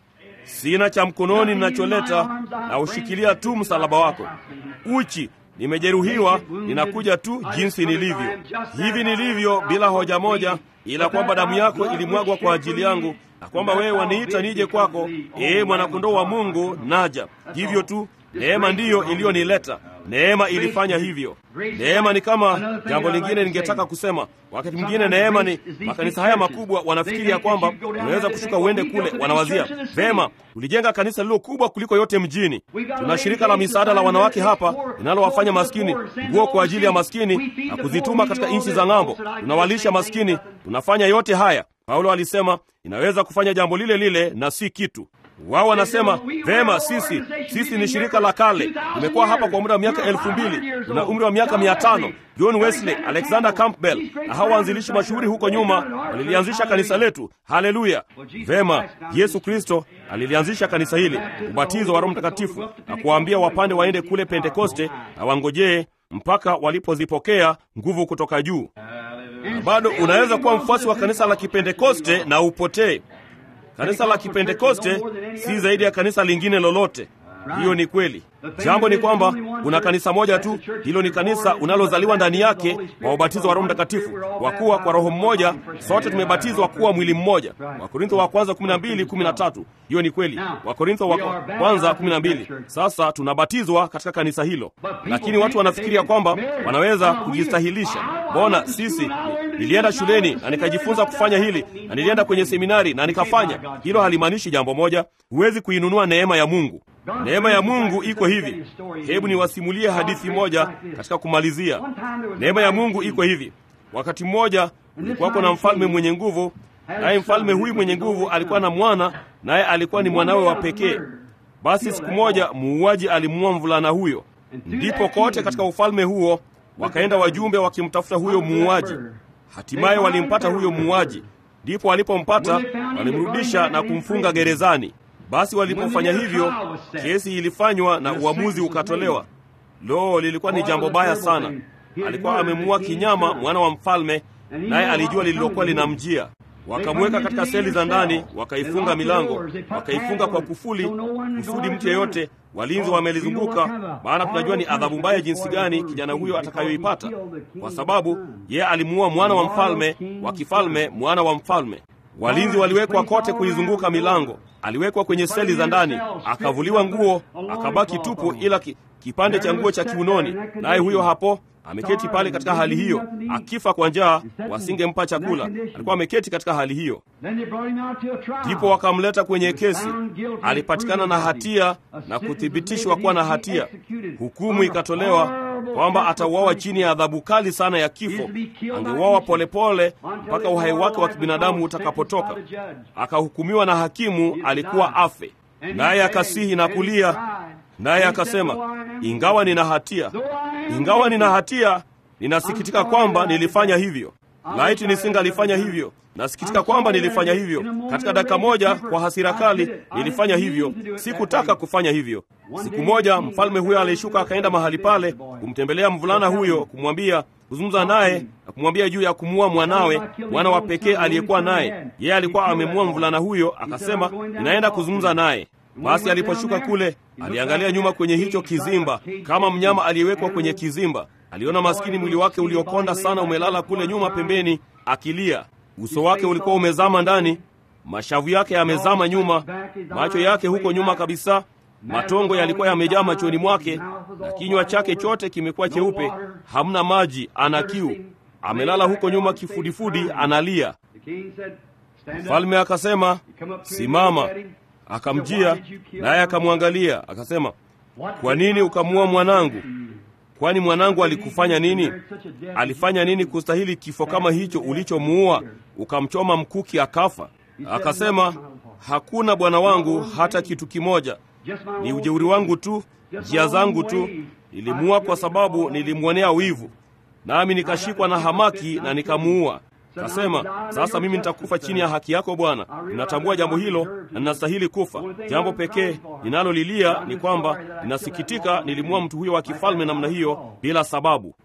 Sina cha mkononi ninacholeta, na ushikilia tu msalaba wako. Uchi, nimejeruhiwa, ninakuja tu jinsi nilivyo, hivi nilivyo, bila hoja moja, ila kwamba damu yako ilimwagwa kwa ajili yangu, na kwamba wewe waniita nije kwako. Ee mwanakondoo wa Mungu, naja. Hivyo tu, neema ndiyo iliyonileta. Neema ilifanya hivyo. Neema ni kama jambo lingine ningetaka kusema. Wakati mwingine neema ni makanisa haya makubwa, wanafikiri ya kwamba unaweza kushuka uende kule. Wanawazia vema, ulijenga kanisa lilo kubwa kuliko yote mjini. Tuna shirika la misaada la wanawake hapa linalowafanya maskini nguo kwa ajili ya maskini na kuzituma katika nchi za ng'ambo. Tunawalisha maskini, tunafanya yote haya. Paulo alisema inaweza kufanya jambo lile lile na si kitu wao wanasema vema, sisi sisi ni shirika la kale, tumekuwa hapa kwa muda wa miaka elfu mbili tuna umri wa miaka mia tano John Wesley, Alexander Campbell na hawa waanzilishi mashuhuri huko nyuma walilianzisha kanisa letu. Haleluya! Vema, Yesu Kristo alilianzisha kanisa hili, ubatizo wa Roho Mtakatifu, na kuwaambia wapande waende kule Pentekoste na wangojee mpaka walipozipokea nguvu kutoka juu. Na bado unaweza kuwa mfuasi wa kanisa la Kipentekoste na upotee. Kanisa la Kipentekoste si zaidi ya kanisa lingine lolote. Hiyo ni kweli. Jambo ni kwamba kuna kanisa moja tu, hilo ni kanisa unalozaliwa ndani yake kwa ubatizo wa Roho Mtakatifu, kwa kuwa kwa Roho mmoja sote tumebatizwa kuwa mwili mmoja. Wakorintho wa kwanza 12:13. Hiyo ni kweli. Wakorintho wa kwanza 12. Sasa tunabatizwa katika kanisa hilo, lakini watu wanafikiria kwamba wanaweza kujistahilisha. Mbona sisi nilienda shuleni na nikajifunza kufanya hili na nilienda kwenye seminari na nikafanya hilo. Halimaanishi jambo moja. Huwezi kuinunua neema ya Mungu. Neema ya Mungu iko hivi. Hebu niwasimulie hadithi moja katika kumalizia. Neema ya Mungu iko hivi. Wakati mmoja kulikuwako na mfalme mwenye nguvu, naye mfalme huyu mwenye nguvu alikuwa na mwana, naye alikuwa ni mwanawe wa pekee. Basi siku moja muuaji alimuua mvulana huyo. Ndipo kote katika ufalme huo wakaenda wajumbe wakimtafuta huyo muuaji. Hatimaye walimpata huyo muuaji. Ndipo walipompata walimrudisha na kumfunga gerezani. Basi walipofanya hivyo, kesi ilifanywa na uamuzi ukatolewa. Lo, lilikuwa ni jambo baya sana. Alikuwa amemuua kinyama mwana wa mfalme, naye alijua lililokuwa linamjia. Wakamweka katika seli za ndani, wakaifunga milango, wakaifunga kwa kufuli, kusudi mtu yeyote, walinzi wamelizunguka, maana tunajua ni adhabu mbaya jinsi gani kijana huyo atakayoipata, kwa sababu yeye alimuua mwana wa mfalme wa kifalme, mwana wa mfalme. Walinzi waliwekwa kote kuizunguka milango. aliwekwa kwenye seli za ndani, akavuliwa nguo, akabaki tupu, ila ki, kipande cha nguo cha kiunoni. Naye huyo hapo ameketi pale katika hali hiyo, akifa kwa njaa, wasingempa chakula. Alikuwa ameketi katika hali hiyo. Ndipo wakamleta kwenye kesi. Alipatikana na hatia na kuthibitishwa kuwa na hatia. Hukumu ikatolewa kwamba atauawa chini ya adhabu kali sana ya kifo. Angeuawa polepole mpaka uhai wake wa kibinadamu utakapotoka. Akahukumiwa na hakimu alikuwa afe, naye akasihi na kulia, naye akasema, ingawa nina hatia, ingawa nina hatia, ninasikitika kwamba nilifanya hivyo. Laiti nisingalifanya hivyo. Nasikitika kwamba nilifanya hivyo. Katika dakika moja, kwa hasira kali, nilifanya hivyo. Sikutaka kufanya hivyo. Siku moja, mfalme huyo alishuka akaenda mahali pale kumtembelea mvulana huyo, kumwambia, kuzungumza naye na kumwambia juu ya kumuua mwanawe, mwana wa pekee aliyekuwa naye. Yeye alikuwa amemuua mvulana huyo, akasema, ninaenda kuzungumza naye. Basi aliposhuka kule, aliangalia nyuma kwenye hicho kizimba, kama mnyama aliyewekwa kwenye kizimba. Aliona maskini mwili wake uliokonda sana umelala kule nyuma pembeni, akilia. Uso wake ulikuwa umezama ndani, mashavu yake yamezama nyuma, macho yake huko nyuma kabisa, matongo yalikuwa yamejaa machoni mwake, na kinywa chake chote kimekuwa cheupe, hamna maji, ana kiu. Amelala huko nyuma kifudifudi, analia. Mfalme akasema, simama. Akamjia naye akamwangalia, akasema, kwa nini ukamua mwanangu? Kwani mwanangu alikufanya nini? Alifanya nini kustahili kifo kama hicho ulichomuua, ukamchoma mkuki akafa? Akasema, hakuna bwana wangu, hata kitu kimoja. Ni ujeuri wangu tu, njia zangu tu. Nilimuua kwa sababu nilimwonea wivu, nami nikashikwa na hamaki na nikamuua. Kasema, sasa mimi nitakufa chini ya haki yako Bwana. Ninatambua jambo hilo na ninastahili kufa. Jambo pekee ninalolilia ni kwamba ninasikitika nilimua mtu huyo wa kifalme namna hiyo bila sababu.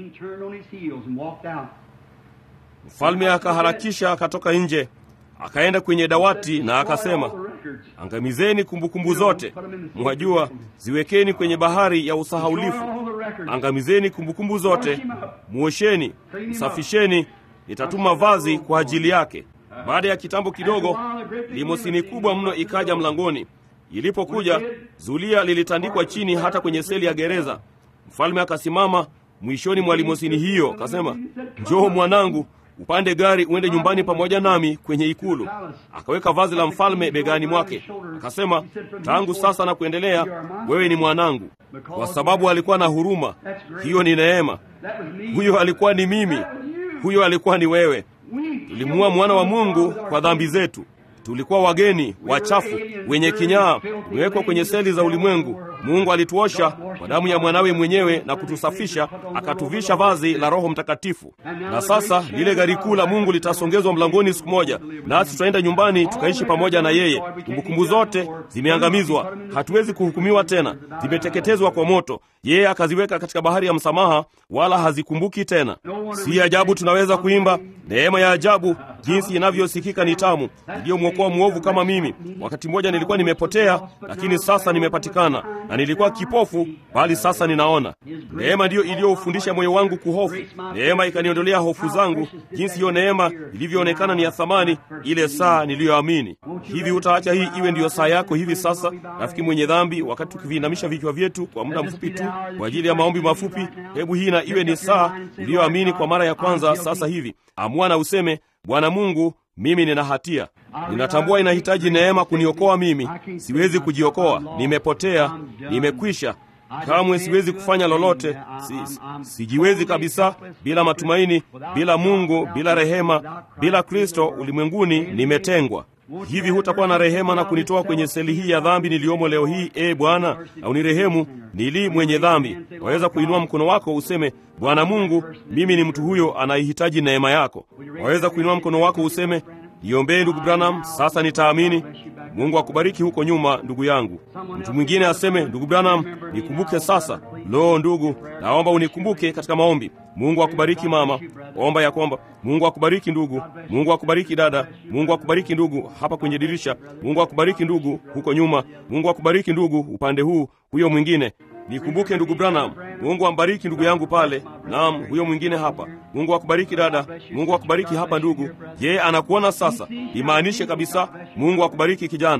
Mfalme akaharakisha akatoka nje, akaenda kwenye dawati na akasema, angamizeni kumbukumbu zote, mwajua, ziwekeni kwenye bahari ya usahaulifu. Angamizeni kumbukumbu zote, mwosheni, msafisheni nitatuma vazi kwa ajili yake. Baada ya kitambo kidogo, limosini kubwa mno ikaja mlangoni. Ilipokuja, zulia lilitandikwa chini hata kwenye seli ya gereza. Mfalme akasimama mwishoni mwa limosini hiyo, akasema, njoo mwanangu, upande gari uende nyumbani pamoja nami kwenye ikulu. Akaweka vazi la mfalme begani mwake, akasema, tangu sasa na kuendelea, wewe ni mwanangu. Kwa sababu alikuwa na huruma, hiyo ni neema. Huyo alikuwa ni mimi huyo alikuwa ni wewe. Tulimuua mwana wa Mungu kwa dhambi zetu. Tulikuwa wageni, wachafu, wenye kinyaa, tumewekwa kwenye seli za ulimwengu. Mungu alituosha kwa damu ya mwanawe mwenyewe na kutusafisha, akatuvisha vazi la Roho Mtakatifu. Na sasa lile gari kuu la Mungu litasongezwa mlangoni siku moja, nasi tutaenda nyumbani tukaishi pamoja na yeye. Kumbukumbu zote zimeangamizwa, hatuwezi kuhukumiwa tena, zimeteketezwa kwa moto. Yeye akaziweka katika bahari ya msamaha, wala hazikumbuki tena. Si ajabu tunaweza kuimba neema ya ajabu, jinsi inavyosikika ni tamu, iliyomwokoa mwovu kama mimi. Wakati mmoja nilikuwa nimepotea, lakini sasa nimepatikana, na nilikuwa kipofu, bali sasa ninaona. Neema ndiyo iliyoufundisha moyo wangu kuhofu. Neema ikaniondolea hofu zangu, jinsi hiyo neema ilivyoonekana ni ya thamani, ile saa niliyoamini. Hivi utaacha hii iwe ndiyo saa yako hivi sasa, rafiki mwenye dhambi, wakati tukiviinamisha vichwa vyetu kwa muda mfupi tu kwa ajili ya maombi mafupi? Hebu hii na iwe ni saa uliyoamini kwa mara ya kwanza sasa hivi. Amua na useme, Bwana Mungu, mimi nina hatia, ninatambua inahitaji neema kuniokoa mimi. Siwezi kujiokoa, nimepotea, nimekwisha Kamwe siwezi kufanya lolote, si, si, sijiwezi kabisa. Bila matumaini, bila Mungu, bila rehema, bila Kristo ulimwenguni, nimetengwa. Hivi hutakuwa na rehema na kunitoa kwenye seli hii ya dhambi niliyomo leo hii? E Bwana, na unirehemu, nili mwenye dhambi. Waweza kuinua mkono wako useme, Bwana Mungu, mimi ni mtu huyo anayehitaji neema yako. Waweza kuinua mkono wako useme, niombee ndugu Branham, sasa nitaamini. Mungu akubariki huko nyuma, ndugu yangu. Mtu mwingine aseme, ndugu Branham, nikumbuke sasa. Lo, ndugu, naomba unikumbuke katika maombi. Mungu akubariki mama, omba ya kwamba Mungu akubariki ndugu, Mungu akubariki dada, Mungu akubariki ndugu hapa kwenye dirisha, Mungu akubariki ndugu huko nyuma, Mungu akubariki ndugu upande huu, huyo mwingine Nikumbuke ndugu Branham. Mungu ambariki ndugu yangu pale. Naam, huyo mwingine hapa. Mungu akubariki dada. Mungu akubariki hapa ndugu. Yeye anakuona sasa. Imaanishe kabisa, Mungu akubariki kijana.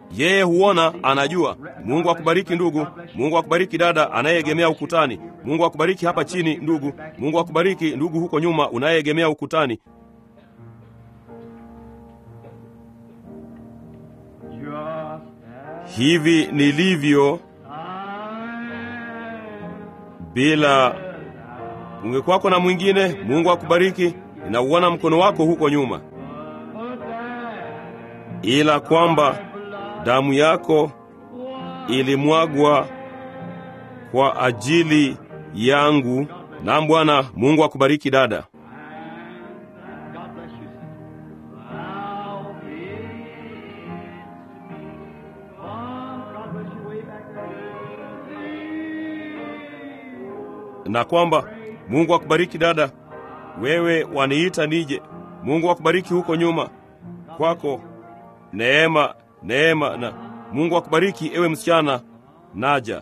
Yeye huona, anajua. Mungu akubariki ndugu. Mungu akubariki dada anayeegemea ukutani. Mungu akubariki hapa chini ndugu. Mungu akubariki ndugu huko nyuma unayeegemea ukutani. Hivi nilivyo bila ungekwako na mwingine. Mungu akubariki. Ninauona mkono wako huko nyuma, ila kwamba damu yako ilimwagwa kwa ajili yangu. Na Bwana Mungu akubariki dada. Na kwamba Mungu akubariki dada, wewe waniita nije. Mungu akubariki huko nyuma kwako, neema neema na Mungu akubariki ewe msichana, naja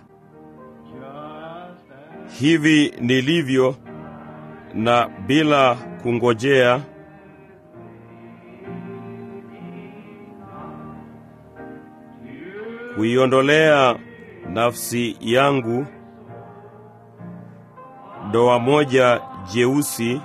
hivi nilivyo na bila kungojea, kuiondolea nafsi yangu doa moja jeusi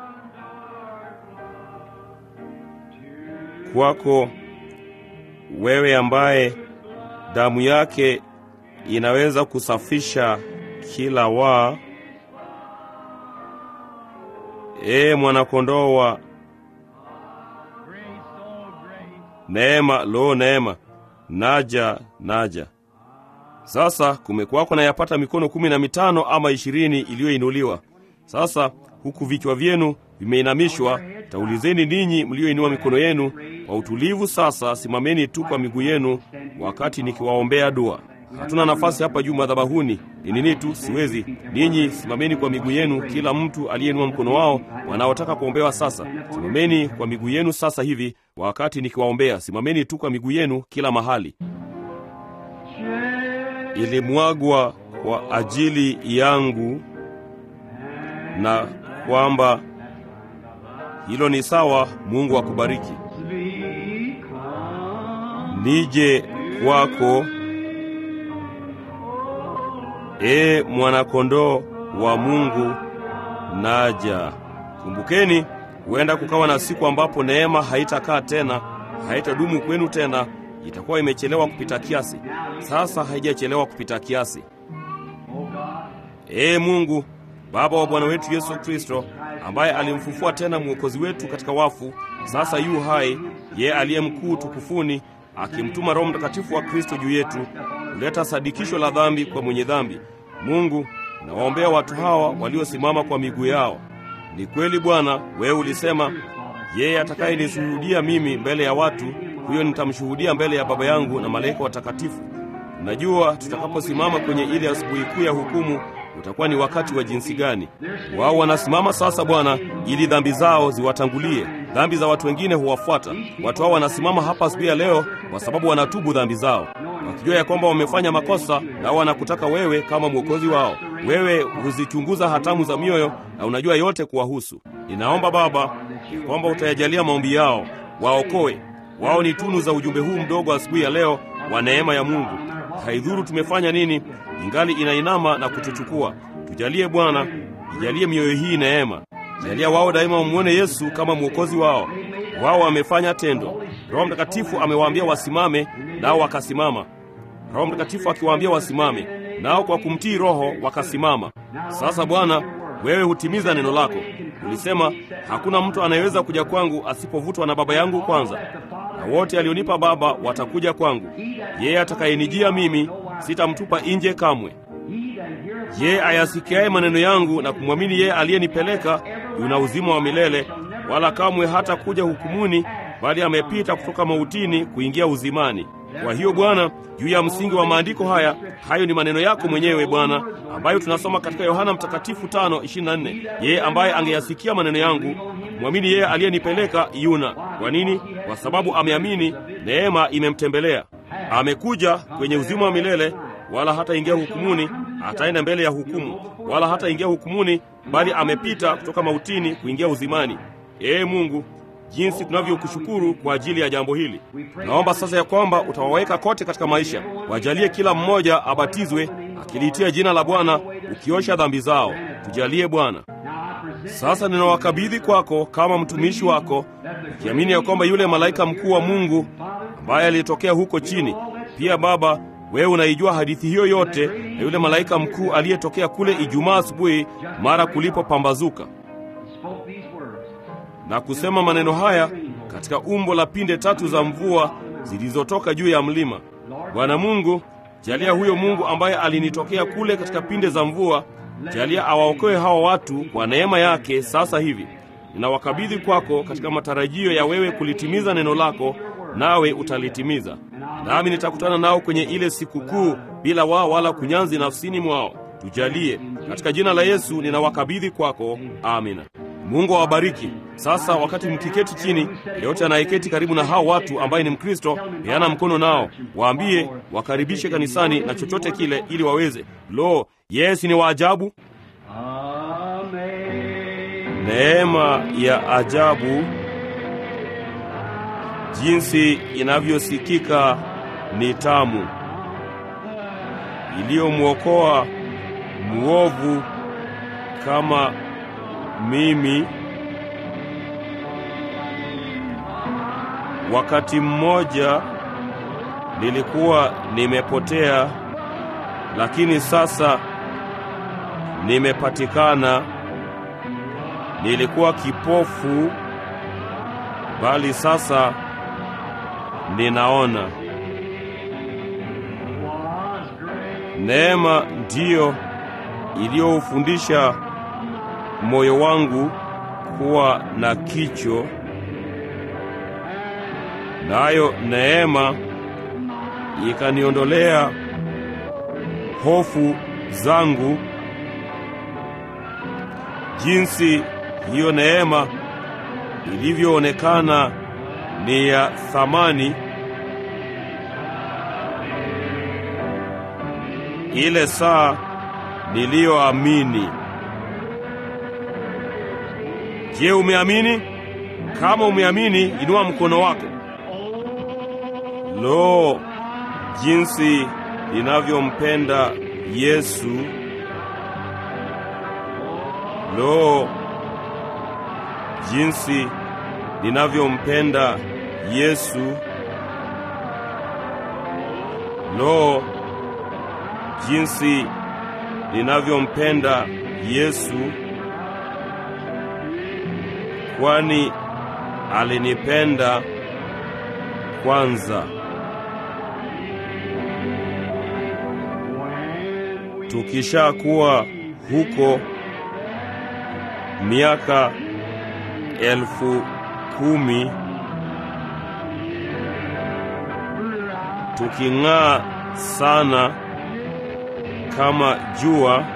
kwako wewe ambaye damu yake inaweza kusafisha kila waa. Ee mwanakondoo wa neema, lo, neema, naja naja. Sasa kumekuwako na yapata mikono kumi na mitano ama ishirini iliyoinuliwa. Sasa huku vichwa vyenu vimeinamishwa, taulizeni ninyi mlioinua mikono yenu kwa utulivu. Sasa simameni tu kwa miguu yenu wakati nikiwaombea dua. Hatuna nafasi hapa juu madhabahuni, ni nini tu, siwezi. Ninyi simameni kwa miguu yenu, kila mtu aliyeinua mkono wao wanaotaka kuombewa. Sasa simameni kwa miguu yenu sasa hivi wakati nikiwaombea. Simameni tu kwa miguu yenu kila mahali. Ilimwagwa kwa ajili yangu, na kwamba hilo ni sawa. Mungu akubariki. Nije kwako E mwanakondoo wa Mungu, naja. Kumbukeni, huenda kukawa na siku ambapo neema haitakaa tena, haitadumu kwenu tena, itakuwa imechelewa kupita kiasi. Sasa haijachelewa kupita kiasi. E Mungu Baba wa Bwana wetu Yesu Kristo, ambaye alimfufua tena mwokozi wetu katika wafu, sasa yu hai, yeye aliye mkuu tukufuni, akimtuma Roho Mtakatifu wa Kristo juu yetu kuleta sadikisho la dhambi kwa mwenye dhambi. Mungu, nawaombea watu hawa waliosimama kwa miguu yao. Ni kweli Bwana, wewe ulisema, yeye atakayenishuhudia mimi mbele ya watu, huyo nitamshuhudia mbele ya Baba yangu na malaika watakatifu. Unajua, tutakaposimama kwenye ile asubuhi kuu ya hukumu utakuwa ni wakati wa jinsi gani? Wao wanasimama sasa, Bwana, ili dhambi zao ziwatangulie. Dhambi za watu wengine huwafuata. Watu hao wanasimama hapa asubuhi ya leo kwa sababu wanatubu dhambi zao, wakijua ya kwamba wamefanya makosa, nao wanakutaka wewe kama mwokozi wao. Wewe huzichunguza hatamu za mioyo na unajua yote kuwahusu. Ninaomba Baba ya kwamba utayajalia maombi yao, waokoe. Wao ni tunu za ujumbe huu mdogo asubuhi ya leo wa neema ya Mungu. Haidhuru tumefanya nini, ingali inainama na kutuchukua. Tujalie Bwana, ijalie mioyo hii neema. Jalia wao daima wamwone Yesu kama mwokozi wao. Wao wamefanya tendo. Roho Mtakatifu amewaambia wasimame, nao wakasimama. Roho Mtakatifu akiwaambia wasimame, nao kwa kumtii Roho wakasimama. Sasa Bwana, wewe hutimiza neno lako. Ulisema hakuna mtu anayeweza kuja kwangu asipovutwa na Baba yangu kwanza, na wote alionipa Baba watakuja kwangu. Yeye atakayenijia mimi sitamtupa nje kamwe. Yeye ayasikiaye maneno yangu na kumwamini yeye aliyenipeleka yuna uzima wa milele, wala kamwe hata kuja hukumuni, bali amepita kutoka mautini kuingia uzimani. Kwa hiyo Bwana, juu ya msingi wa maandiko haya, hayo ni maneno yako mwenyewe Bwana, ambayo tunasoma katika Yohana Mtakatifu 5:24. Yeye ambaye angeyasikia maneno yangu mwamini yeye aliyenipeleka yuna. Kwa nini? Kwa sababu ameamini, neema imemtembelea. Amekuja kwenye uzima wa milele, wala hataingia hukumuni, ataenda mbele ya hukumu, wala hataingia hukumuni, bali amepita kutoka mautini kuingia uzimani. Ee Mungu, jinsi tunavyokushukuru kwa ajili ya jambo hili. Naomba sasa ya kwamba utawaweka kote katika maisha, wajalie kila mmoja abatizwe akiliitia jina la Bwana, ukiosha dhambi zao. Tujalie Bwana. Sasa ninawakabidhi kwako kama mtumishi wako, nikiamini ya kwamba yule malaika mkuu wa Mungu ambaye alitokea huko chini, pia Baba, wewe unaijua hadithi hiyo yote, na yule malaika mkuu aliyetokea kule Ijumaa asubuhi mara kulipopambazuka na kusema maneno haya katika umbo la pinde tatu za mvua zilizotoka juu ya mlima. Bwana Mungu, jalia huyo Mungu ambaye alinitokea kule katika pinde za mvua, jalia awaokoe hawa watu kwa neema yake sasa hivi. Ninawakabidhi kwako katika matarajio ya wewe kulitimiza neno lako, nawe utalitimiza. Nami nitakutana nao kwenye ile siku kuu bila wao wala kunyanzi nafsini mwao. Tujalie katika jina la Yesu, ninawakabidhi kwako. Amina. Mungu awabariki. Sasa wakati mkiketi chini, yeyote anayeketi karibu na hao watu ambaye ni Mkristo, peana mkono nao, waambie wakaribishe kanisani na chochote kile, ili waweze. Lo, Yesu ni waajabu! Neema ya ajabu jinsi inavyosikika ni tamu, iliyomwokoa muovu kama mimi. Wakati mmoja nilikuwa nimepotea, lakini sasa nimepatikana. Nilikuwa kipofu, bali sasa ninaona. Neema ndiyo iliyoufundisha moyo wangu kuwa na kicho, nayo neema ikaniondolea hofu zangu. Jinsi hiyo neema ilivyoonekana ni ya thamani, ile saa niliyoamini. Je, umeamini? Kama umeamini, inua mkono wako. Lo, jinsi ninavyompenda Yesu! Lo, jinsi ninavyompenda Yesu! Lo, jinsi ninavyompenda Yesu! Kwani alinipenda kwanza. Tukishakuwa huko miaka elfu kumi tuking'aa sana kama jua,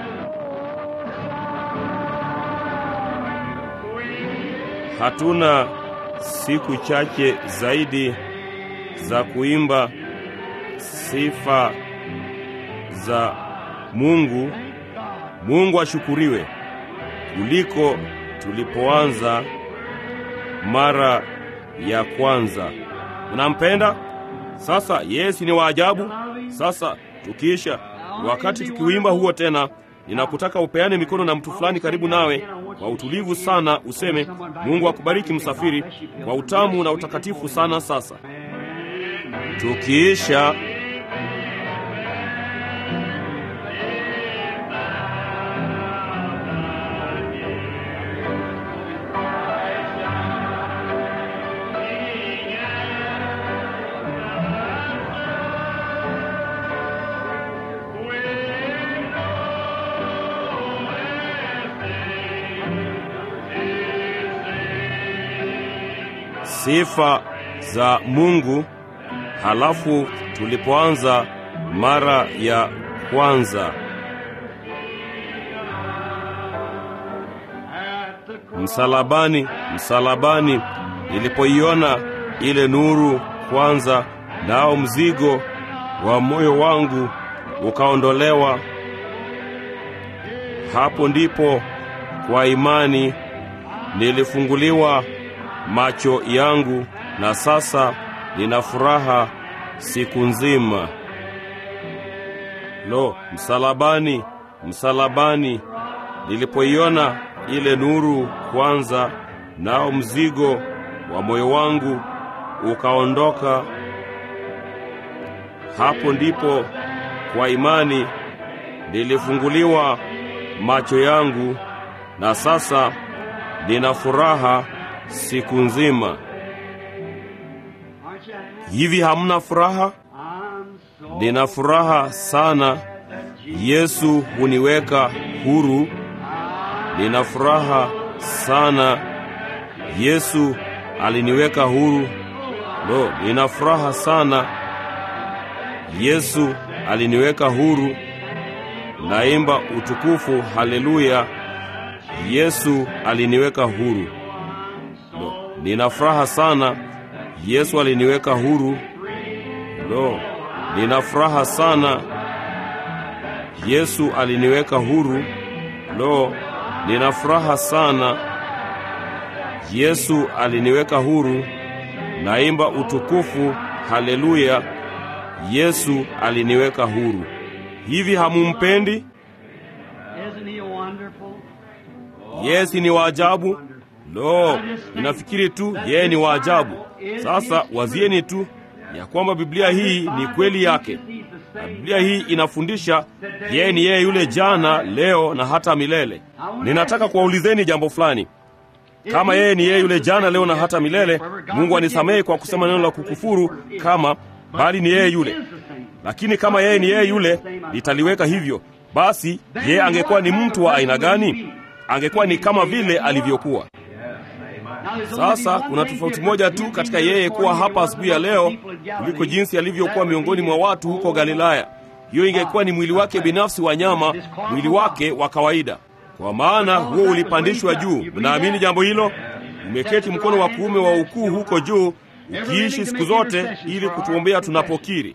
hatuna siku chache zaidi za kuimba sifa za Mungu. Mungu ashukuriwe kuliko tulipoanza mara ya kwanza. Unampenda? Sasa Yesu ni waajabu. Sasa tukiisha wakati tukiuimba huo tena, ninakutaka upeane mikono na mtu fulani karibu nawe kwa utulivu sana, useme Mungu akubariki msafiri, kwa utamu na utakatifu sana. Sasa tukiisha sifa za Mungu. Halafu tulipoanza mara ya kwanza, msalabani, msalabani, nilipoiona ile nuru kwanza, nao mzigo wa moyo wangu ukaondolewa. Hapo ndipo kwa imani nilifunguliwa macho yangu, na sasa nina furaha siku nzima. Lo, msalabani, msalabani, nilipoiona ile nuru kwanza, nao mzigo wa moyo wangu ukaondoka. Hapo ndipo kwa imani nilifunguliwa macho yangu, na sasa nina furaha siku nzima. Aren't you happy? Hivi hamna furaha? I'm so Nina furaha sana. Yesu huniweka huru. Nina furaha sana. Yesu aliniweka huru. Lo, nina furaha sana. Yesu aliniweka huru. Naimba utukufu, haleluya. Yesu aliniweka huru. Lo, nina furaha sana. Yesu aliniweka huru. Lo, nina furaha sana. Yesu aliniweka huru. Lo, nina furaha sana. Yesu aliniweka huru. Naimba utukufu, haleluya. Yesu aliniweka huru. Hivi hamumpendi? Isn't he wonderful? Yesi ni waajabu. Lo, ninafikiri tu yeye ni waajabu. Sasa wazieni tu ya kwamba Biblia hii ni kweli yake. He's the Na same. Biblia hii inafundisha yeye ni yeye yule jana, leo na hata milele. Ninataka kuwaulizeni jambo fulani. Kama yeye ni yeye yule jana, leo na hata milele, Mungu anisamehe kwa kusema neno la kukufuru kama, bali ni yeye yule. Lakini kama yeye ni yeye yule, nitaliweka hivyo. Basi yeye angekuwa ni mtu wa aina gani? Angekuwa ni kama vile alivyokuwa. Sasa kuna tofauti moja tu katika yeye kuwa hapa asubuhi ya leo kuliko jinsi alivyokuwa miongoni mwa watu huko Galilaya. Hiyo ingekuwa ni mwili wake binafsi wa nyama, mwili wake wa kawaida, kwa maana huo ulipandishwa juu. Mnaamini jambo hilo? Umeketi mkono wa kuume wa ukuu huko juu, ukiishi siku zote ili kutuombea tunapokiri.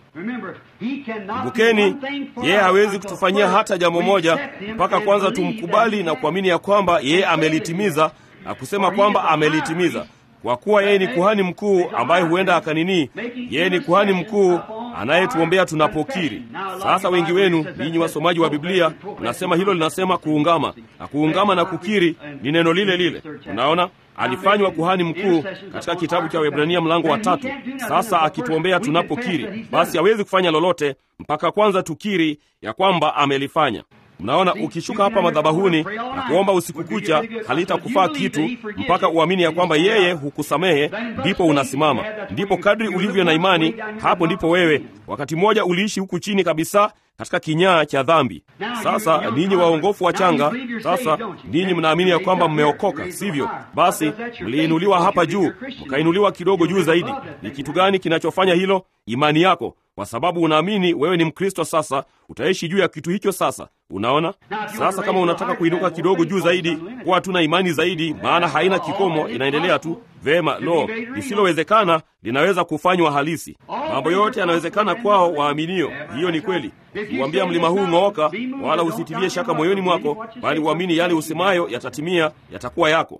Kumbukeni, yeye hawezi kutufanyia hata jambo moja mpaka kwanza tumkubali na kuamini ya kwamba yeye amelitimiza na kusema kwamba amelitimiza. Kwa kuwa yeye ni kuhani mkuu ambaye huenda akanini, yeye ni kuhani mkuu anayetuombea tunapokiri. Sasa wengi wenu ninyi wasomaji wa Biblia mnasema hilo linasema kuungama, na kuungama na kukiri ni neno lile lile. Unaona, alifanywa kuhani mkuu katika kitabu cha Waebrania mlango wa tatu. Sasa akituombea tunapokiri, basi hawezi kufanya lolote mpaka kwanza tukiri ya kwamba amelifanya. Mnaona, ukishuka hapa madhabahuni na kuomba usiku kucha, halitakufaa kitu mpaka uamini ya kwamba yeye hukusamehe, ndipo unasimama. Ndipo kadri ulivyo na imani, hapo ndipo wewe. Wakati mmoja uliishi huku chini kabisa katika kinyaa cha dhambi. Sasa ninyi waongofu wachanga, sasa ninyi mnaamini ya kwamba mmeokoka, sivyo? Basi mliinuliwa hapa juu, mkainuliwa kidogo juu zaidi. Ni kitu gani kinachofanya hilo? Imani yako kwa sababu unaamini wewe ni Mkristo. Sasa utaishi juu ya kitu hicho. Sasa unaona, sasa kama unataka kuinuka kidogo juu zaidi, kuwa tuna imani zaidi, maana haina kikomo, inaendelea tu vema. Lo, lisilowezekana linaweza kufanywa halisi. Mambo yote yanawezekana kwao waaminio. Hiyo ni kweli. Uambia mlima huu ng'ooka, wala usitilie shaka moyoni mwako, bali uamini yale usemayo yatatimia, yatakuwa yako.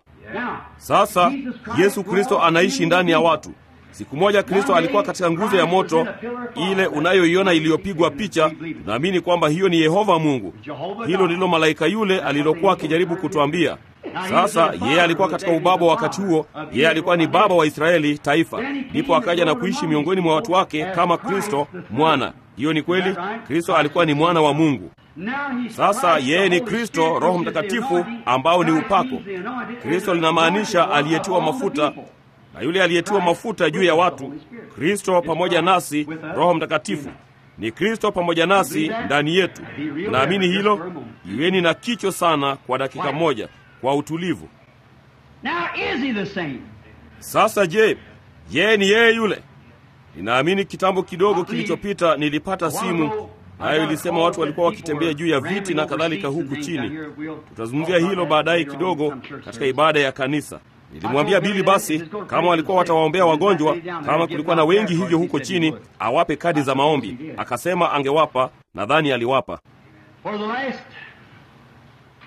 Sasa Yesu Kristo anaishi ndani ya watu. Siku moja Kristo alikuwa katika nguzo ya moto ile unayoiona iliyopigwa picha. Tunaamini kwamba hiyo ni Yehova Mungu. Hilo ndilo malaika yule alilokuwa akijaribu kutuambia. Sasa yeye alikuwa katika ubaba wakati huo, yeye alikuwa ni baba wa Israeli taifa. Ndipo akaja na kuishi miongoni mwa watu wake kama Kristo mwana. Hiyo ni kweli, Kristo alikuwa ni mwana wa Mungu. Sasa yeye ni Kristo, Roho Mtakatifu ambao ni upako. Kristo linamaanisha aliyetiwa mafuta na yule aliyetiwa mafuta juu ya watu, Kristo pamoja nasi, Roho Mtakatifu ni Kristo pamoja nasi ndani yetu. Naamini hilo. Iweni na kicho sana kwa dakika moja, kwa utulivu. Sasa je, yeye ni yeye yule? Ninaamini kitambo kidogo kilichopita nilipata simu nayo ilisema watu walikuwa wakitembea juu ya viti na kadhalika huku chini. Tutazungumzia hilo baadaye kidogo katika ibada ya kanisa. Nilimwambia Bili basi kama walikuwa watawaombea wagonjwa, kama kulikuwa na wengi hivyo huko chini, awape kadi za maombi. Akasema angewapa, nadhani aliwapa.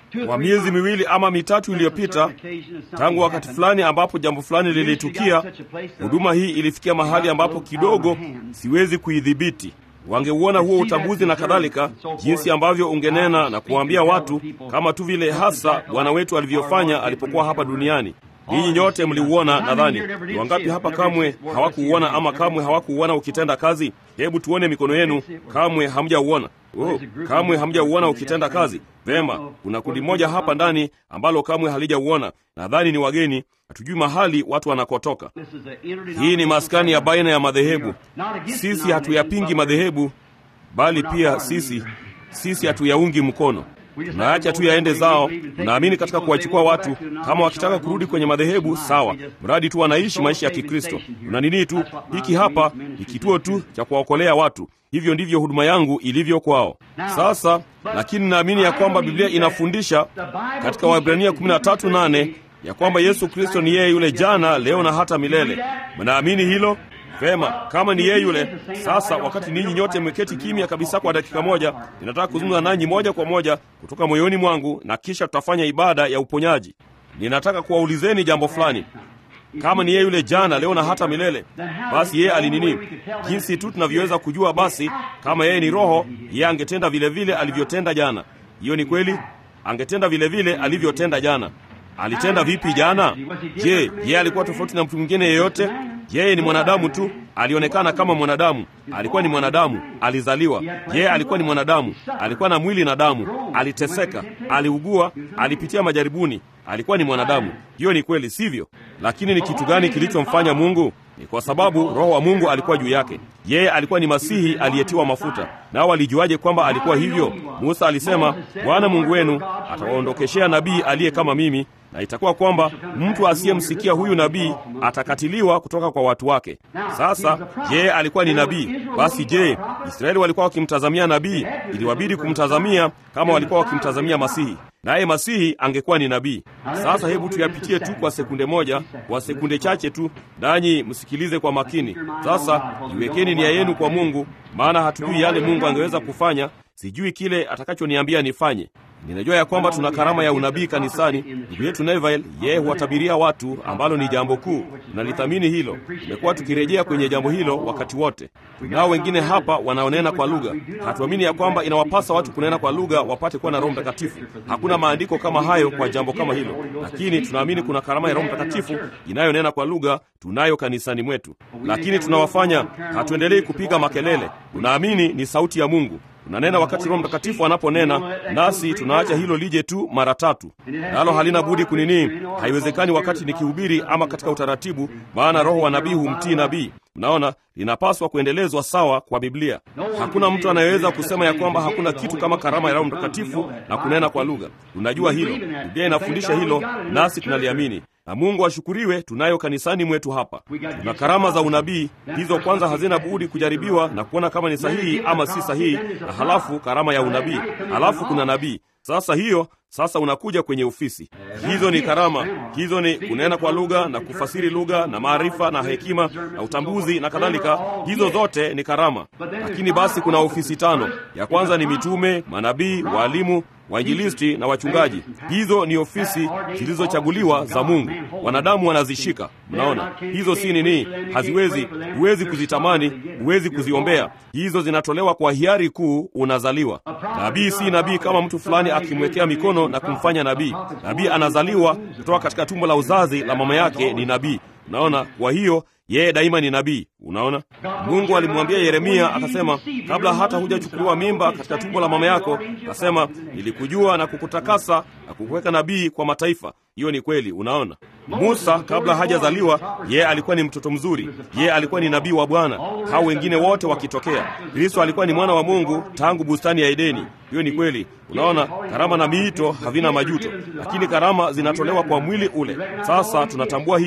kwa miezi miwili ama mitatu iliyopita, tangu wakati fulani ambapo jambo fulani lilitukia, huduma hii ilifikia mahali ambapo kidogo siwezi kuidhibiti. Wangeuona huo utambuzi na kadhalika, jinsi ambavyo ungenena na kuwaambia watu, kama tu vile hasa Bwana wetu alivyofanya alipokuwa hapa duniani. Ninyi nyote mliuona, nadhani. Ni wangapi hapa kamwe hawakuuona ama kamwe hawakuuona ukitenda kazi? Hebu tuone mikono yenu. Kamwe hamjauona. Oh, kamwe hamjauona ukitenda kazi. Vema, kuna kundi moja hapa ndani ambalo kamwe halijauona. Nadhani ni wageni, hatujui mahali watu wanakotoka. Hii ni maskani ya baina ya madhehebu. Sisi hatuyapingi madhehebu, bali pia sisi sisi hatuyaungi mkono tunaacha tu yaende zao. Tunaamini katika kuwachukua watu, kama wakitaka kurudi kwenye madhehebu sawa, mradi tu wanaishi maisha ya Kikristo. Tuna nini tu, hiki hapa ni kituo tu cha kuwaokolea watu. Hivyo ndivyo huduma yangu ilivyo kwao. Sasa lakini naamini ya kwamba Biblia inafundisha katika Waebrania 13:8 ya kwamba Yesu Kristo ni yeye yule jana, leo na hata milele. Mnaamini hilo? Vema, kama ni yeye yule. Sasa wakati ninyi nyote mmeketi kimya kabisa kwa dakika moja, ninataka kuzungumza nanyi moja kwa moja kutoka moyoni mwangu, na kisha tutafanya ibada ya uponyaji. Ninataka kuwaulizeni jambo fulani. Kama ni yeye yule jana, leo na hata milele, basi yeye alinini? Jinsi tu tunavyoweza kujua, basi kama yeye ni Roho, yeye angetenda vile vile alivyotenda jana. Hiyo ni kweli, angetenda vile vile alivyotenda jana. Alitenda vipi jana? Je, yeye alikuwa tofauti na mtu mwingine yeyote? Yeye ni mwanadamu tu, alionekana kama mwanadamu. Alikuwa ni mwanadamu, alizaliwa. Yeye alikuwa ni mwanadamu, alikuwa na mwili na damu, aliteseka, aliugua, alipitia majaribuni. Alikuwa ni mwanadamu. Hiyo ni kweli, sivyo? Lakini ni kitu gani kilichomfanya Mungu? Ni kwa sababu Roho wa Mungu alikuwa juu yake. Yeye alikuwa ni Masihi aliyetiwa mafuta. Nao walijuaje kwamba alikuwa hivyo? Musa alisema, Bwana Mungu wenu atawaondokeshea nabii aliye kama mimi, na itakuwa kwamba mtu asiyemsikia huyu nabii atakatiliwa kutoka kwa watu wake. Sasa yeye alikuwa ni nabii. Basi je, Israeli walikuwa wakimtazamia nabii? Iliwabidi kumtazamia kama walikuwa wakimtazamia Masihi, naye Masihi angekuwa ni nabii. Sasa hebu tuyapitie tu kwa sekunde moja, kwa sekunde chache tu, nanyi msikilize kwa makini. Sasa iwekeni nia yenu kwa Mungu, maana hatujui yale Mungu angeweza kufanya. Sijui kile atakachoniambia nifanye. Ninajua ya kwamba tuna karama ya unabii kanisani. Ndugu yetu Neville, yeye huwatabiria watu, ambalo ni jambo kuu. Tunalithamini hilo. Tumekuwa tukirejea kwenye jambo hilo wakati wote. Tunao wengine hapa wanaonena kwa lugha. Hatuamini ya kwamba inawapasa watu kunena kwa lugha wapate kuwa na Roho Mtakatifu. Hakuna maandiko kama hayo kwa jambo kama hilo, lakini tunaamini kuna karama ya Roho Mtakatifu inayonena kwa lugha, tunayo kanisani mwetu. Lakini tunawafanya, hatuendelei kupiga makelele. Tunaamini ni sauti ya Mungu tunanena wakati Roho Mtakatifu anaponena, nasi tunaacha hilo lije tu mara tatu, nalo halina budi kunini. Haiwezekani wakati nikihubiri ama katika utaratibu, maana roho wa nabii humtii nabii. Mnaona, linapaswa kuendelezwa sawa kwa Biblia. Hakuna mtu anayeweza kusema ya kwamba hakuna kitu kama karama ya Roho Mtakatifu na kunena kwa lugha. Tunajua hilo, Biblia inafundisha hilo, nasi tunaliamini na Mungu ashukuriwe, tunayo kanisani mwetu hapa. Tuna karama za unabii, hizo kwanza hazina budi kujaribiwa na kuona kama ni sahihi ama si sahihi, na halafu karama ya unabii, halafu kuna nabii. Sasa hiyo sasa unakuja kwenye ofisi. Hizo ni karama, hizo ni kunena kwa lugha na kufasiri lugha na maarifa na hekima na utambuzi na kadhalika. Hizo zote ni karama, lakini basi kuna ofisi tano. Ya kwanza ni mitume, manabii, waalimu wainjilisti na wachungaji. Hizo ni ofisi zilizochaguliwa za Mungu, wanadamu wanazishika. Mnaona, hizo si nini, haziwezi, huwezi kuzitamani, huwezi kuziombea. Hizo zinatolewa kwa hiari kuu, unazaliwa. Nabii si nabii kama mtu fulani akimwekea mikono na kumfanya nabii. Nabii anazaliwa kutoka katika tumbo la uzazi la mama yake, ni nabii. Unaona, kwa hiyo yeye daima ni nabii. Unaona, Mungu alimwambia Yeremia akasema, kabla hata hujachukuliwa mimba katika tumbo la mama yako, akasema nilikujua na kukutakasa na kukuweka nabii kwa mataifa. Hiyo ni kweli. Unaona, Musa kabla hajazaliwa, yeye alikuwa ni mtoto mzuri, yeye alikuwa ni nabii wa Bwana, hao wengine wote wakitokea. Kristo alikuwa ni mwana wa Mungu tangu bustani ya Edeni. Hiyo ni kweli. Unaona, karama na miito havina majuto, lakini karama zinatolewa kwa mwili ule. Sasa tunatambua hilo,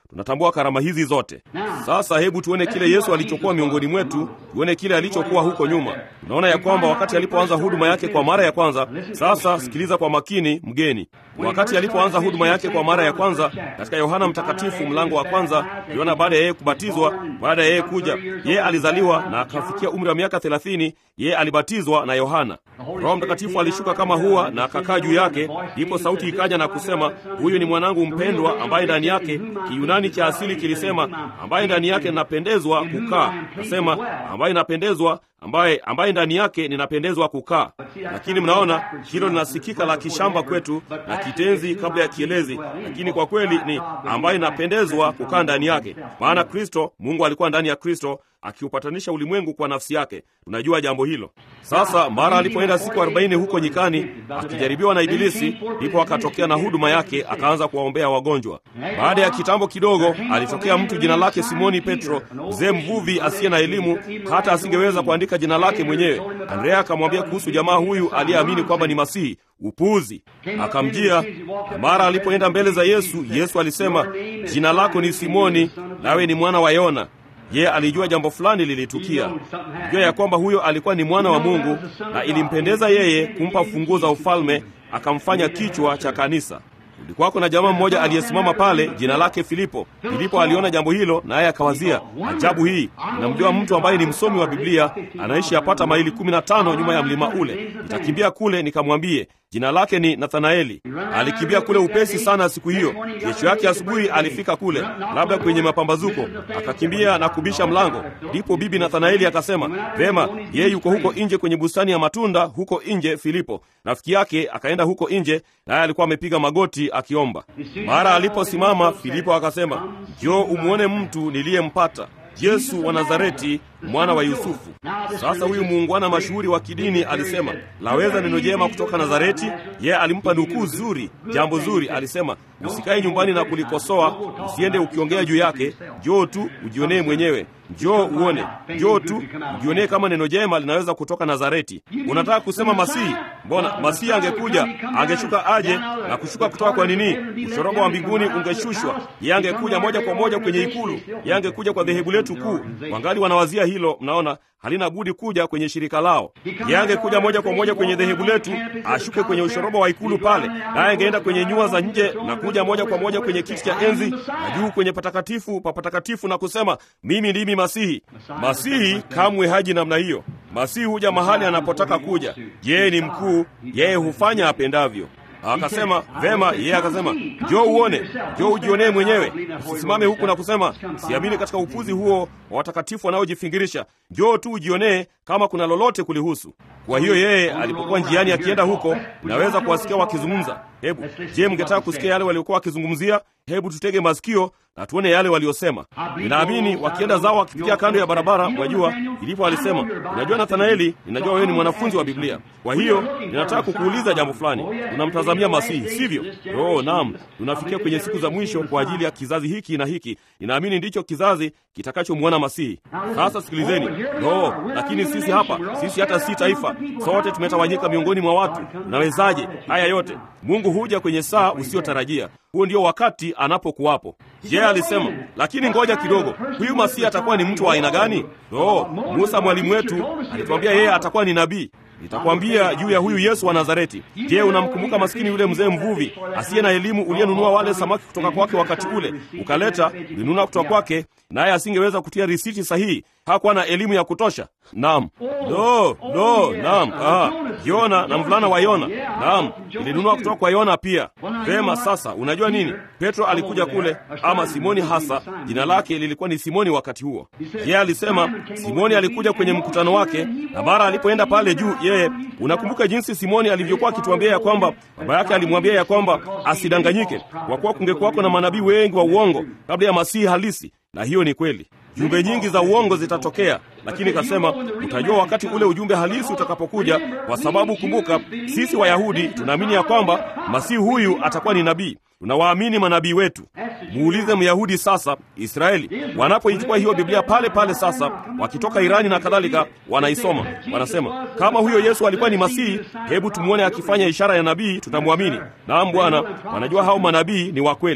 tunatambua karama hizi zote. Sasa hebu tuone kile Yesu alichokuwa miongoni mwetu, tuone kile alichokuwa huko nyuma. Tunaona ya kwamba wakati alipoanza huduma yake kwa mara ya kwanza. Sasa sikiliza kwa makini, mgeni. Wakati alipoanza huduma yake kwa mara ya kwanza katika Yohana Mtakatifu mlango wa kwanza, tuliona baada ya yeye kubatizwa, baada ya yeye kuja, yeye alizaliwa na akafikia umri wa miaka thelathini, yeye alibatizwa na Yohana. Roho Mtakatifu alishuka kama hua na akakaa juu yake, ndipo sauti ikaja na kusema, huyu ni mwanangu mpendwa, ambaye ndani yake, Kiyunani cha asili kilisema, ambaye ndani yake ninapendezwa kukaa. Nasema ambaye ninapendezwa ambaye ambaye ndani yake ninapendezwa kukaa. Lakini mnaona hilo linasikika la kishamba kwetu na kitenzi kabla ya kielezi, lakini kwa kweli ni ambaye ninapendezwa kukaa ndani yake, maana Kristo, Mungu alikuwa ndani ya Kristo akiupatanisha ulimwengu kwa nafsi yake. Tunajua jambo hilo. Sasa mara alipoenda siku arobaini huko nyikani akijaribiwa na Ibilisi, ndipo akatokea na huduma yake, akaanza kuwaombea wagonjwa. Baada ya kitambo kidogo, alitokea mtu jina lake Simoni Petro, mzee mvuvi asiye na elimu, hata asingeweza kuandika jina lake mwenyewe. Andrea akamwambia kuhusu jamaa huyu aliyeamini kwamba ni Masihi. Upuuzi! Akamjia, na mara alipoenda mbele za Yesu, Yesu alisema, jina lako ni Simoni, nawe ni mwana wa Yona. Yeye alijua jambo fulani lilitukia. Alijua ya kwamba huyo alikuwa ni mwana wa Mungu, na ilimpendeza yeye kumpa funguo za ufalme, akamfanya kichwa cha kanisa. Kulikuwako na jamaa mmoja aliyesimama pale, jina lake Filipo. Filipo aliona jambo hilo, naye akawazia, ajabu hii, namjua mtu ambaye ni msomi wa Biblia, anaishi yapata maili kumi na tano nyuma ya mlima ule. Nitakimbia kule nikamwambie jina lake ni Nathanaeli. Alikimbia kule upesi sana siku hiyo. Kesho yake asubuhi alifika kule, labda kwenye mapambazuko, akakimbia na kubisha mlango. Ndipo bibi Nathanaeli akasema, vema, yeye yuko huko nje kwenye bustani ya matunda huko nje. Filipo rafiki yake akaenda huko nje, naye alikuwa amepiga magoti akiomba. Mara aliposimama, Filipo akasema, njoo umwone mtu niliyempata Yesu wa Nazareti, mwana wa Yusufu. Sasa huyu muungwana mashuhuri wa kidini alisema, laweza neno jema kutoka Nazareti? Yeye alimpa nukuu zuri, jambo zuri. Alisema, usikae nyumbani na kulikosoa, usiende ukiongea juu yake. Njoo tu ujionee mwenyewe, njoo uone, njoo tu ujionee kama neno jema linaweza kutoka Nazareti. Unataka kusema Masihi? Mbona Masihi angekuja, angeshuka aje na kushuka kutoka kwa nini? Ushoroba wa mbinguni ungeshushwa, yeye angekuja moja kwa moja kwenye ikulu, yeye angekuja kwa dhehebu letu kuu. Wangali wanawazia hilo, mnaona halina budi kuja kwenye shirika lao. Yeye angekuja moja kwa moja kwenye dhehebu letu, ashuke kwenye ushoroba wa ikulu pale, naye angeenda kwenye nyua za nje na kuja moja kwa moja kwenye kiti cha enzi na juu kwenye patakatifu pa patakatifu na kusema, mimi ndimi Masihi. Masihi kamwe haji namna hiyo. Masihi huja mahali anapotaka kuja. Yeye ni mkuu, yeye hufanya apendavyo. Akasema vema. Yeye akasema njoo uone, njoo ujionee mwenyewe, usisimame huku na kusema siamini katika upuzi huo wa watakatifu wanaojifingirisha. Njoo tu ujionee kama kuna lolote kulihusu. Kwa hiyo yeye alipokuwa njiani akienda huko, naweza kuwasikia wakizungumza. Hebu je, mngetaka kusikia yale waliokuwa wakizungumzia? Hebu tutege masikio na tuone yale waliosema. Ninaamini wakienda zao wakipitia kando ya barabara, wajua ilipo, alisema unajua Nathanaeli, ninajua wewe ni mwanafunzi wa Biblia, kwa hiyo ninataka kukuuliza jambo fulani. Tunamtazamia Masihi, sivyo? Oh, naam, tunafikia kwenye siku za mwisho kwa ajili ya kizazi hiki na hiki. Ninaamini ndicho kizazi kitakachomwona Masihi. Sasa sikilizeni. No, lakini sisi hapa, sisi hata si taifa, sote tumetawanyika miongoni mwa watu. Unawezaje haya yote? Mungu huja kwenye saa usiotarajia. Huo ndio wakati anapokuwapo. Je, alisema lakini ngoja kidogo, huyu Masihi atakuwa ni mtu wa aina gani? No, Musa mwalimu wetu alituambia yeye atakuwa ni nabii. Nitakwambia juu ya huyu Yesu wa Nazareti. Je, unamkumbuka maskini yule mzee mvuvi asiye na elimu uliyenunua wale samaki kutoka kwake wakati ule, ukaleta ulinunua kutoka kwake, naye asingeweza kutia risiti sahihi, hakuwa na elimu ya kutosha. Naam, no, no, naam, aha, Yona na mvulana wa Yona, naam, ilinunua kutoka kwa Yona pia. Vema, sasa unajua nini? Petro alikuja kule, ama Simoni hasa jina lake lilikuwa ni Simoni wakati huo. Yeye alisema Simoni alikuja kwenye mkutano wake, na mara alipoenda pale juu yeye, unakumbuka jinsi Simoni alivyokuwa akituambia ya kwamba baba yake alimwambia ya kwamba asidanganyike, kwa kuwa kungekuwako na manabii wengi wa uongo kabla ya masihi halisi, na hiyo ni kweli. Jumbe nyingi za uongo zitatokea, lakini kasema utajua wakati ule ujumbe halisi utakapokuja, kwa sababu kumbuka, sisi Wayahudi tunaamini ya kwamba masihi huyu atakuwa ni nabii. Tunawaamini manabii wetu. Muulize Myahudi sasa, Israeli wanapoichukua hiyo Biblia pale pale sasa, wakitoka Irani na kadhalika, wanaisoma wanasema, kama huyo Yesu alikuwa ni Masihi, hebu tumwone akifanya ishara ya nabii, tutamwamini. Naam Bwana, wanajua hao manabii ni wa kweli.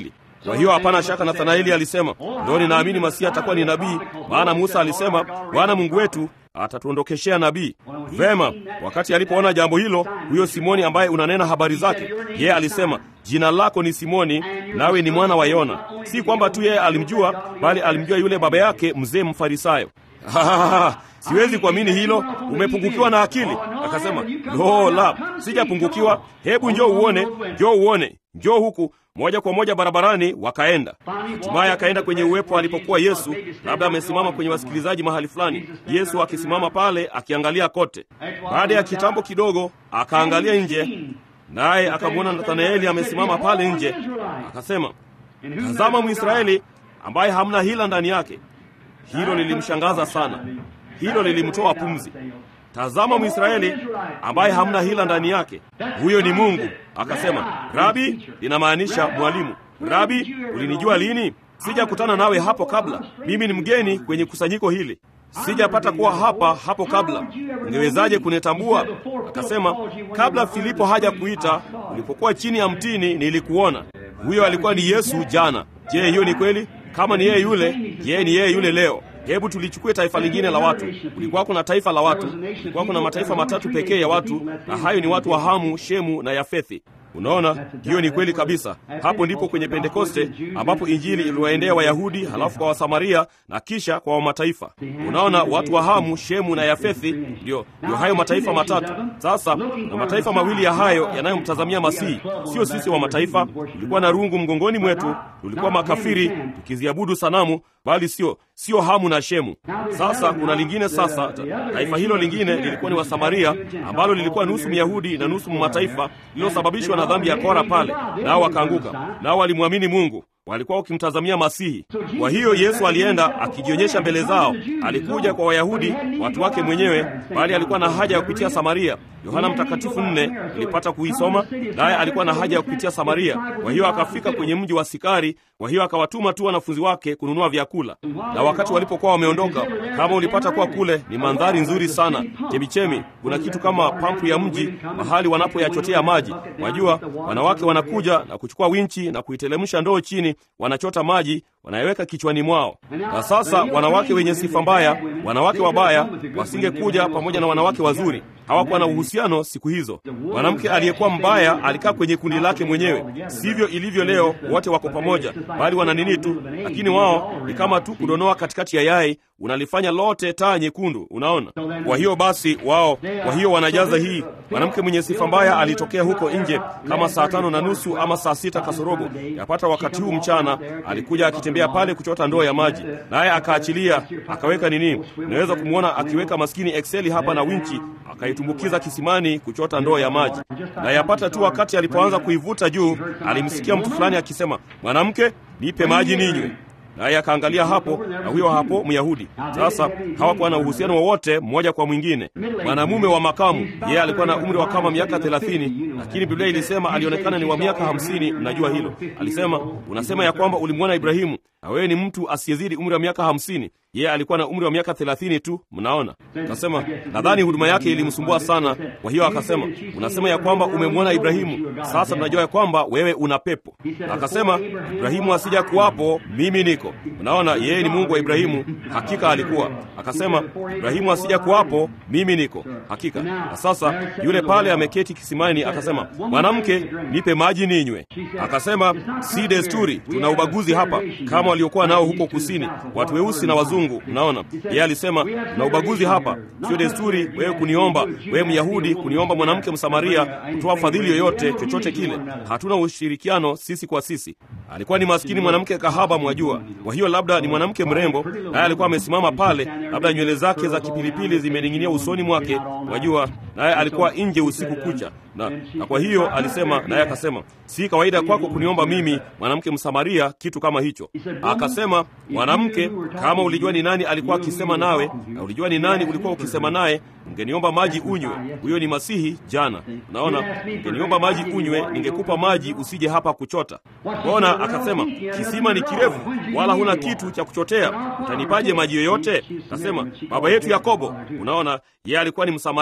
Kwa hiyo hapana shaka Nathanaeli alisema, ndio ninaamini Masihi atakuwa ni nabii, maana Musa alisema, Bwana Mungu wetu atatuondokeshea nabii. Vema, wakati alipoona jambo hilo, huyo Simoni ambaye unanena habari zake, yeye alisema, jina lako ni Simoni, nawe ni mwana wa Yona. Si kwamba tu yeye alimjua, bali alimjua yule baba yake mzee Mfarisayo. Siwezi kuamini hilo, umepungukiwa na akili. Akasema, lo, la, sijapungukiwa. Hebu njoo uone, njoo uone, njoo huku moja kwa moja barabarani. Wakaenda. Hatimaye akaenda kwenye uwepo alipokuwa Yesu, labda amesimama kwenye wasikilizaji mahali fulani, Yesu akisimama pale akiangalia kote. Baada ya kitambo kidogo, akaangalia nje, naye akamwona Nathanaeli amesimama pale nje. Akasema, tazama Mwisraeli ambaye hamna hila ndani yake. Hilo lilimshangaza sana, hilo lilimtoa pumzi. Tazama Mwisraeli ambaye hamna hila ndani yake, huyo ni Mungu. Akasema, Rabi, linamaanisha mwalimu. Rabi, ulinijua lini? Sijakutana nawe hapo kabla. Mimi ni mgeni kwenye kusanyiko hili, sijapata kuwa hapa hapo kabla. Ungewezaje kunitambua? Akasema, kabla Filipo haja kuita, ulipokuwa chini ya mtini nilikuona. Huyo alikuwa ni Yesu jana. Je, hiyo ni kweli? Kama ni yeye yule, yeye ni yeye yule leo. Hebu tulichukue taifa lingine la watu. Kulikuwa kuna taifa la watu, kulikuwa kuna mataifa matatu pekee ya watu, na hayo ni watu wa Hamu, Shemu na Yafethi. Unaona, hiyo ni kweli kabisa. Hapo ndipo kwenye Pentekoste ambapo injili iliwaendea Wayahudi, halafu kwa Wasamaria na kisha kwa Wamataifa. Unaona, watu wa Hamu, Shemu na Yafethi ndio ndio hayo mataifa matatu. Sasa na mataifa mawili ya hayo yanayomtazamia Masihi, sio sisi wa mataifa. Tulikuwa na rungu mgongoni mwetu, tulikuwa makafiri tukiziabudu sanamu, bali sio sio Hamu na Shemu. Sasa kuna lingine. Sasa taifa hilo lingine lilikuwa ni Wasamaria, ambalo lilikuwa nusu Myahudi na nusu mataifa, lililosababishwa na dhambi ya Kora pale, nao wakaanguka, nao walimwamini Mungu walikuwa wakimtazamia Masihi. Kwa hiyo Yesu alienda akijionyesha mbele zao. Alikuja kwa Wayahudi, watu wake mwenyewe, bali alikuwa na haja ya kupitia Samaria. Yohana Mtakatifu nne ilipata kuisoma, naye alikuwa na haja ya kupitia Samaria. Kwa hiyo akafika kwenye mji wa Sikari. Kwa hiyo akawatuma tu wanafunzi wake kununua vyakula, na wakati walipokuwa wameondoka, kama ulipata kuwa kule, ni mandhari nzuri sana, chemichemi. Kuna kitu kama pampu ya mji, mahali wanapoyachotea maji. Wajua, wanawake wanakuja na kuchukua winchi na kuitelemsha ndoo chini wanachota maji wanayeweka kichwani mwao. Na sasa wanawake wenye sifa mbaya, wanawake wabaya, wasingekuja pamoja na wanawake wazuri. Hawakuwa na uhusiano siku hizo. Mwanamke aliyekuwa mbaya alikaa kwenye kundi lake mwenyewe. Sivyo ilivyo leo, wote wako pamoja, bali wana nini tu, lakini wao ni kama tu kudonoa katikati ya yai, unalifanya lote taa nyekundu. Unaona? Kwa hiyo basi wao, kwa hiyo wanajaza hii. Mwanamke mwenye sifa mbaya alitokea huko nje kama saa tano na nusu ama saa sita kasorobo, yapata wakati huu mchana, alikuja akitembea pale kuchota ndoo ya maji, naye akaachilia akaweka nini, unaweza kumwona akiweka maskini Exceli hapa na winchi akaitumbukiza kisimani kuchota ndoo ya maji, na yapata tu wakati alipoanza kuivuta juu, alimsikia mtu fulani akisema, mwanamke, nipe maji ninywe. Naye akaangalia hapo, na huyo hapo Myahudi. Sasa hawakuwa na uhusiano wowote mmoja kwa mwingine. Mwanamume wa makamu, yeye alikuwa na umri wa kama miaka thelathini, lakini Biblia ilisema alionekana ni wa miaka hamsini. Mnajua hilo? Alisema, unasema ya kwamba ulimwona Ibrahimu na wewe ni mtu asiyezidi umri wa miaka hamsini. Yeye alikuwa na umri wa miaka thelathini tu. Mnaona, akasema nadhani huduma yake ilimsumbua sana. Kwa hiyo akasema, unasema ya kwamba umemwona Ibrahimu, sasa tunajua ya kwamba wewe una pepo. Akasema, Ibrahimu asija kuwapo, mimi niko. Mnaona, yeye ni Mungu wa Ibrahimu, hakika alikuwa. Akasema, Ibrahimu asija kuwapo, mimi niko, hakika. Na sasa yule pale ameketi kisimani, akasema, mwanamke, nipe maji ninywe. Akasema, si desturi, tuna ubaguzi hapa kama waliokuwa nao huko kusini, watu weusi na wazungu. Mnaona, yeye alisema na ubaguzi hapa, sio desturi wewe kuniomba, wewe Myahudi kuniomba mwanamke Msamaria kutoa fadhili yoyote, chochote kile. Hatuna ushirikiano sisi kwa sisi. Alikuwa ni maskini mwanamke kahaba, mwajua. Kwa hiyo labda ni mwanamke mrembo, naye alikuwa amesimama pale, labda nywele zake za kipilipili zimening'inia usoni mwake, mwajua, naye alikuwa nje usiku kucha na, na kwa hiyo alisema, naye akasema, si kawaida kwako kuniomba mimi mwanamke Msamaria kitu kama hicho. Akasema, mwanamke, kama ulijua ni nani alikuwa akisema nawe na ulijua ni nani ulikuwa ukisema naye, ungeniomba maji unywe. Huyo ni Masihi jana. Unaona, ungeniomba maji unywe, ningekupa maji, usije hapa kuchota. Mbona? Akasema, kisima ni kirefu, wala huna kitu cha kuchotea, utanipaje maji yoyote? Akasema, baba yetu Yakobo. Unaona, yeye alikuwa ni Msamaria,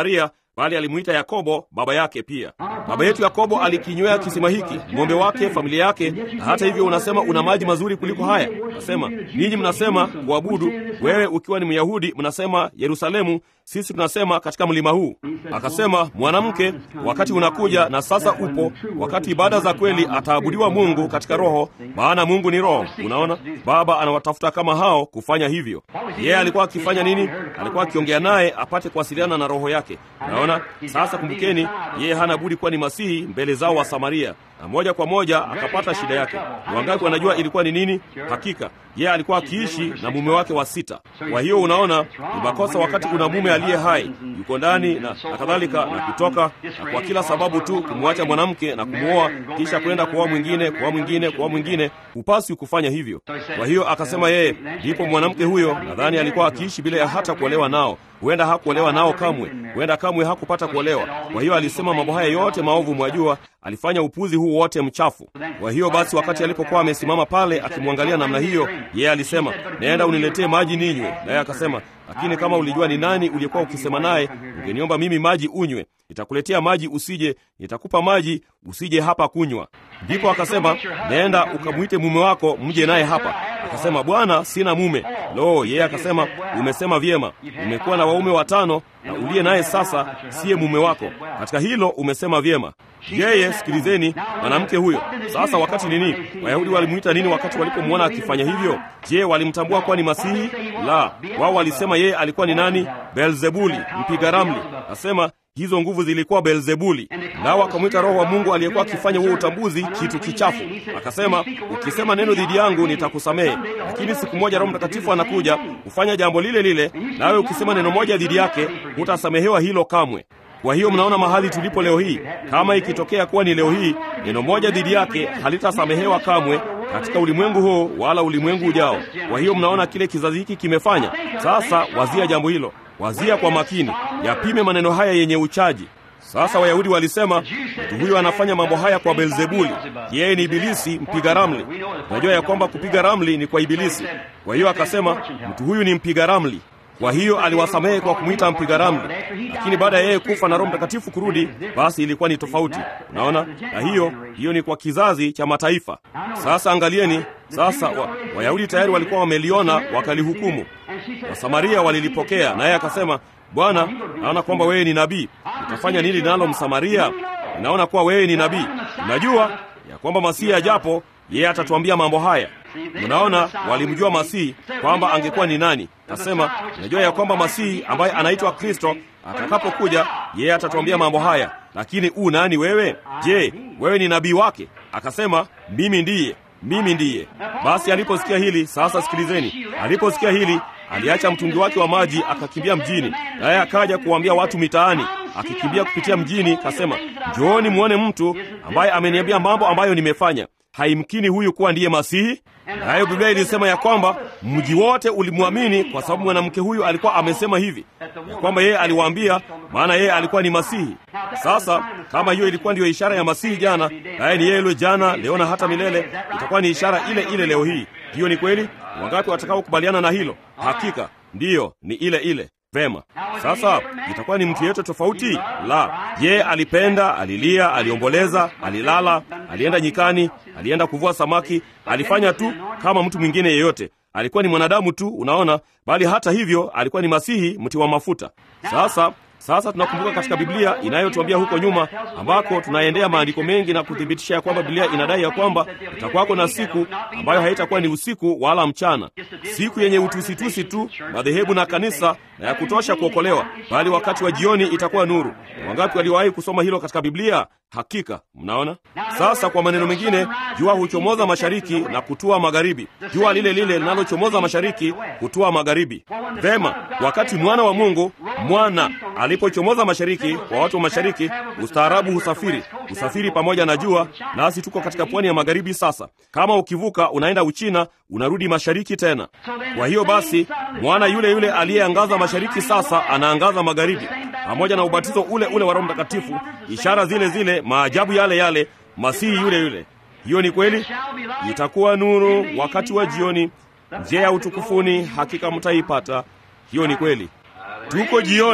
bali alimuita Yakobo baba yake pia. Baba yetu Yakobo alikinywea kisima hiki, ng'ombe wake, familia yake, na hata hivyo unasema una maji mazuri kuliko haya. Nasema ninyi mnasema kuabudu, wewe ukiwa ni Myahudi mnasema Yerusalemu, sisi tunasema katika mlima huu. Akasema, mwanamke, wakati unakuja na sasa upo, wakati ibada za kweli ataabudiwa Mungu katika roho, maana Mungu ni roho. Unaona, Baba anawatafuta kama hao kufanya hivyo. Yeye alikuwa akifanya nini? Alikuwa akiongea naye apate kuwasiliana na roho yake. Unaona, sasa kumbukeni, yeye hana budi kuwa ni Masihi mbele zao wa Samaria, na moja kwa moja akapata shida yake. Ni wangapi wanajua ilikuwa ni nini? Hakika yeye alikuwa akiishi na mume wake wa sita. Kwa hiyo unaona, ni makosa wakati una mume aliye hai yuko ndani na, na kadhalika na kutoka na kwa kila sababu tu kumwacha mwanamke na kumwoa kisha kwenda kuoa mwingine kuoa mwingine kuoa mwingine, hupaswi kufanya hivyo. Kwa hiyo akasema yeye, ndipo mwanamke huyo nadhani alikuwa akiishi bila ya hata kuolewa nao, huenda hakuolewa nao kamwe, huenda kamwe hakupata kuolewa. Kwa hiyo alisema mambo haya yote maovu, mwajua, alifanya upuzi huu wote mchafu. Kwa hiyo basi, wakati alipokuwa amesimama pale akimwangalia namna hiyo, yeye alisema, nenda uniletee maji ninywe. Naye akasema, lakini kama ulijua ni nani uliyekuwa ukisema naye, ungeniomba mimi maji unywe. Nitakuletea maji usije, nitakupa maji usije hapa kunywa. Ndipo akasema, nenda ukamwite mume wako mje naye hapa. Akasema, Bwana, sina mume. Lo, yeye akasema, umesema vyema, umekuwa na waume watano na uliye naye sasa siye mume wako. Katika hilo umesema vyema. Yeye, sikilizeni, mwanamke huyo sasa. Wakati nini? Wayahudi walimwita nini wakati walipomwona akifanya hivyo? Je, walimtambua kuwa ni Masihi? La, wao walisema yeye alikuwa ni nani? Beelzebuli, mpiga ramli. Nasema hizo nguvu zilikuwa Beelzebuli, nao wakamwita Roho wa Mungu aliyekuwa akifanya huo utambuzi kitu kichafu. Akasema, ukisema neno dhidi yangu nitakusamehe, lakini siku moja Roho Mtakatifu anakuja kufanya jambo lile lile, nawe ukisema neno moja dhidi yake hutasamehewa hilo kamwe. Kwa hiyo mnaona mahali tulipo leo hii. Kama ikitokea kuwa ni leo hii, neno moja dhidi yake halitasamehewa kamwe katika ulimwengu huu wala ulimwengu ujao. Kwa hiyo mnaona kile kizazi hiki kimefanya. Sasa wazia jambo hilo, wazia kwa makini, yapime maneno haya yenye uchaji. Sasa Wayahudi walisema mtu huyo anafanya mambo haya kwa Beelzebuli, yeye ni ibilisi mpiga ramli. Unajua ya kwamba kupiga ramli ni kwa ibilisi. Kwa hiyo akasema mtu huyu ni mpiga ramli. Kwa hiyo aliwasamehe kwa kumwita mpiga ramli, lakini baada ya yeye kufa na Roho Mtakatifu kurudi, basi ilikuwa ni tofauti. Unaona, na hiyo hiyo ni kwa kizazi cha mataifa. Sasa angalieni sasa, wa, Wayahudi tayari walikuwa wameliona wakalihukumu, Wasamaria walilipokea, naye akasema, Bwana, naona kwamba wewe ni nabii, utafanya nini nalo Msamaria? Naona kuwa wewe ni nabii, unajua ya kwamba Masihi ajapo yeye atatuambia mambo haya. Mnaona, walimjua Masihi kwamba angekuwa ni nani. Nasema najua ya kwamba Masihi ambaye anaitwa Kristo atakapokuja, yeye atatuambia mambo haya. Lakini u nani wewe? Je, wewe ni nabii wake? Akasema, mimi ndiye, mimi ndiye. Basi aliposikia hili, sasa sikilizeni, aliposikia hili aliacha mtungi wake wa maji akakimbia mjini, naye akaja kuwaambia watu mitaani, akikimbia kupitia mjini, kasema, njooni muone mtu ambaye ameniambia mambo ambayo nimefanya. Haimkini huyu kuwa ndiye Masihi? Nayo Biblia ilisema ya kwamba mji wote ulimwamini kwa sababu mwanamke huyu alikuwa amesema hivi ya kwamba yeye aliwaambia, maana yeye alikuwa ni Masihi. Sasa kama hiyo ilikuwa ndiyo ishara ya Masihi jana, naye ni yeye yule jana, leo na hata milele, itakuwa ni ishara ile ile leo hii. Hiyo ni kweli? Wangapi watakaokubaliana na hilo? Hakika ndiyo, ni ile ile. Vema, sasa itakuwa ni mtu yeyote tofauti? La, ye alipenda, alilia, aliomboleza, alilala, alienda nyikani, alienda kuvua samaki, alifanya tu kama mtu mwingine yeyote. Alikuwa ni mwanadamu tu, unaona, bali hata hivyo alikuwa ni Masihi, mti wa mafuta. Sasa sasa tunakumbuka katika Biblia inayotuambia huko nyuma, ambako tunaendea maandiko mengi na kuthibitisha ya kwamba Biblia inadai ya kwamba itakuwako na siku ambayo haitakuwa ni usiku wala mchana, siku yenye utusitusi tu, madhehebu na kanisa na ya kutosha kuokolewa, bali wakati wa jioni itakuwa nuru. Wangapi waliwahi kusoma hilo katika Biblia? Hakika mnaona. Sasa kwa maneno mengine, jua huchomoza mashariki na kutua magharibi, jua lile lile linalochomoza mashariki kutua magharibi. Vema, wakati mwana wa Mungu mwana alipochomoza mashariki, kwa watu wa mashariki, ustaarabu husafiri husafiri pamoja na jua, nasi tuko katika pwani ya magharibi. Sasa kama ukivuka unaenda Uchina, unarudi mashariki tena. Kwa hiyo basi, mwana yule yule aliyeangaza mashariki sasa anaangaza magharibi, pamoja na ubatizo ule ule wa Roho Mtakatifu, ishara zile zile, maajabu yale yale, Masihi yule yule. Hiyo ni kweli. Itakuwa nuru wakati wa jioni, njia ya utukufuni hakika mtaipata. Hiyo ni kweli. Tuko jioni,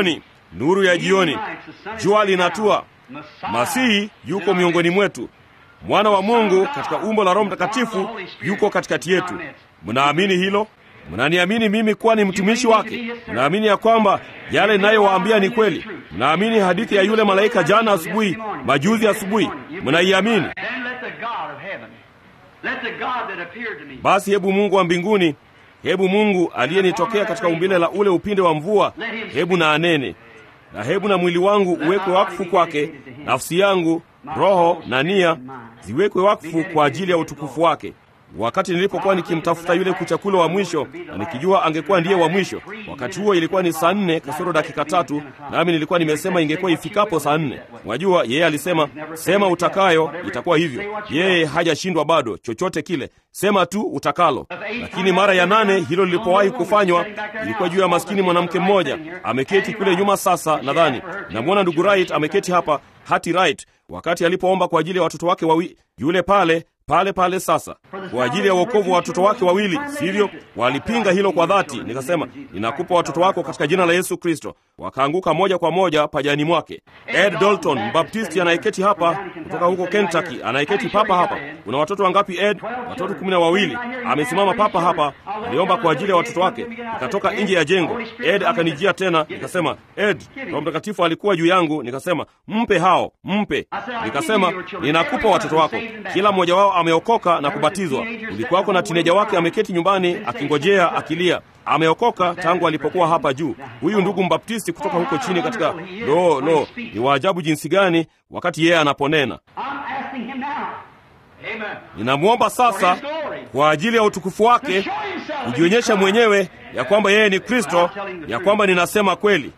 nuru ya jioni, jua linatua, Masihi yuko miongoni mwetu, mwana wa Mungu katika umbo la Roho Mtakatifu yuko katikati yetu. Mnaamini hilo? Mnaniamini mimi kuwa ni mtumishi wake? Mnaamini ya kwamba yale ninayowaambia ni kweli? Mnaamini hadithi ya yule malaika jana asubuhi, majuzi asubuhi? Mnaiamini? Then let the God of heaven, let the God that appeared to me, Basi hebu Mungu wa mbinguni, hebu Mungu aliyenitokea katika umbile la ule upinde wa mvua, hebu na anene na hebu na mwili wangu uwekwe wakfu kwake, nafsi yangu, roho na nia ziwekwe wakfu kwa ajili ya utukufu wake. Wakati nilipokuwa nikimtafuta yule kuchakula wa mwisho na nikijua angekuwa ndiye wa mwisho, wakati huo ilikuwa ni saa nne kasoro dakika tatu, nami nilikuwa nimesema ingekuwa ifikapo saa nne. Mwajua, yeye alisema sema utakayo, itakuwa hivyo. Yeye hajashindwa bado chochote kile, sema tu utakalo. Lakini mara ya nane hilo lilipowahi kufanywa, ilikuwa juu ya maskini mwanamke mmoja ameketi kule nyuma. Sasa nadhani namwona ndugu Wright ameketi hapa, Hati Wright, wakati alipoomba kwa ajili ya watoto wake wawili, yule pale pale pale sasa kwa ajili ya wokovu wa watoto wake wawili, sivyo? Walipinga hilo kwa dhati. Nikasema, ninakupa watoto wako katika jina la Yesu Kristo. Wakaanguka moja kwa moja pajani mwake. Ed Dalton, mbaptisti anayeketi hapa kutoka huko Kentucky, anayeketi papa hapa. Una watoto wangapi Ed? Watoto kumi na wawili. Amesimama papa hapa, aliomba kwa ajili ya watoto wake. Nikatoka nje ya jengo, Ed akanijia tena. Nikasema, Ed, Roho Mtakatifu alikuwa juu yangu. Nikasema, mpe hao, mpe. Nikasema, ninakupa watoto wako, kila mmoja wao ameokoka na kubatizwa. Ulikuwako na tineja wake ameketi nyumbani akingojea akilia. Ameokoka tangu alipokuwa hapa juu. Huyu ndugu mbaptisti kutoka huko chini katika lo lo, ni waajabu jinsi gani wakati yeye anaponena. I'm asking him now. Amen. Ninamwomba sasa kwa ajili ya utukufu wake Show himself. kujionyesha mwenyewe ya kwamba yeye ni Kristo, ya kwamba ninasema kweli.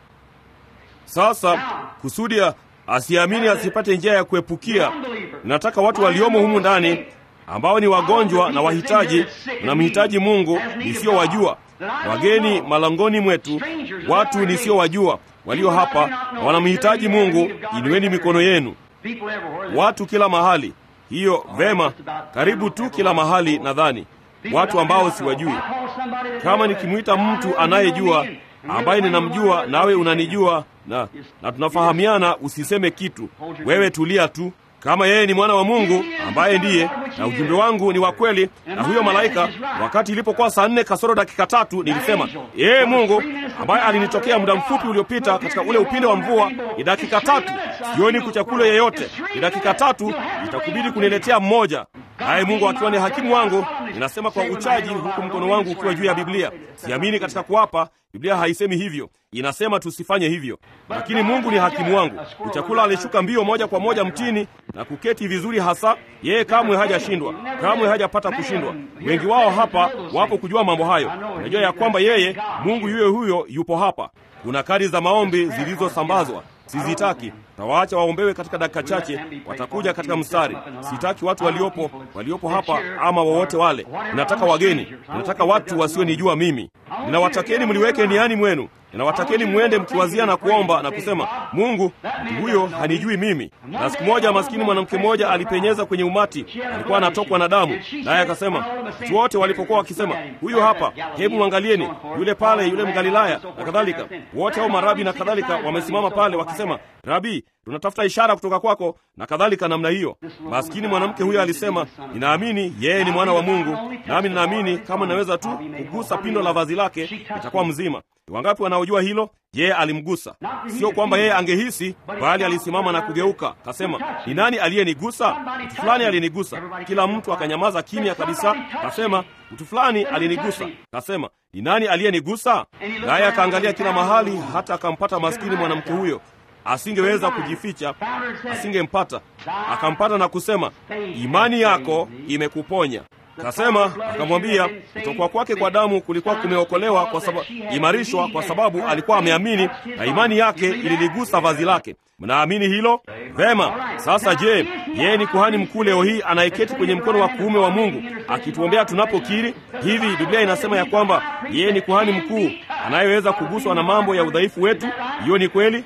Sasa kusudi ya asiamini asipate njia ya kuepukia, ninataka watu waliomo humu ndani ambao ni wagonjwa na wahitaji, mnamhitaji Mungu nisiyowajua, wageni malangoni mwetu, watu nisiyowajua walio hapa na wanamhitaji Mungu, inueni mikono yenu. People everywhere. Watu kila mahali, hiyo vema, karibu tu kila mahali. Nadhani watu ambao siwajui. Kama nikimwita mtu anayejua ambaye ninamjua, nawe unanijua na, na tunafahamiana, usiseme kitu. Wewe tulia tu. Kama yeye ni mwana wa Mungu ambaye ndiye, na ujumbe wangu ni wa kweli, na huyo malaika, wakati ilipokuwa saa nne kasoro dakika tatu, nilisema yeye Mungu ambaye alinitokea muda mfupi uliopita katika ule upinde wa mvua, ni dakika tatu, sioni kuchakula yeyote, ni dakika tatu, itakubidi kuniletea mmoja. Naye Mungu akiwa ni hakimu wangu, ninasema kwa uchaji, huku mkono wangu ukiwa juu ya Biblia. Siamini katika kuapa. Biblia haisemi hivyo, inasema tusifanye hivyo, lakini Mungu ni hakimu wangu. Kuchakula alishuka mbio moja kwa moja mtini na kuketi vizuri hasa. Yeye kamwe hajashindwa, kamwe hajapata kushindwa. Wengi wao hapa wapo kujua mambo hayo. Unajua ya kwamba yeye Mungu yuye huyo yupo hapa. Kuna kadi za maombi zilizosambazwa Sizitaki, tawaacha waombewe katika dakika chache, watakuja katika mstari. Sitaki watu waliopo waliopo hapa ama wowote wale. Ninataka wageni, ninataka watu wasionijua mimi. Ninawatakeni mliweke niani mwenu, ninawatakeni mwende mkiwazia na kuomba na kusema, Mungu, mtu huyo hanijui mimi. Na siku moja maskini mwanamke mmoja alipenyeza kwenye umati, alikuwa anatokwa na damu, naye akasema, watu wote walipokuwa wakisema, huyo hapa, hebu mwangalieni, yule pale, yule Mgalilaya na kadhalika, wote hao marabi na kadhalika wamesimama pale wakisema, Rabi, tunatafuta ishara kutoka kwako na kadhalika namna hiyo. Maskini mwanamke huyo alisema, ninaamini yeye ni mwana wa Mungu, nami ninaamini kama ninaweza tu kugusa pindo la vazi lake nitakuwa mzima. Ni wangapi wanaojua hilo? Yeye alimgusa, sio kwamba yeye angehisi, bali alisimama na kugeuka, kasema, ni nani aliyenigusa? Mtu fulani alinigusa. Kila mtu akanyamaza kimya kabisa, kasema, mtu fulani alinigusa. Kasema, ni nani aliyenigusa? Naye akaangalia kila mahali, hata akampata maskini mwanamke huyo asingeweza kujificha, asingempata. Akampata na kusema, imani yako imekuponya. Kasema, akamwambia kutokwa kwake kwa damu kulikuwa kumeokolewa kwa sababu imarishwa, kwa sababu alikuwa ameamini na imani yake ililigusa vazi lake. Mnaamini hilo? Vema. Sasa je, yeye ni kuhani mkuu leo hii anayeketi kwenye mkono wa kuume wa Mungu akituombea tunapokiri hivi? Biblia inasema ya kwamba yeye ni kuhani mkuu anayeweza kuguswa na mambo ya udhaifu wetu. Hiyo ni kweli.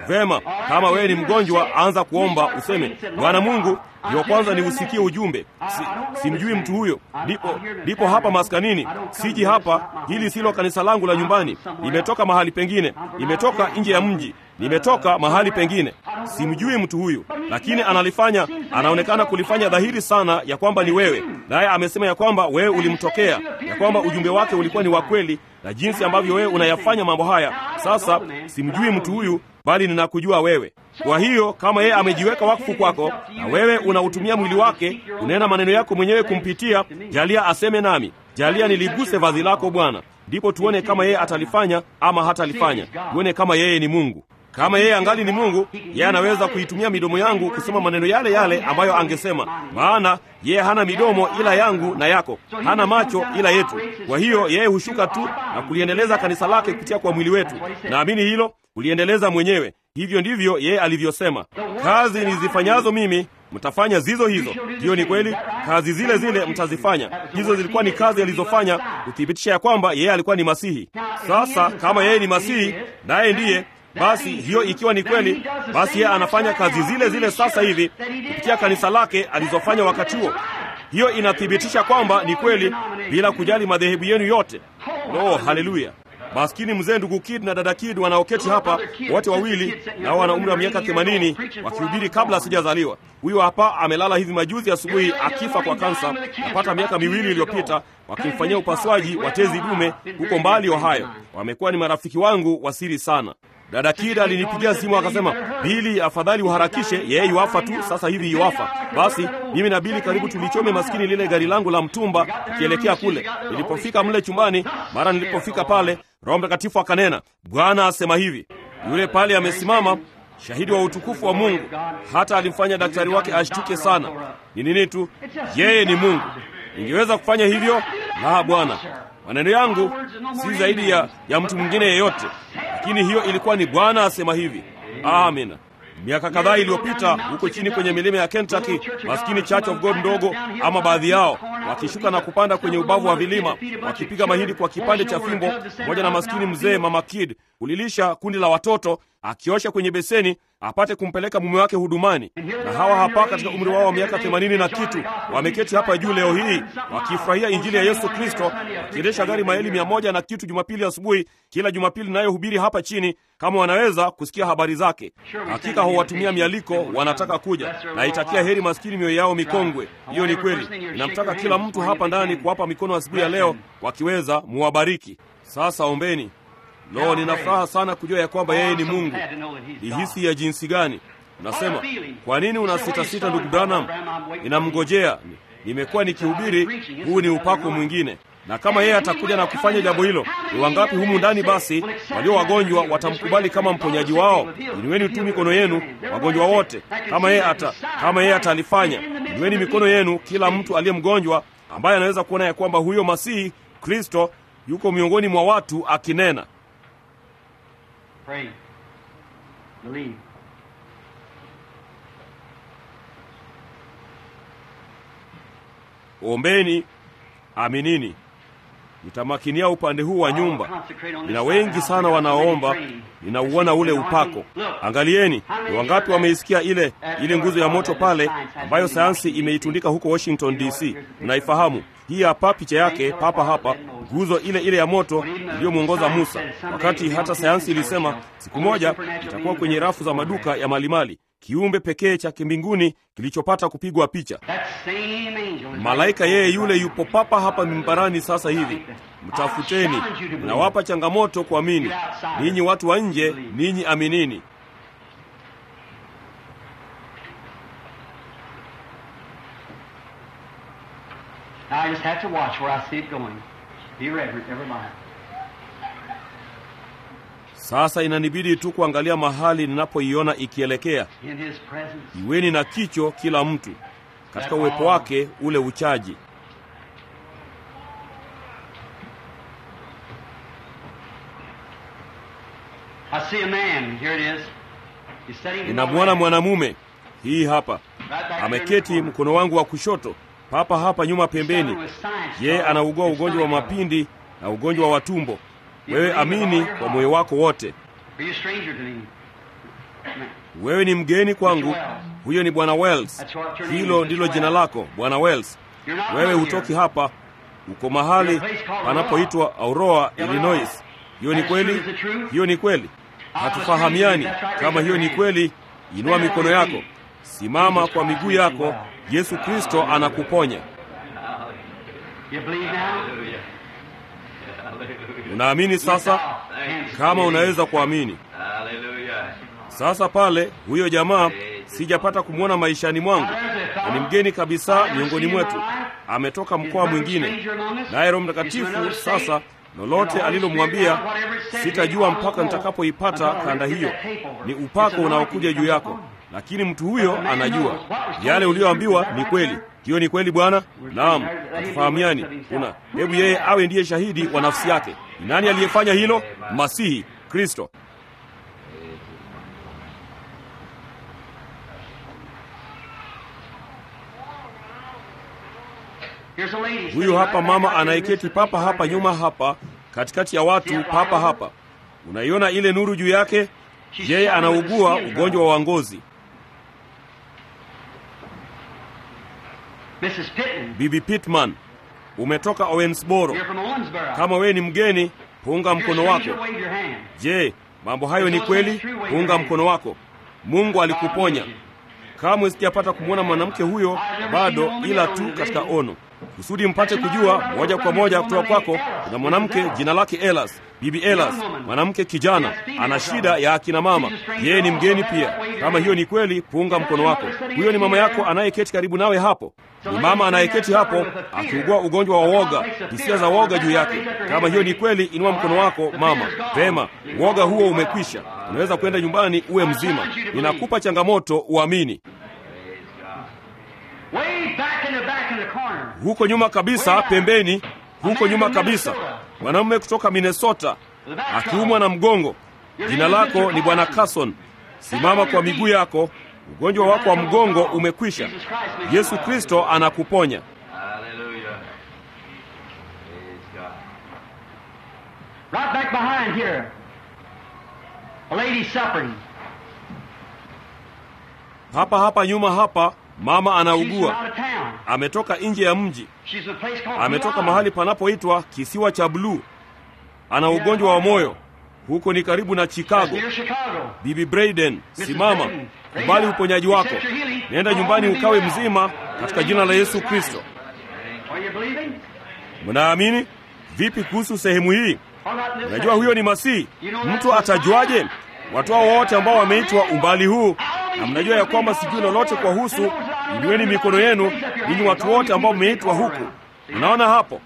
Vema, kama wewe ni mgonjwa, anza kuomba useme, Bwana Mungu, ndio kwanza niusikie ujumbe. Si, simjui mtu huyo, ndipo ndipo hapa maskanini, siji hapa, hili silo kanisa langu la nyumbani, nimetoka mahali pengine, nimetoka nje ya mji, nimetoka mahali pengine, simjui mtu huyu, lakini analifanya, anaonekana kulifanya dhahiri sana ya kwamba ni wewe, naye amesema ya kwamba wewe ulimtokea, ya kwamba ujumbe wake ulikuwa ni wa kweli, na jinsi ambavyo wewe unayafanya mambo haya. Sasa simjui mtu huyu, bali ninakujua wewe. Kwa hiyo kama yeye amejiweka wakfu kwako na wewe unautumia mwili wake, unena maneno yako mwenyewe kumpitia, jalia aseme nami, jalia niliguse vazi lako Bwana, ndipo tuone kama yeye atalifanya ama hatalifanya, tuone kama yeye ni Mungu. Kama yeye angali ni Mungu, yeye anaweza kuitumia midomo yangu kusema maneno yale yale ambayo angesema, maana yeye hana midomo ila yangu na yako, hana macho ila yetu. Kwa hiyo yeye hushuka tu na kuliendeleza kanisa lake kupitia kwa mwili wetu. Naamini hilo, kuliendeleza mwenyewe. Hivyo ndivyo yeye alivyosema, kazi nizifanyazo mimi mtafanya zizo hizo. Hiyo ni kweli, kazi zile zile mtazifanya. Hizo zilikuwa ni kazi alizofanya kuthibitisha ya kwamba yeye alikuwa ni Masihi. Sasa kama yeye ni Masihi naye ndiye basi hiyo ikiwa ni kweli, basi yeye anafanya kazi zile zile sasa hivi kupitia kanisa lake alizofanya wakati huo. Hiyo inathibitisha kwamba ni kweli, bila kujali madhehebu yenu yote. Lo, haleluya! Maskini mzee ndugu Kid na dada Kid wanaoketi hapa wote wawili, nao wana umri wa miaka themanini, wakihubiri kabla sijazaliwa. Huyo hapa amelala hivi majuzi asubuhi akifa kwa kansa, napata miaka miwili iliyopita, wakimfanyia upasuaji wa tezi dume huko mbali Ohio. Wamekuwa ni marafiki wangu wa siri sana. Dada Kida alinipigia simu akasema, Bili, afadhali uharakishe, yeye yuafa tu sasa hivi yuafa. Basi mimi na Bili karibu tulichome maskini lile gari langu la mtumba ikielekea kule. Nilipofika mle chumbani, mara nilipofika pale, Roho Mtakatifu akanena, Bwana asema hivi. Yule pale amesimama, shahidi wa utukufu wa Mungu, hata alimfanya daktari wake ashtuke sana. Ni nini tu? Yeye ni Mungu. Ningeweza kufanya hivyo? La, Bwana. Maneno yangu si zaidi ya, ya mtu mwingine yeyote, lakini hiyo ilikuwa ni Bwana asema hivi. Amina. Miaka kadhaa iliyopita huko chini kwenye milima ya Kentucky, maskini Church of God ndogo, ama baadhi yao wakishuka na kupanda kwenye ubavu wa vilima, wakipiga mahindi kwa kipande cha fimbo, pamoja na maskini mzee Mama Kid kulilisha kundi la watoto, akiosha kwenye beseni apate kumpeleka mume wake hudumani. Na hawa hapa katika umri wao wa miaka themanini na kitu wameketi hapa juu leo hii wakifurahia injili ya Yesu Kristo, wakiendesha gari maili mia moja na kitu Jumapili asubuhi, kila Jumapili nayohubiri hapa chini, kama wanaweza kusikia habari zake. Hakika huwatumia mialiko, wanataka kuja. Naitakia heri maskini mioyo yao mikongwe. Hiyo ni kweli. Ninamtaka kila mtu hapa ndani kuwapa mikono asubuhi ya leo, wakiweza muwabariki. Sasa ombeni. Lo, nina furaha sana kujua ya kwamba yeye ni Mungu. Ni hisi ya jinsi gani? Unasema, kwa nini una sita sita, ndugu Branham? Ninamngojea, nimekuwa nikihubiri, huu ni upako mwingine. Na kama yeye atakuja na kufanya jambo hilo, ni wangapi humu ndani basi walio wagonjwa watamkubali kama mponyaji wao? Inueni tu mikono yenu, wagonjwa wote. Kama yeye ata kama yeye atalifanya, inueni mikono yenu, kila mtu aliye mgonjwa ambaye anaweza kuona ya kwamba huyo Masihi Kristo yuko miongoni mwa watu akinena. Pray. Believe. Ombeni, aminini. Nitamakinia upande huu wa nyumba. Nina wengi sana wanaoomba, ninauona ule upako. Angalieni, ni wangapi wameisikia ile ile nguzo ya moto pale, ambayo sayansi imeitundika huko Washington DC. Mnaifahamu hii hapa, picha yake papa hapa, nguzo ile ile ya moto iliyomwongoza Musa, wakati hata sayansi ilisema siku moja itakuwa kwenye rafu za maduka ya malimali, kiumbe pekee cha kimbinguni kilichopata kupigwa picha. Malaika yeye yule yupo papa hapa mimbarani sasa hivi. Mtafuteni, nawapa changamoto kuamini. Ninyi watu wa nje, ninyi aminini. Now I just have to watch where I see it going. Be reverent, never mind. Sasa inanibidi tu kuangalia mahali ninapoiona ikielekea. In His presence. Iweni na kicho kila mtu katika uwepo wake ule uchaji. I see a man. Here it is. He's sitting in my Ninamwona lap. mwanamume, hii hapa Right back there in the ameketi corner. mkono wangu wa kushoto, papa hapa nyuma pembeni. Suffering with science Yeye trouble. anaugua His ugonjwa wa stomach trouble. mapindi na ugonjwa wa tumbo. Wewe amini kwa moyo wako wote. Are you a stranger to me? wewe ni mgeni kwangu. Huyo ni Bwana Wells. Hilo ndilo jina lako, Bwana Wells. Wewe hutoki hapa, uko mahali panapoitwa Aurora, Illinois. Hiyo ni kweli? Hiyo ni kweli? Hatufahamiani. Kama hiyo ni kweli, inua mikono yako, simama kwa miguu yako. Yesu Kristo anakuponya. You believe now? Unaamini sasa? Kama unaweza kuamini sasa. Pale huyo jamaa sijapata kumwona maishani mwangu, na ni mgeni kabisa miongoni mwetu, ametoka mkoa mwingine, naye Roho Mtakatifu sasa lolote alilomwambia sitajua mpaka nitakapoipata kanda hiyo. Ni upako unaokuja juu yako, lakini mtu huyo anajua yale uliyoambiwa ni kweli. Hiyo ni kweli, Bwana. Naam, hatufahamiani. Kuna hebu yeye awe ndiye shahidi wa nafsi yake. Ni nani aliyefanya hilo? Masihi Kristo. Here's a lady Huyu hapa mama anayeketi papa hapa nyuma hapa katikati ya watu papa hapa. Unaiona ile nuru juu yake? Yeye anaugua ugonjwa wa ngozi. Mrs. Pitton. Bibi Pittman, umetoka Owensboro. You're from Owensboro. Kama wewe ni mgeni, punga You're a mkono wako. stranger, wave your hand. Je, mambo hayo ni kweli? Punga mkono wako. Mungu alikuponya. Kamwe sijapata kumwona mwanamke huyo bado, ila tu katika ono, kusudi mpate kujua moja kwa moja kutoka kwako. Kuna mwanamke jina lake Elas, Bibi Elas, mwanamke kijana, ana shida ya akina mama. Yeye ni mgeni pia. Kama hiyo ni kweli, punga mkono wako. Huyo ni mama yako anayeketi karibu nawe hapo. Ni mama anayeketi hapo akiugua ugonjwa wa woga, hisia za woga juu yake. Kama hiyo ni kweli, inua mkono wako mama. Vema, woga huo umekwisha. Unaweza kwenda nyumbani uwe mzima. Ninakupa changamoto, uamini. Way back in the back in the corner. Huko nyuma kabisa, pembeni, huko nyuma kabisa, mwanamume kutoka Minnesota akiumwa na mgongo. Jina lako ni Bwana Carson. Simama kwa miguu yako, ugonjwa wako wa mgongo umekwisha. Yesu Kristo anakuponya. Right back behind here. A lady suffering. Hapa hapa nyuma hapa, mama She's from anaugua, out of town. ametoka nje ya mji, She's in a place called ametoka Blue mahali Island. panapoitwa kisiwa cha Bluu. Ana ugonjwa wa moyo, huko ni karibu na That's Chicago. near Chicago. Bibi Braden, simama, kubali uponyaji wako, nenda nyumbani ukawe mzima katika jina la Yesu Kristo. Are you believing? Mnaamini? Vipi kuhusu sehemu hii? What about this Unajua huyo ni Masihi. Mtu atajuaje? Watu hao wote ambao wameitwa umbali huu, na mnajua ya kwamba sijui lolote kwa husu, inueni mikono yenu, ninyi watu wote ambao mmeitwa huku. Unaona hapo?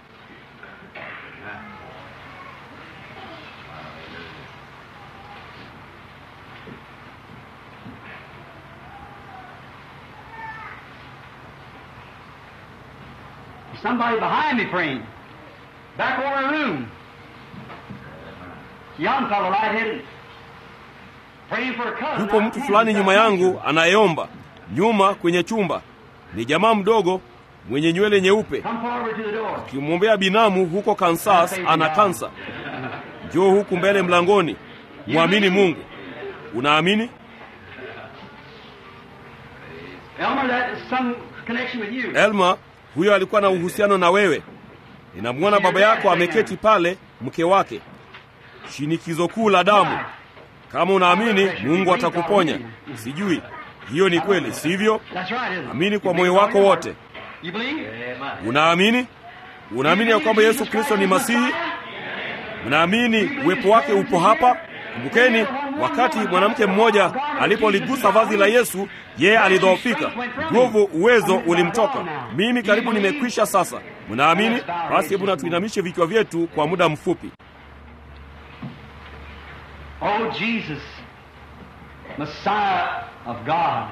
Somebody behind me praying. Back over the room. Young fellow, light-headed. Praying for a cousin. Yupo mtu fulani nyuma yangu anayeomba nyuma kwenye chumba. Ni jamaa mdogo mwenye nywele nyeupe, Come forward to the door. akimwombea binamu huko Kansas, ana kansa. Njoo huku mbele mlangoni, mwamini Mungu. Unaamini? Elmer, that is some connection with you. Elma, huyo alikuwa na uhusiano na wewe. Ninamwona baba yako ameketi pale, mke wake, shinikizo kuu la damu. Kama unaamini, Mungu atakuponya. Sijui hiyo ni kweli, sivyo? That's right, isn't it? Amini kwa moyo wako wote. You believe? Unaamini? Unaamini ya kwamba Yesu Kristo ni Masihi? Mnaamini uwepo wake upo hapa? Kumbukeni, wakati mwanamke mmoja alipoligusa vazi la Yesu, yeye alidhoofika, nguvu, uwezo ulimtoka. Mimi karibu nimekwisha sasa. Mnaamini? Basi hebu na tuinamishe vichwa vyetu kwa muda mfupi. Oh, Jesus, Messiah of God.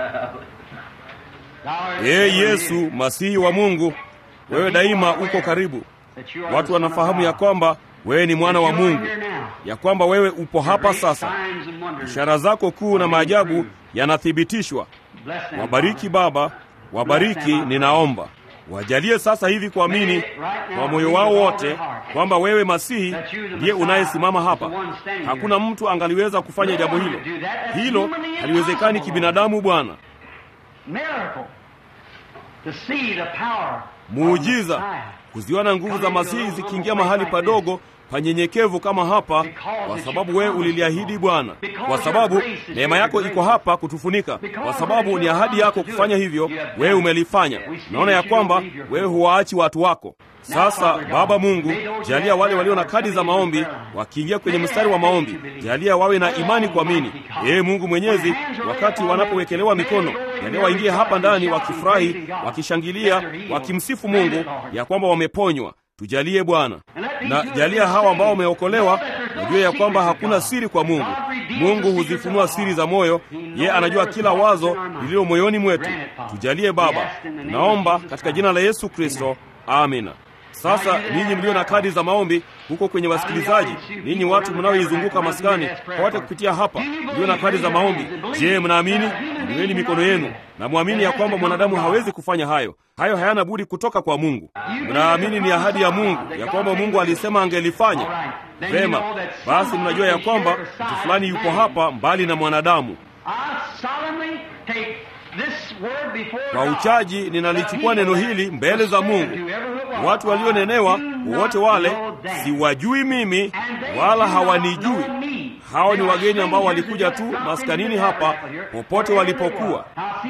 Thou art Ee ever Yesu, near. Masihi wa Mungu, wewe daima uko karibu. That you are Watu the Son of wanafahamu ya God. kwamba wewe ni mwana wa That you are Mungu, here now. ya kwamba wewe upo hapa Great sasa. signs and wonders. Ishara zako kuu na maajabu yanathibitishwa. Bless them, Wabariki Father. Baba, wabariki ninaomba. Wajalie sasa hivi kuamini kwa moyo wao wote kwamba wewe Masihi ndiye unayesimama hapa. Hakuna mtu angaliweza kufanya jambo hilo. Hilo haliwezekani kibinadamu, Bwana. Miracle. To see the power of Muujiza Messiah. kuziona nguvu za Masihi zikiingia mahali padogo panyenyekevu kama hapa, kwa sababu wewe uliliahidi Bwana, kwa sababu neema yako iko hapa kutufunika, kwa sababu ni ahadi yako kufanya hivyo, wewe umelifanya. Naona ya kwamba wewe huwaachi watu wako. Sasa Baba Mungu, jalia wale walio na kadi za maombi wakiingia kwenye mstari wa maombi, jalia wawe na imani kuamini. Ee Mungu Mwenyezi, wakati wanapowekelewa mikono, jalia waingie hapa ndani wakifurahi, wakishangilia, wakimsifu Mungu ya kwamba wameponywa. Tujalie Bwana, na jalia hawa ambao wameokolewa wajue ya kwamba hakuna siri kwa Mungu. Mungu huzifunua siri za moyo, yeye anajua kila wazo lililo moyoni mwetu. Tujalie Baba, tunaomba katika jina la Yesu Kristo, amina. Sasa ninyi mlio na kadi za maombi huko kwenye wasikilizaji, ninyi watu mnaoizunguka maskani pote kupitia hapa, mlio na kadi za maombi, je, mnaamini? Inueni mikono yenu na mwamini ya kwamba mwanadamu hawezi kufanya hayo. Hayo hayana budi kutoka kwa Mungu. Mnaamini ni ahadi ya Mungu ya kwamba Mungu alisema angelifanya. Vema, basi mnajua ya kwamba mtu fulani yuko hapa mbali na mwanadamu. I solemnly take this word before Kwa God, uchaji ninalichukua neno hili mbele za Mungu. Watu walionenewa wowote wale siwajui mimi wala hawanijui. Hao ni wageni ambao walikuja tu maskanini hapa popote walipokuwa.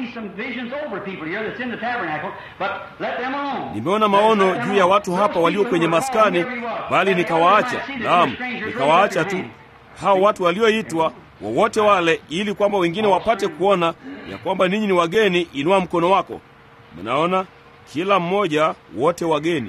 Nimeona maono juu ya watu hapa walio kwenye maskani, bali nikawaacha. Naam, nikawaacha tu hao watu walioitwa wowote wale, ili kwamba wengine wapate kuona ya kwamba ninyi ni wageni. Inua mkono wako. Mnaona, kila mmoja, wote wageni.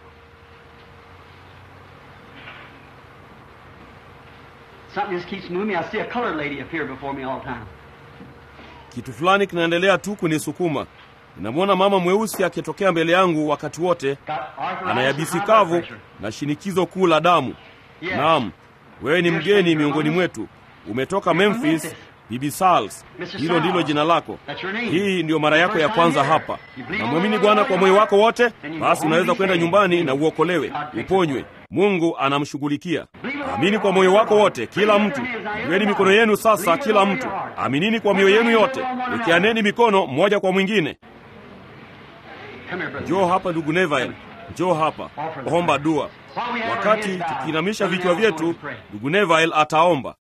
Something just keeps moving me. I see a colored lady appear before me all the time. Kitu fulani kinaendelea tu kunisukuma. Ninamwona mama mweusi akitokea mbele yangu wakati wote, Got arthritis ana and yabisi high blood kavu pressure. na shinikizo kuu la damu. Yes. Naam, wewe ni mgeni miongoni mwetu, umetoka Memphis. Bibi Sals, hilo ndilo jina lako. Hii ndiyo mara yako ya kwanza hapa. Namwamini Bwana kwa moyo wako wote, basi unaweza kwenda nyumbani na uokolewe, uponywe. Mungu anamshughulikia. Amini kwa moyo wako wote, kila mtu. Iweni mikono yenu sasa, kila mtu. Aminini kwa mioyo yenu yote, wekeaneni mikono mmoja kwa mwingine. Come here, brother. Njoo hapa ndugu Neville, njoo hapa, omba dua. Wakati tukiinamisha vichwa vyetu, ndugu Neville ataomba.